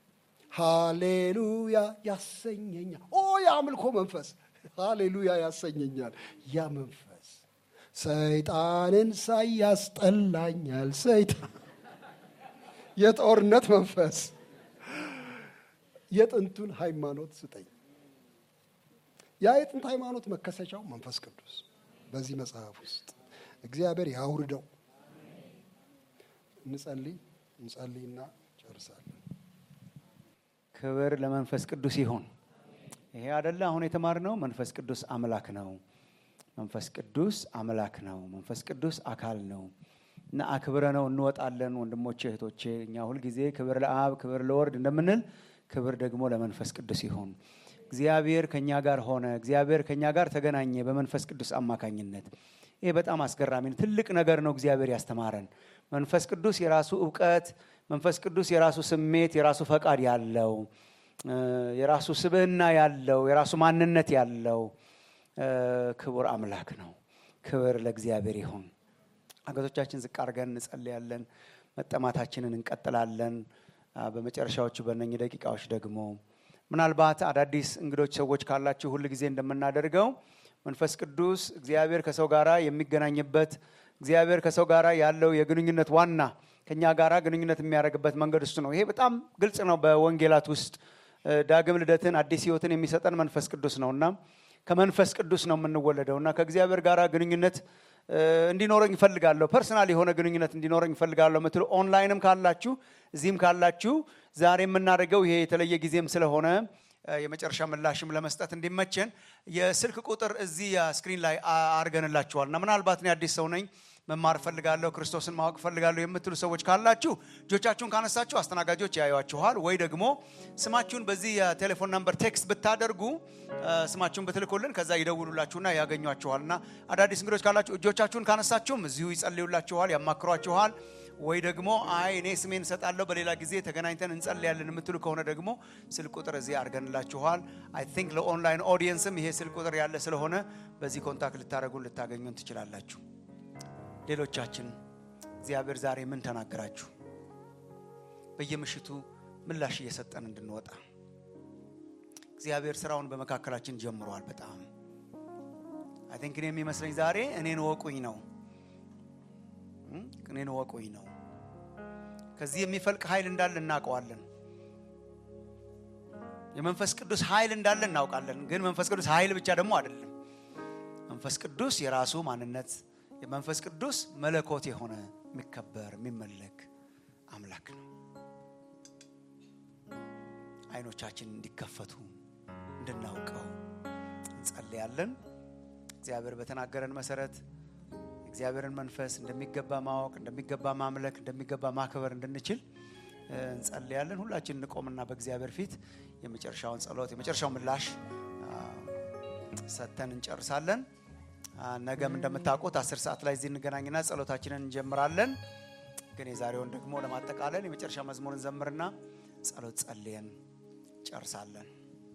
ሃሌሉያ ያሰኘኛል። ኦ የአምልኮ መንፈስ ሃሌሉያ ያሰኘኛል። ያ መንፈስ ሰይጣንን ሳይ ያስጠላኛል። ሰይጣን የጦርነት መንፈስ የጥንቱን ሃይማኖት ስጠኝ። ያ የጥንት ሃይማኖት መከሰቻው መንፈስ ቅዱስ በዚህ መጽሐፍ ውስጥ እግዚአብሔር ያውርደው። እንጸልይ እንጸልይና ጨርሳለን። ክብር ለመንፈስ ቅዱስ ይሁን። ይሄ አደለ አሁን የተማርነው መንፈስ ቅዱስ አምላክ ነው። መንፈስ ቅዱስ አምላክ ነው። መንፈስ ቅዱስ አካል ነው እና አክብረ ነው እንወጣለን። ወንድሞቼ እህቶቼ፣ እኛ ሁልጊዜ ክብር ለአብ ክብር ለወርድ እንደምንል ክብር ደግሞ ለመንፈስ ቅዱስ ይሁን። እግዚአብሔር ከእኛ ጋር ሆነ። እግዚአብሔር ከእኛ ጋር ተገናኘ በመንፈስ ቅዱስ አማካኝነት። ይሄ በጣም አስገራሚ ነው። ትልቅ ነገር ነው እግዚአብሔር ያስተማረን። መንፈስ ቅዱስ የራሱ እውቀት፣ መንፈስ ቅዱስ የራሱ ስሜት፣ የራሱ ፈቃድ ያለው የራሱ ስብዕና ያለው የራሱ ማንነት ያለው ክቡር አምላክ ነው። ክብር ለእግዚአብሔር ይሁን። አገቶቻችን ዝቅ አድርገን እንጸልያለን። መጠማታችንን እንቀጥላለን። በመጨረሻዎቹ በእነኚህ ደቂቃዎች ደግሞ ምናልባት አዳዲስ እንግዶች ሰዎች ካላችሁ ሁል ጊዜ እንደምናደርገው መንፈስ ቅዱስ እግዚአብሔር ከሰው ጋራ የሚገናኝበት እግዚአብሔር ከሰው ጋራ ያለው የግንኙነት ዋና ከኛ ጋራ ግንኙነት የሚያደርግበት መንገድ እሱ ነው። ይሄ በጣም ግልጽ ነው በወንጌላት ውስጥ ዳግም ልደትን አዲስ ሕይወትን የሚሰጠን መንፈስ ቅዱስ ነው እና ከመንፈስ ቅዱስ ነው የምንወለደው እና ከእግዚአብሔር ጋር ግንኙነት እንዲኖረኝ ይፈልጋለሁ፣ ፐርሰናል የሆነ ግንኙነት እንዲኖረኝ ይፈልጋለሁ ምትሉ ኦንላይንም ካላችሁ እዚህም ካላችሁ ዛሬ የምናደርገው ይሄ የተለየ ጊዜም ስለሆነ የመጨረሻ ምላሽም ለመስጠት እንዲመቸን የስልክ ቁጥር እዚህ ስክሪን ላይ አድርገንላችኋል እና ምናልባት እኔ አዲስ ሰው ነኝ መማር ፈልጋለሁ ክርስቶስን ማወቅ ፈልጋለሁ የምትሉ ሰዎች ካላችሁ እጆቻችሁን ካነሳችሁ አስተናጋጆች ያዩዋችኋል። ወይ ደግሞ ስማችሁን በዚህ የቴሌፎን ነምበር ቴክስት ብታደርጉ ስማችሁን ብትልኩልን ከዛ ይደውሉላችሁና ያገኟችኋል። እና አዳዲስ እንግዶች ካላችሁ እጆቻችሁን ካነሳችሁም እዚሁ ይጸልዩላችኋል፣ ያማክሯችኋል። ወይ ደግሞ አይ እኔ ስሜን እሰጣለሁ በሌላ ጊዜ ተገናኝተን እንጸልያለን የምትሉ ከሆነ ደግሞ ስልክ ቁጥር እዚህ አድርገንላችኋል። አይ ቲንክ ለኦንላይን ኦዲየንስም ይሄ ስልክ ቁጥር ያለ ስለሆነ በዚህ ኮንታክት ልታደርጉን ልታገኙን ትችላላችሁ። ሌሎቻችን እግዚአብሔር ዛሬ ምን ተናገራችሁ? በየምሽቱ ምላሽ እየሰጠን እንድንወጣ እግዚአብሔር ስራውን በመካከላችን ጀምሯል። በጣም አይ ቲንክ እኔ የሚመስለኝ ዛሬ እኔን ወቁኝ ነው እኔን ወቁኝ ነው። ከዚህ የሚፈልቅ ኃይል እንዳለ እናውቀዋለን። የመንፈስ ቅዱስ ኃይል እንዳለ እናውቃለን። ግን መንፈስ ቅዱስ ኃይል ብቻ ደግሞ አይደለም። መንፈስ ቅዱስ የራሱ ማንነት የመንፈስ ቅዱስ መለኮት የሆነ የሚከበር የሚመለክ አምላክ ነው። አይኖቻችን እንዲከፈቱ እንድናውቀው እንጸልያለን። እግዚአብሔር በተናገረን መሰረት እግዚአብሔርን መንፈስ እንደሚገባ ማወቅ፣ እንደሚገባ ማምለክ፣ እንደሚገባ ማክበር እንድንችል እንጸልያለን። ሁላችን እንቆምና በእግዚአብሔር ፊት የመጨረሻውን ጸሎት የመጨረሻው ምላሽ ሰጥተን እንጨርሳለን። ነገም እንደምታውቁት አስር ሰዓት ላይ እዚህ እንገናኝና ጸሎታችንን እንጀምራለን። ግን የዛሬውን ደግሞ ለማጠቃለል የመጨረሻ መዝሙር እንዘምርና ጸሎት ጸልየን ጨርሳለን።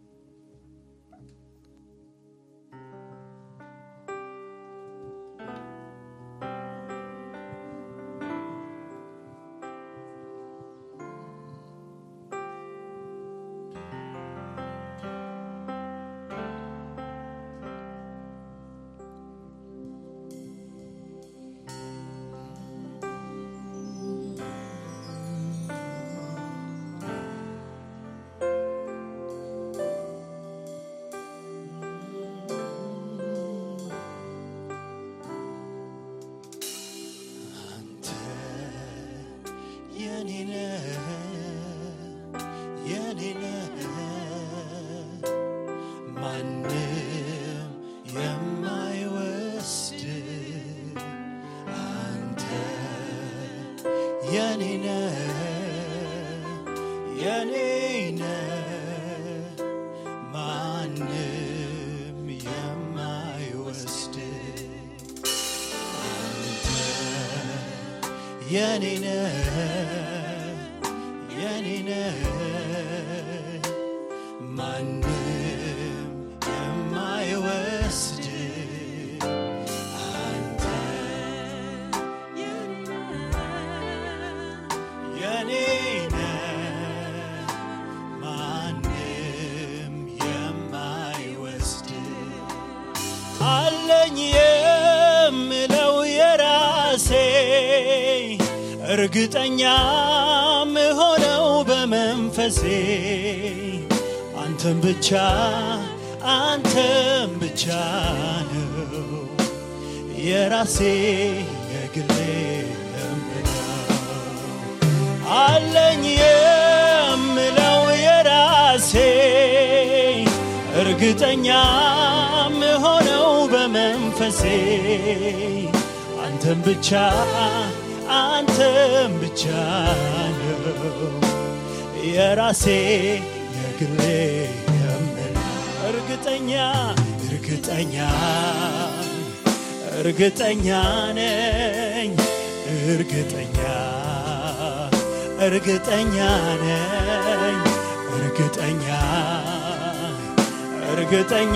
የኔነ የኔነ ማንም የማይወስድ አንተ የኔነ ማንም የማይወስድ አለኝ የምለው የራሴ እርግጠኛ ምሆነው በመንፈሴ አንተም ብቻ አንተም ብቻ ነው የራሴ የግሌ የምለው አለኝ የምለው የራሴ እርግጠኛ ምሆነው በመንፈሴ አንተም ብቻ አንተም ብቻ ነው የራሴ የግሌ የምለው እርግጠኛ እርግጠኛ እርግጠኛ ነኝ እርግጠኛ እርግጠኛ ነኝ እርግጠኛ እርግጠኛ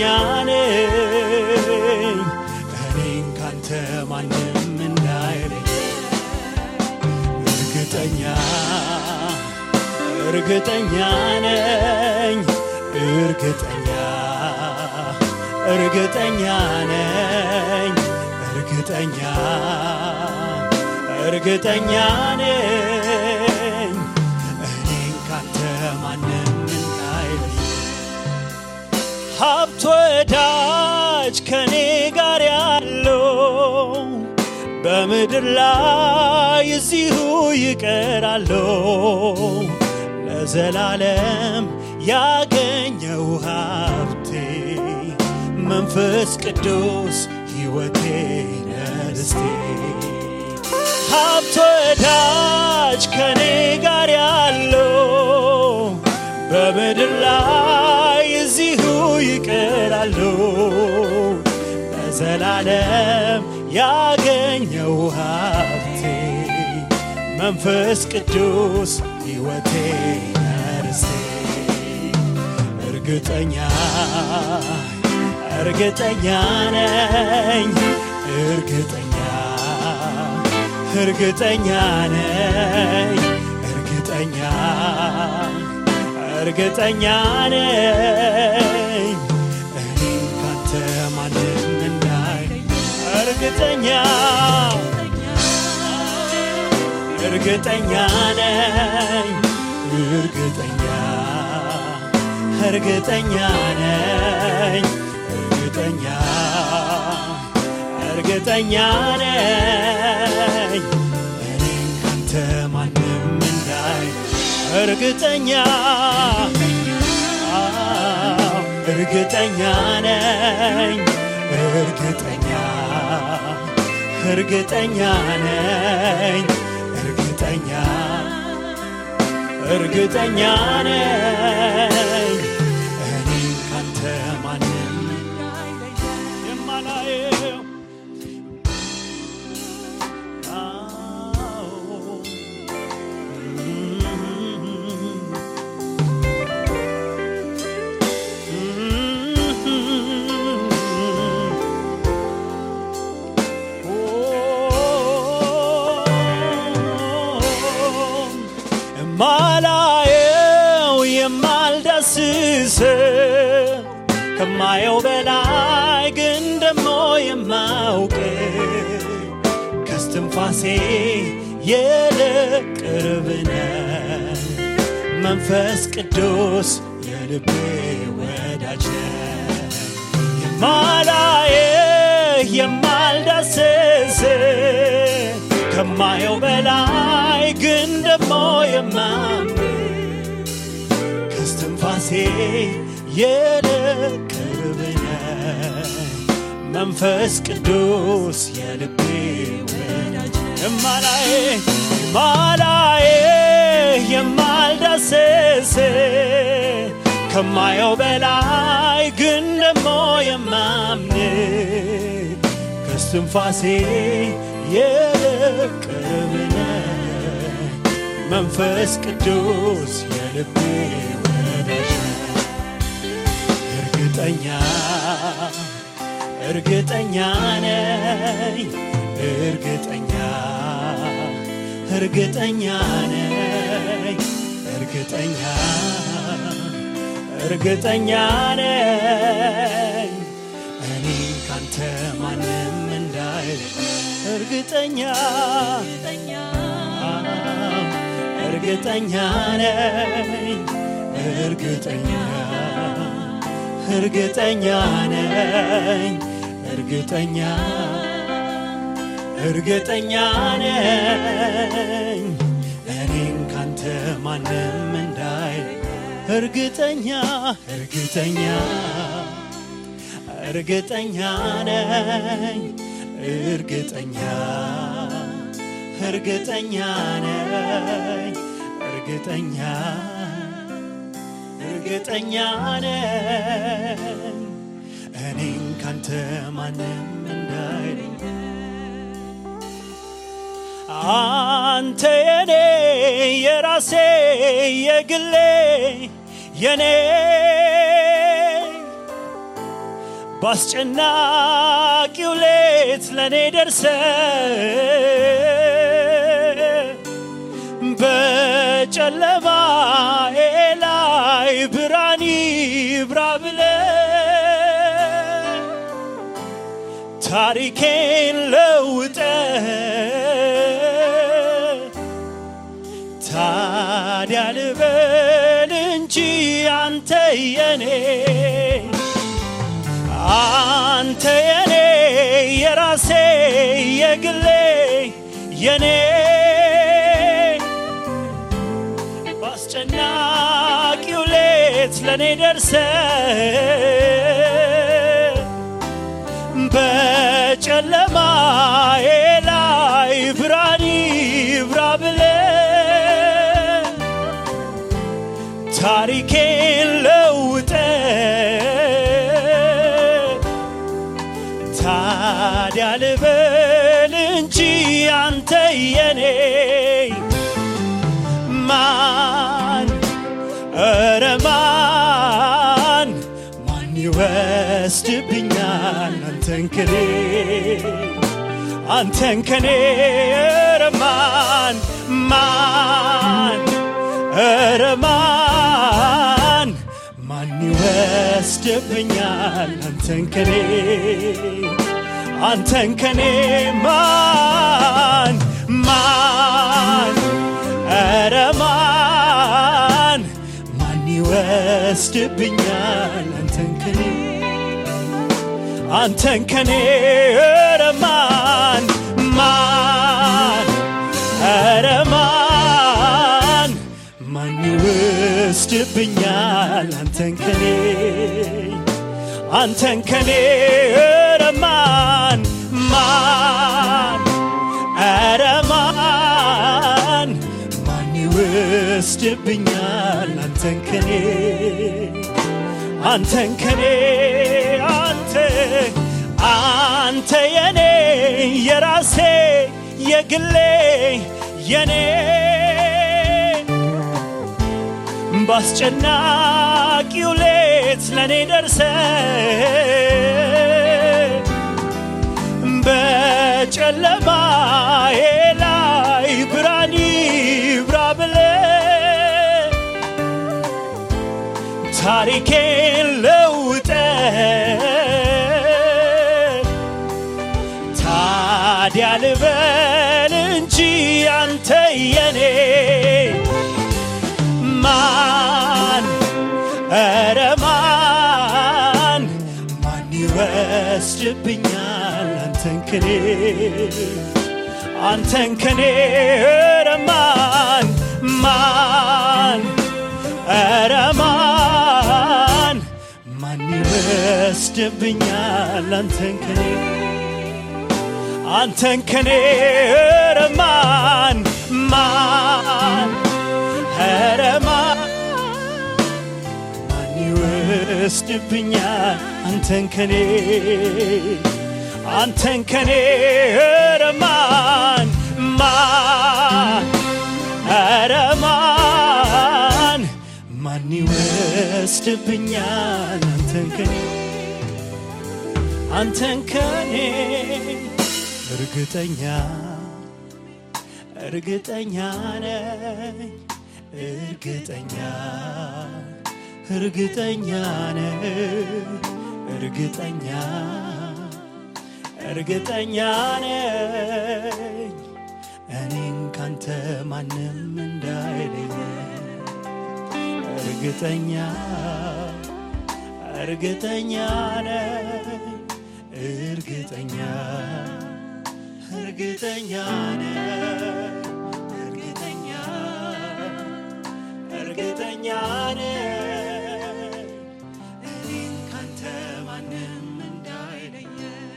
ነኝ እኔን ካንተ ማንም እንዳይለኝ እርግጠኛ እርግጠኛ ነኝ እርግጠኛ እርግጠኛ ነኝ እርግጠኛ እርግጠኛ ነኝ እኔን ካንተ ማንም እንዳይለይ ሀብት ወዳጅ ከኔ ጋር ያለው በምድር ላይ እዚሁ ይቀራለሁ ለዘላለም ያገኘው ሀብቴ መንፈስ ቅዱስ ሕይወቴ ነርስቴ ሀብት ወዳጅ ከኔ ጋር ያለው በምድር ላይ እዚሁ ይቀራሉ ለዘላለም ያገኘው ሀብቴ መንፈስ ቅዱስ ሕይወቴ ነርስቴ እርግጠኛ እርግጠኛ ነኝ እርግጠኛ እርግጠኛ ነኝ እርግጠኛ እርግጠኛ ነኝ እኔን ካንተ ማንም እንዳይ እርግጠኛ እርግጠኛ ነኝ እርግጠኛ እርግጠኛ ነኝ እርግጠኛ እርግጠኛ ነኝ እኔን ካንተ ማንም እንዳይ እርግጠኛ አዎ፣ እርግጠኛ ነኝ እርግጠኛ እርግጠኛ ነኝ እርግጠኛ እርግጠኛ ነኝ እኔን ካንተ ማንም የማላየው አዎ የማላየው የማልዳስስ ከማየው በላይ ግን ደሞ የማውቅ ከስትንፋሴ የለቅርብነ መንፈስ ቅዱስ የልቤ ወዳጅ ነህ። የማላየህ የማልዳስስ ከማየው በላይ ግን ደሞ የማምን ከስትንፋሴ የለቅርብነ መንፈስ ቅዱስ የልቤ ወዳጅ የማላየ የማላየ የማልዳስስ ከማየው በላይ ግን ደሞ የማምን ከስትንፋሴ የለቅርብነ መንፈስ ቅዱስ የልቤ ወዳጅ እርግጠኛ እርግጠኛ ነኝ እርግጠኛ እርግጠኛ ነኝ እርግጠኛ እርግጠኛ ነኝ እኔ ካንተ ማንም እንዳይ እርግጠኛ እርግጠኛ ነኝ እርግጠኛ እርግጠኛ ነኝ እርግጠኛ እርግጠኛ ነኝ እኔን ካንተ ማንም እንዳይ እርግጠኛ እርግጠኛ እርግጠኛ ነኝ እርግጠኛ እርግጠኛ ነኝ እርግጠኛ እርግጠኛ ነኝ እኔን ካንተ ማንም እንዳይለኝ አንተ የኔ የራሴ የግሌ የኔ በአስጨናቂው ሌት ለእኔ ደርሰ በጨለማዬ ላይ ብርሃን ይብራ ብለ ታሪኬን ለውጠ ታዲያ ልበል እንጂ አንተ የኔ አንተ የኔ የራሴ የግሌ የኔ በአስጨናቂው ሌት ለእኔ ደርሰ በጨለማዬ ላይ ብርሃን ይብራ ብለ ታሪኬን ለውጠ ታዲያ ልበል እንጂ አንተ የኔ ማን ኧረ ማን ማን ይወስድብኛል አንተን ከኔ አንተን ከኔ ኧረ ማን ማን ኧረ ማን ማን ይወስድብኛል አንተን ከኔ አንተን ከኔ ማን ማን ኧረ ማን ማን ይወስድብኛል አንተን ከኔ አንተን ከኔ ኧረ ማን ማን ኧረ ማን ማን ይወስድብኛል አንተን ከኔ አንተን ከኔ ኧረ ማን ማን ኧረ ማን ማን ይወስድብኛል አንተን ከኔ አንተን ከኔ አንተ አንተ የኔ የራሴ የግሌ የኔ ባስጨናቂው ሌት ለእኔ ደርሰ በጨለማዬ ላይ ብርሃን ይብራ ብለ ታሪኬን ለውጠ ታዲያ ልበል እንጂ አንተ የኔ ማን ኧረ ማን ማን ይወስድብኛል አንተን ከኔ አንተን ከኔ ኧረ ማን ማን ኧረ ማን ማን ይወስድብኛል አንተን ከኔ አንተን ከኔ ኧረ ማን ማን ኧረ ማን ማን ይወስድብኛል አንተን ከኔ አንተን ከኔ ኧረ ማን ማን ኧረ ማን ማን ይወስድብኛል አንተን ከኔ አንተን ከኔ እርግጠኛ እርግጠኛ ነኝ እርግጠኛ እርግጠኛ ነኝ እርግጠኛ እርግጠኛ ነኝ እኔን ካንተ ማንም እንዳይለኝ እርግጠኛ እርግጠኛ ነኝ እርግጠኛ እርግጠኛ ነኝ እርግጠኛ እርግጠኛ ነኝ እኔን ካንተ ማንም እንዳይለየ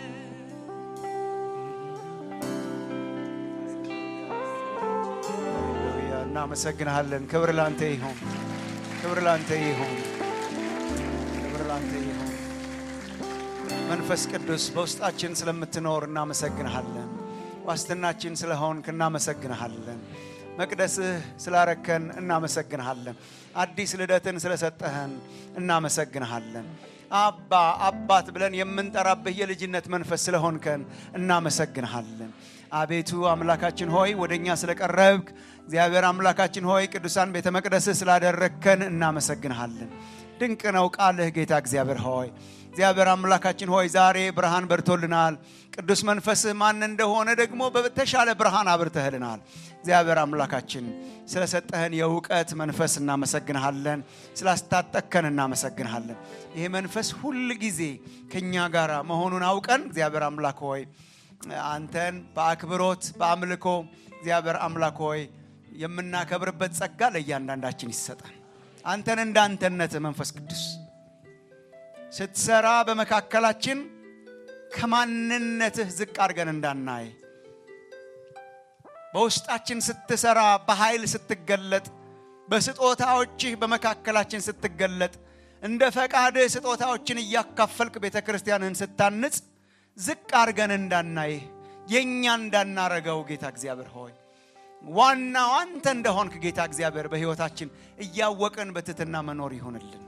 ሃሌሉያ እናመሰግንሃለን። ክብር ላንተ ይሁን፣ ክብር ላንተ ይሁን፣ ክብር ላንተ ይሁን። መንፈስ ቅዱስ በውስጣችን ስለምትኖር እናመሰግንሃለን። ዋስትናችን ስለሆንክ እናመሰግንሃለን። መቅደስህ ስላረከን እናመሰግንሃለን። አዲስ ልደትን ስለሰጠህን እናመሰግንሃለን። አባ አባት ብለን የምንጠራብህ የልጅነት መንፈስ ስለሆንከን እናመሰግንሃለን። አቤቱ አምላካችን ሆይ ወደ እኛ ስለቀረብክ እግዚአብሔር አምላካችን ሆይ ቅዱሳን ቤተ መቅደስህ ስላደረግከን እናመሰግንሃለን። ድንቅ ነው ቃልህ ጌታ እግዚአብሔር ሆይ እግዚአብሔር አምላካችን ሆይ ዛሬ ብርሃን በርቶልናል። ቅዱስ መንፈስህ ማን እንደሆነ ደግሞ በተሻለ ብርሃን አብርተህልናል። እግዚአብሔር አምላካችን ስለሰጠህን የእውቀት መንፈስ እናመሰግንሃለን። ስላስታጠቅከን እናመሰግንሃለን። ይሄ መንፈስ ሁል ጊዜ ከእኛ ጋር መሆኑን አውቀን እግዚአብሔር አምላክ ሆይ አንተን በአክብሮት በአምልኮ እግዚአብሔር አምላክ ሆይ የምናከብርበት ጸጋ ለእያንዳንዳችን ይሰጠን። አንተን እንደ አንተነት መንፈስ ቅዱስ ስትሰራ በመካከላችን ከማንነትህ ዝቅ አድርገን እንዳናይ በውስጣችን ስትሰራ በኃይል ስትገለጥ በስጦታዎችህ በመካከላችን ስትገለጥ እንደ ፈቃድህ ስጦታዎችን እያካፈልክ ቤተ ክርስቲያንን ስታንጽ ዝቅ አድርገን እንዳናይህ የእኛ እንዳናረገው ጌታ እግዚአብሔር ሆይ ዋናው አንተ እንደሆንክ ጌታ እግዚአብሔር በሕይወታችን እያወቅን በትትና መኖር ይሁንልን።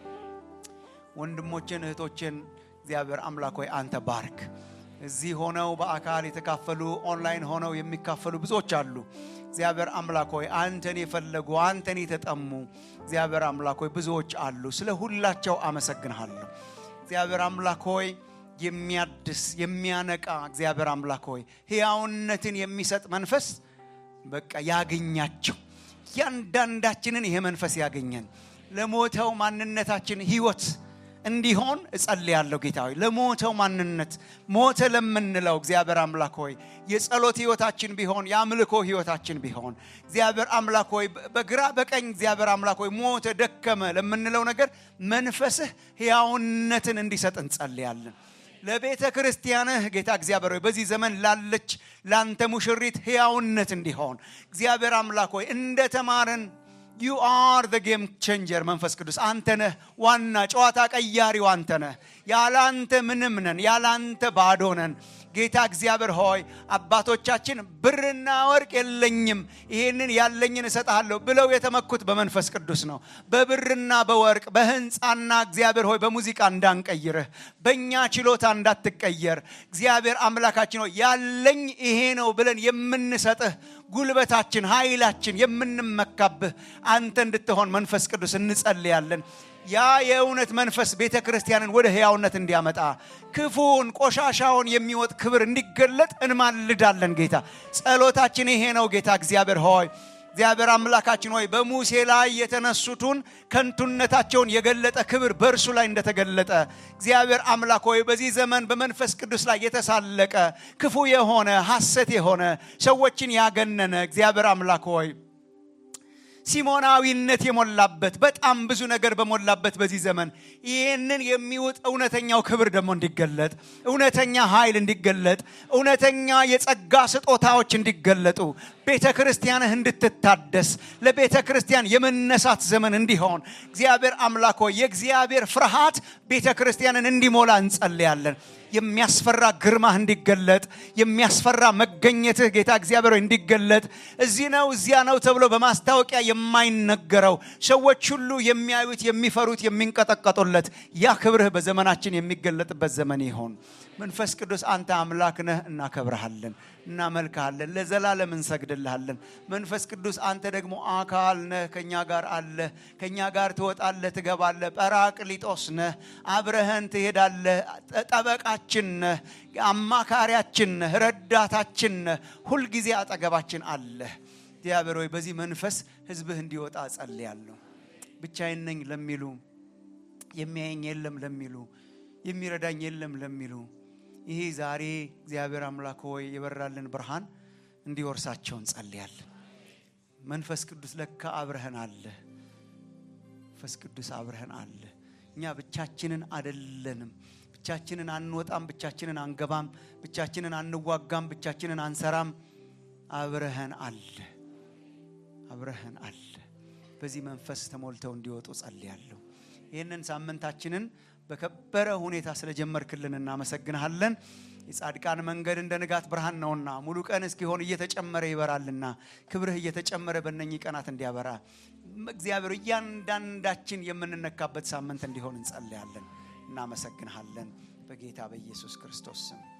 ወንድሞችን እህቶችን እግዚአብሔር አምላክ ሆይ አንተ ባርክ። እዚህ ሆነው በአካል የተካፈሉ ኦንላይን ሆነው የሚካፈሉ ብዙዎች አሉ። እግዚአብሔር አምላክ ሆይ አንተን የፈለጉ አንተን የተጠሙ እግዚአብሔር አምላክ ሆይ ብዙዎች አሉ። ስለ ሁላቸው አመሰግንሃለሁ። እግዚአብሔር አምላክ ሆይ የሚያድስ የሚያነቃ እግዚአብሔር አምላክ ሆይ ሕያውነትን የሚሰጥ መንፈስ በቃ ያገኛቸው። እያንዳንዳችንን ይሄ መንፈስ ያገኘን ለሞተው ማንነታችን ህይወት እንዲሆን እጸልያለሁ። ጌታ ሆይ ለሞተው ማንነት ሞተ ለምንለው እግዚአብሔር አምላክ ሆይ የጸሎት ህይወታችን ቢሆን የአምልኮ ህይወታችን ቢሆን እግዚአብሔር አምላክ ሆይ በግራ በቀኝ እግዚአብሔር አምላክ ሆይ ሞተ ደከመ ለምንለው ነገር መንፈስህ ሕያውነትን እንዲሰጥ እንጸልያለን። ለቤተ ክርስቲያንህ ጌታ እግዚአብሔር ሆይ በዚህ ዘመን ላለች ላንተ ሙሽሪት ሕያውነት እንዲሆን እግዚአብሔር አምላክ ሆይ እንደ ተማርን ዩ አር ዘ ጌም ቼንጀር መንፈስ ቅዱስ አንተ ነህ ዋና ጨዋታ ቀያሪው አንተ ነህ። ያለ አንተ ምንም ነን፣ ያለ አንተ ባዶ ነን። ጌታ እግዚአብሔር ሆይ አባቶቻችን ብርና ወርቅ የለኝም ይህንን ያለኝን እሰጥሃለሁ ብለው የተመኩት በመንፈስ ቅዱስ ነው። በብርና በወርቅ በህንፃና እግዚአብሔር ሆይ በሙዚቃ እንዳንቀይርህ በእኛ ችሎታ እንዳትቀየር እግዚአብሔር አምላካችን ሆይ ያለኝ ይሄ ነው ብለን የምንሰጥህ ጉልበታችን፣ ኃይላችን የምንመካብህ አንተ እንድትሆን መንፈስ ቅዱስ እንጸልያለን። ያ የእውነት መንፈስ ቤተ ክርስቲያንን ወደ ሕያውነት እንዲያመጣ ክፉውን ቆሻሻውን የሚወጥ ክብር እንዲገለጥ እንማልዳለን። ጌታ ጸሎታችን ይሄ ነው። ጌታ እግዚአብሔር ሆይ እግዚአብሔር አምላካችን ሆይ በሙሴ ላይ የተነሱትን ከንቱነታቸውን የገለጠ ክብር በእርሱ ላይ እንደተገለጠ እግዚአብሔር አምላክ ሆይ በዚህ ዘመን በመንፈስ ቅዱስ ላይ የተሳለቀ ክፉ የሆነ ሐሰት የሆነ ሰዎችን ያገነነ እግዚአብሔር አምላክ ሆይ ሲሞናዊነት የሞላበት በጣም ብዙ ነገር በሞላበት በዚህ ዘመን ይህንን የሚውጥ እውነተኛው ክብር ደግሞ እንዲገለጥ እውነተኛ ኃይል እንዲገለጥ እውነተኛ የጸጋ ስጦታዎች እንዲገለጡ ቤተ ክርስቲያንህ እንድትታደስ ለቤተ ክርስቲያን የመነሳት ዘመን እንዲሆን እግዚአብሔር አምላክ ሆይ የእግዚአብሔር ፍርሃት ቤተ ክርስቲያንን እንዲሞላ እንጸልያለን። የሚያስፈራ ግርማህ እንዲገለጥ የሚያስፈራ መገኘትህ ጌታ እግዚአብሔር ሆይ እንዲገለጥ እዚህ ነው እዚያ ነው ተብሎ በማስታወቂያ የማይነገረው ሰዎች ሁሉ የሚያዩት የሚፈሩት የሚንቀጠቀጡለት ያ ክብርህ በዘመናችን የሚገለጥበት ዘመን ይሆን። መንፈስ ቅዱስ አንተ አምላክ ነህ፣ እናከብረሃለን፣ እናመልክሃለን፣ ለዘላለም እንሰግድልሃለን። መንፈስ ቅዱስ አንተ ደግሞ አካል ነህ፣ ከእኛ ጋር አለህ፣ ከእኛ ጋር ትወጣለህ፣ ትገባለህ። ጰራቅሊጦስ ነህ፣ አብረህን ትሄዳለህ፣ ጠበቃችን ነህ፣ አማካሪያችን ነህ፣ ረዳታችን ነህ፣ ሁልጊዜ አጠገባችን አለህ። እግዚአብሔር ሆይ በዚህ መንፈስ ህዝብህ እንዲወጣ እጸልያለሁ። ብቻዬን ነኝ ለሚሉ የሚያየኝ የለም ለሚሉ የሚረዳኝ የለም ለሚሉ ይሄ ዛሬ እግዚአብሔር አምላክ ሆይ የበራልን ብርሃን እንዲወርሳቸው እንጸልያለን። መንፈስ ቅዱስ ለካ አብረህን አለ። መንፈስ ቅዱስ አብረህን አለ። እኛ ብቻችንን አደለንም። ብቻችንን አንወጣም፣ ብቻችንን አንገባም፣ ብቻችንን አንዋጋም፣ ብቻችንን አንሰራም። አብረህን አለ፣ አብረህን አለ። በዚህ መንፈስ ተሞልተው እንዲወጡ ጸልያለሁ። ይህንን ሳምንታችንን በከበረ ሁኔታ ስለጀመርክልን እናመሰግንሃለን። የጻድቃን መንገድ እንደ ንጋት ብርሃን ነውና ሙሉ ቀን እስኪሆን እየተጨመረ ይበራልና ክብርህ እየተጨመረ በእነኚህ ቀናት እንዲያበራ እግዚአብሔር እያንዳንዳችን የምንነካበት ሳምንት እንዲሆን እንጸልያለን። እናመሰግንሃለን በጌታ በኢየሱስ ክርስቶስ ስም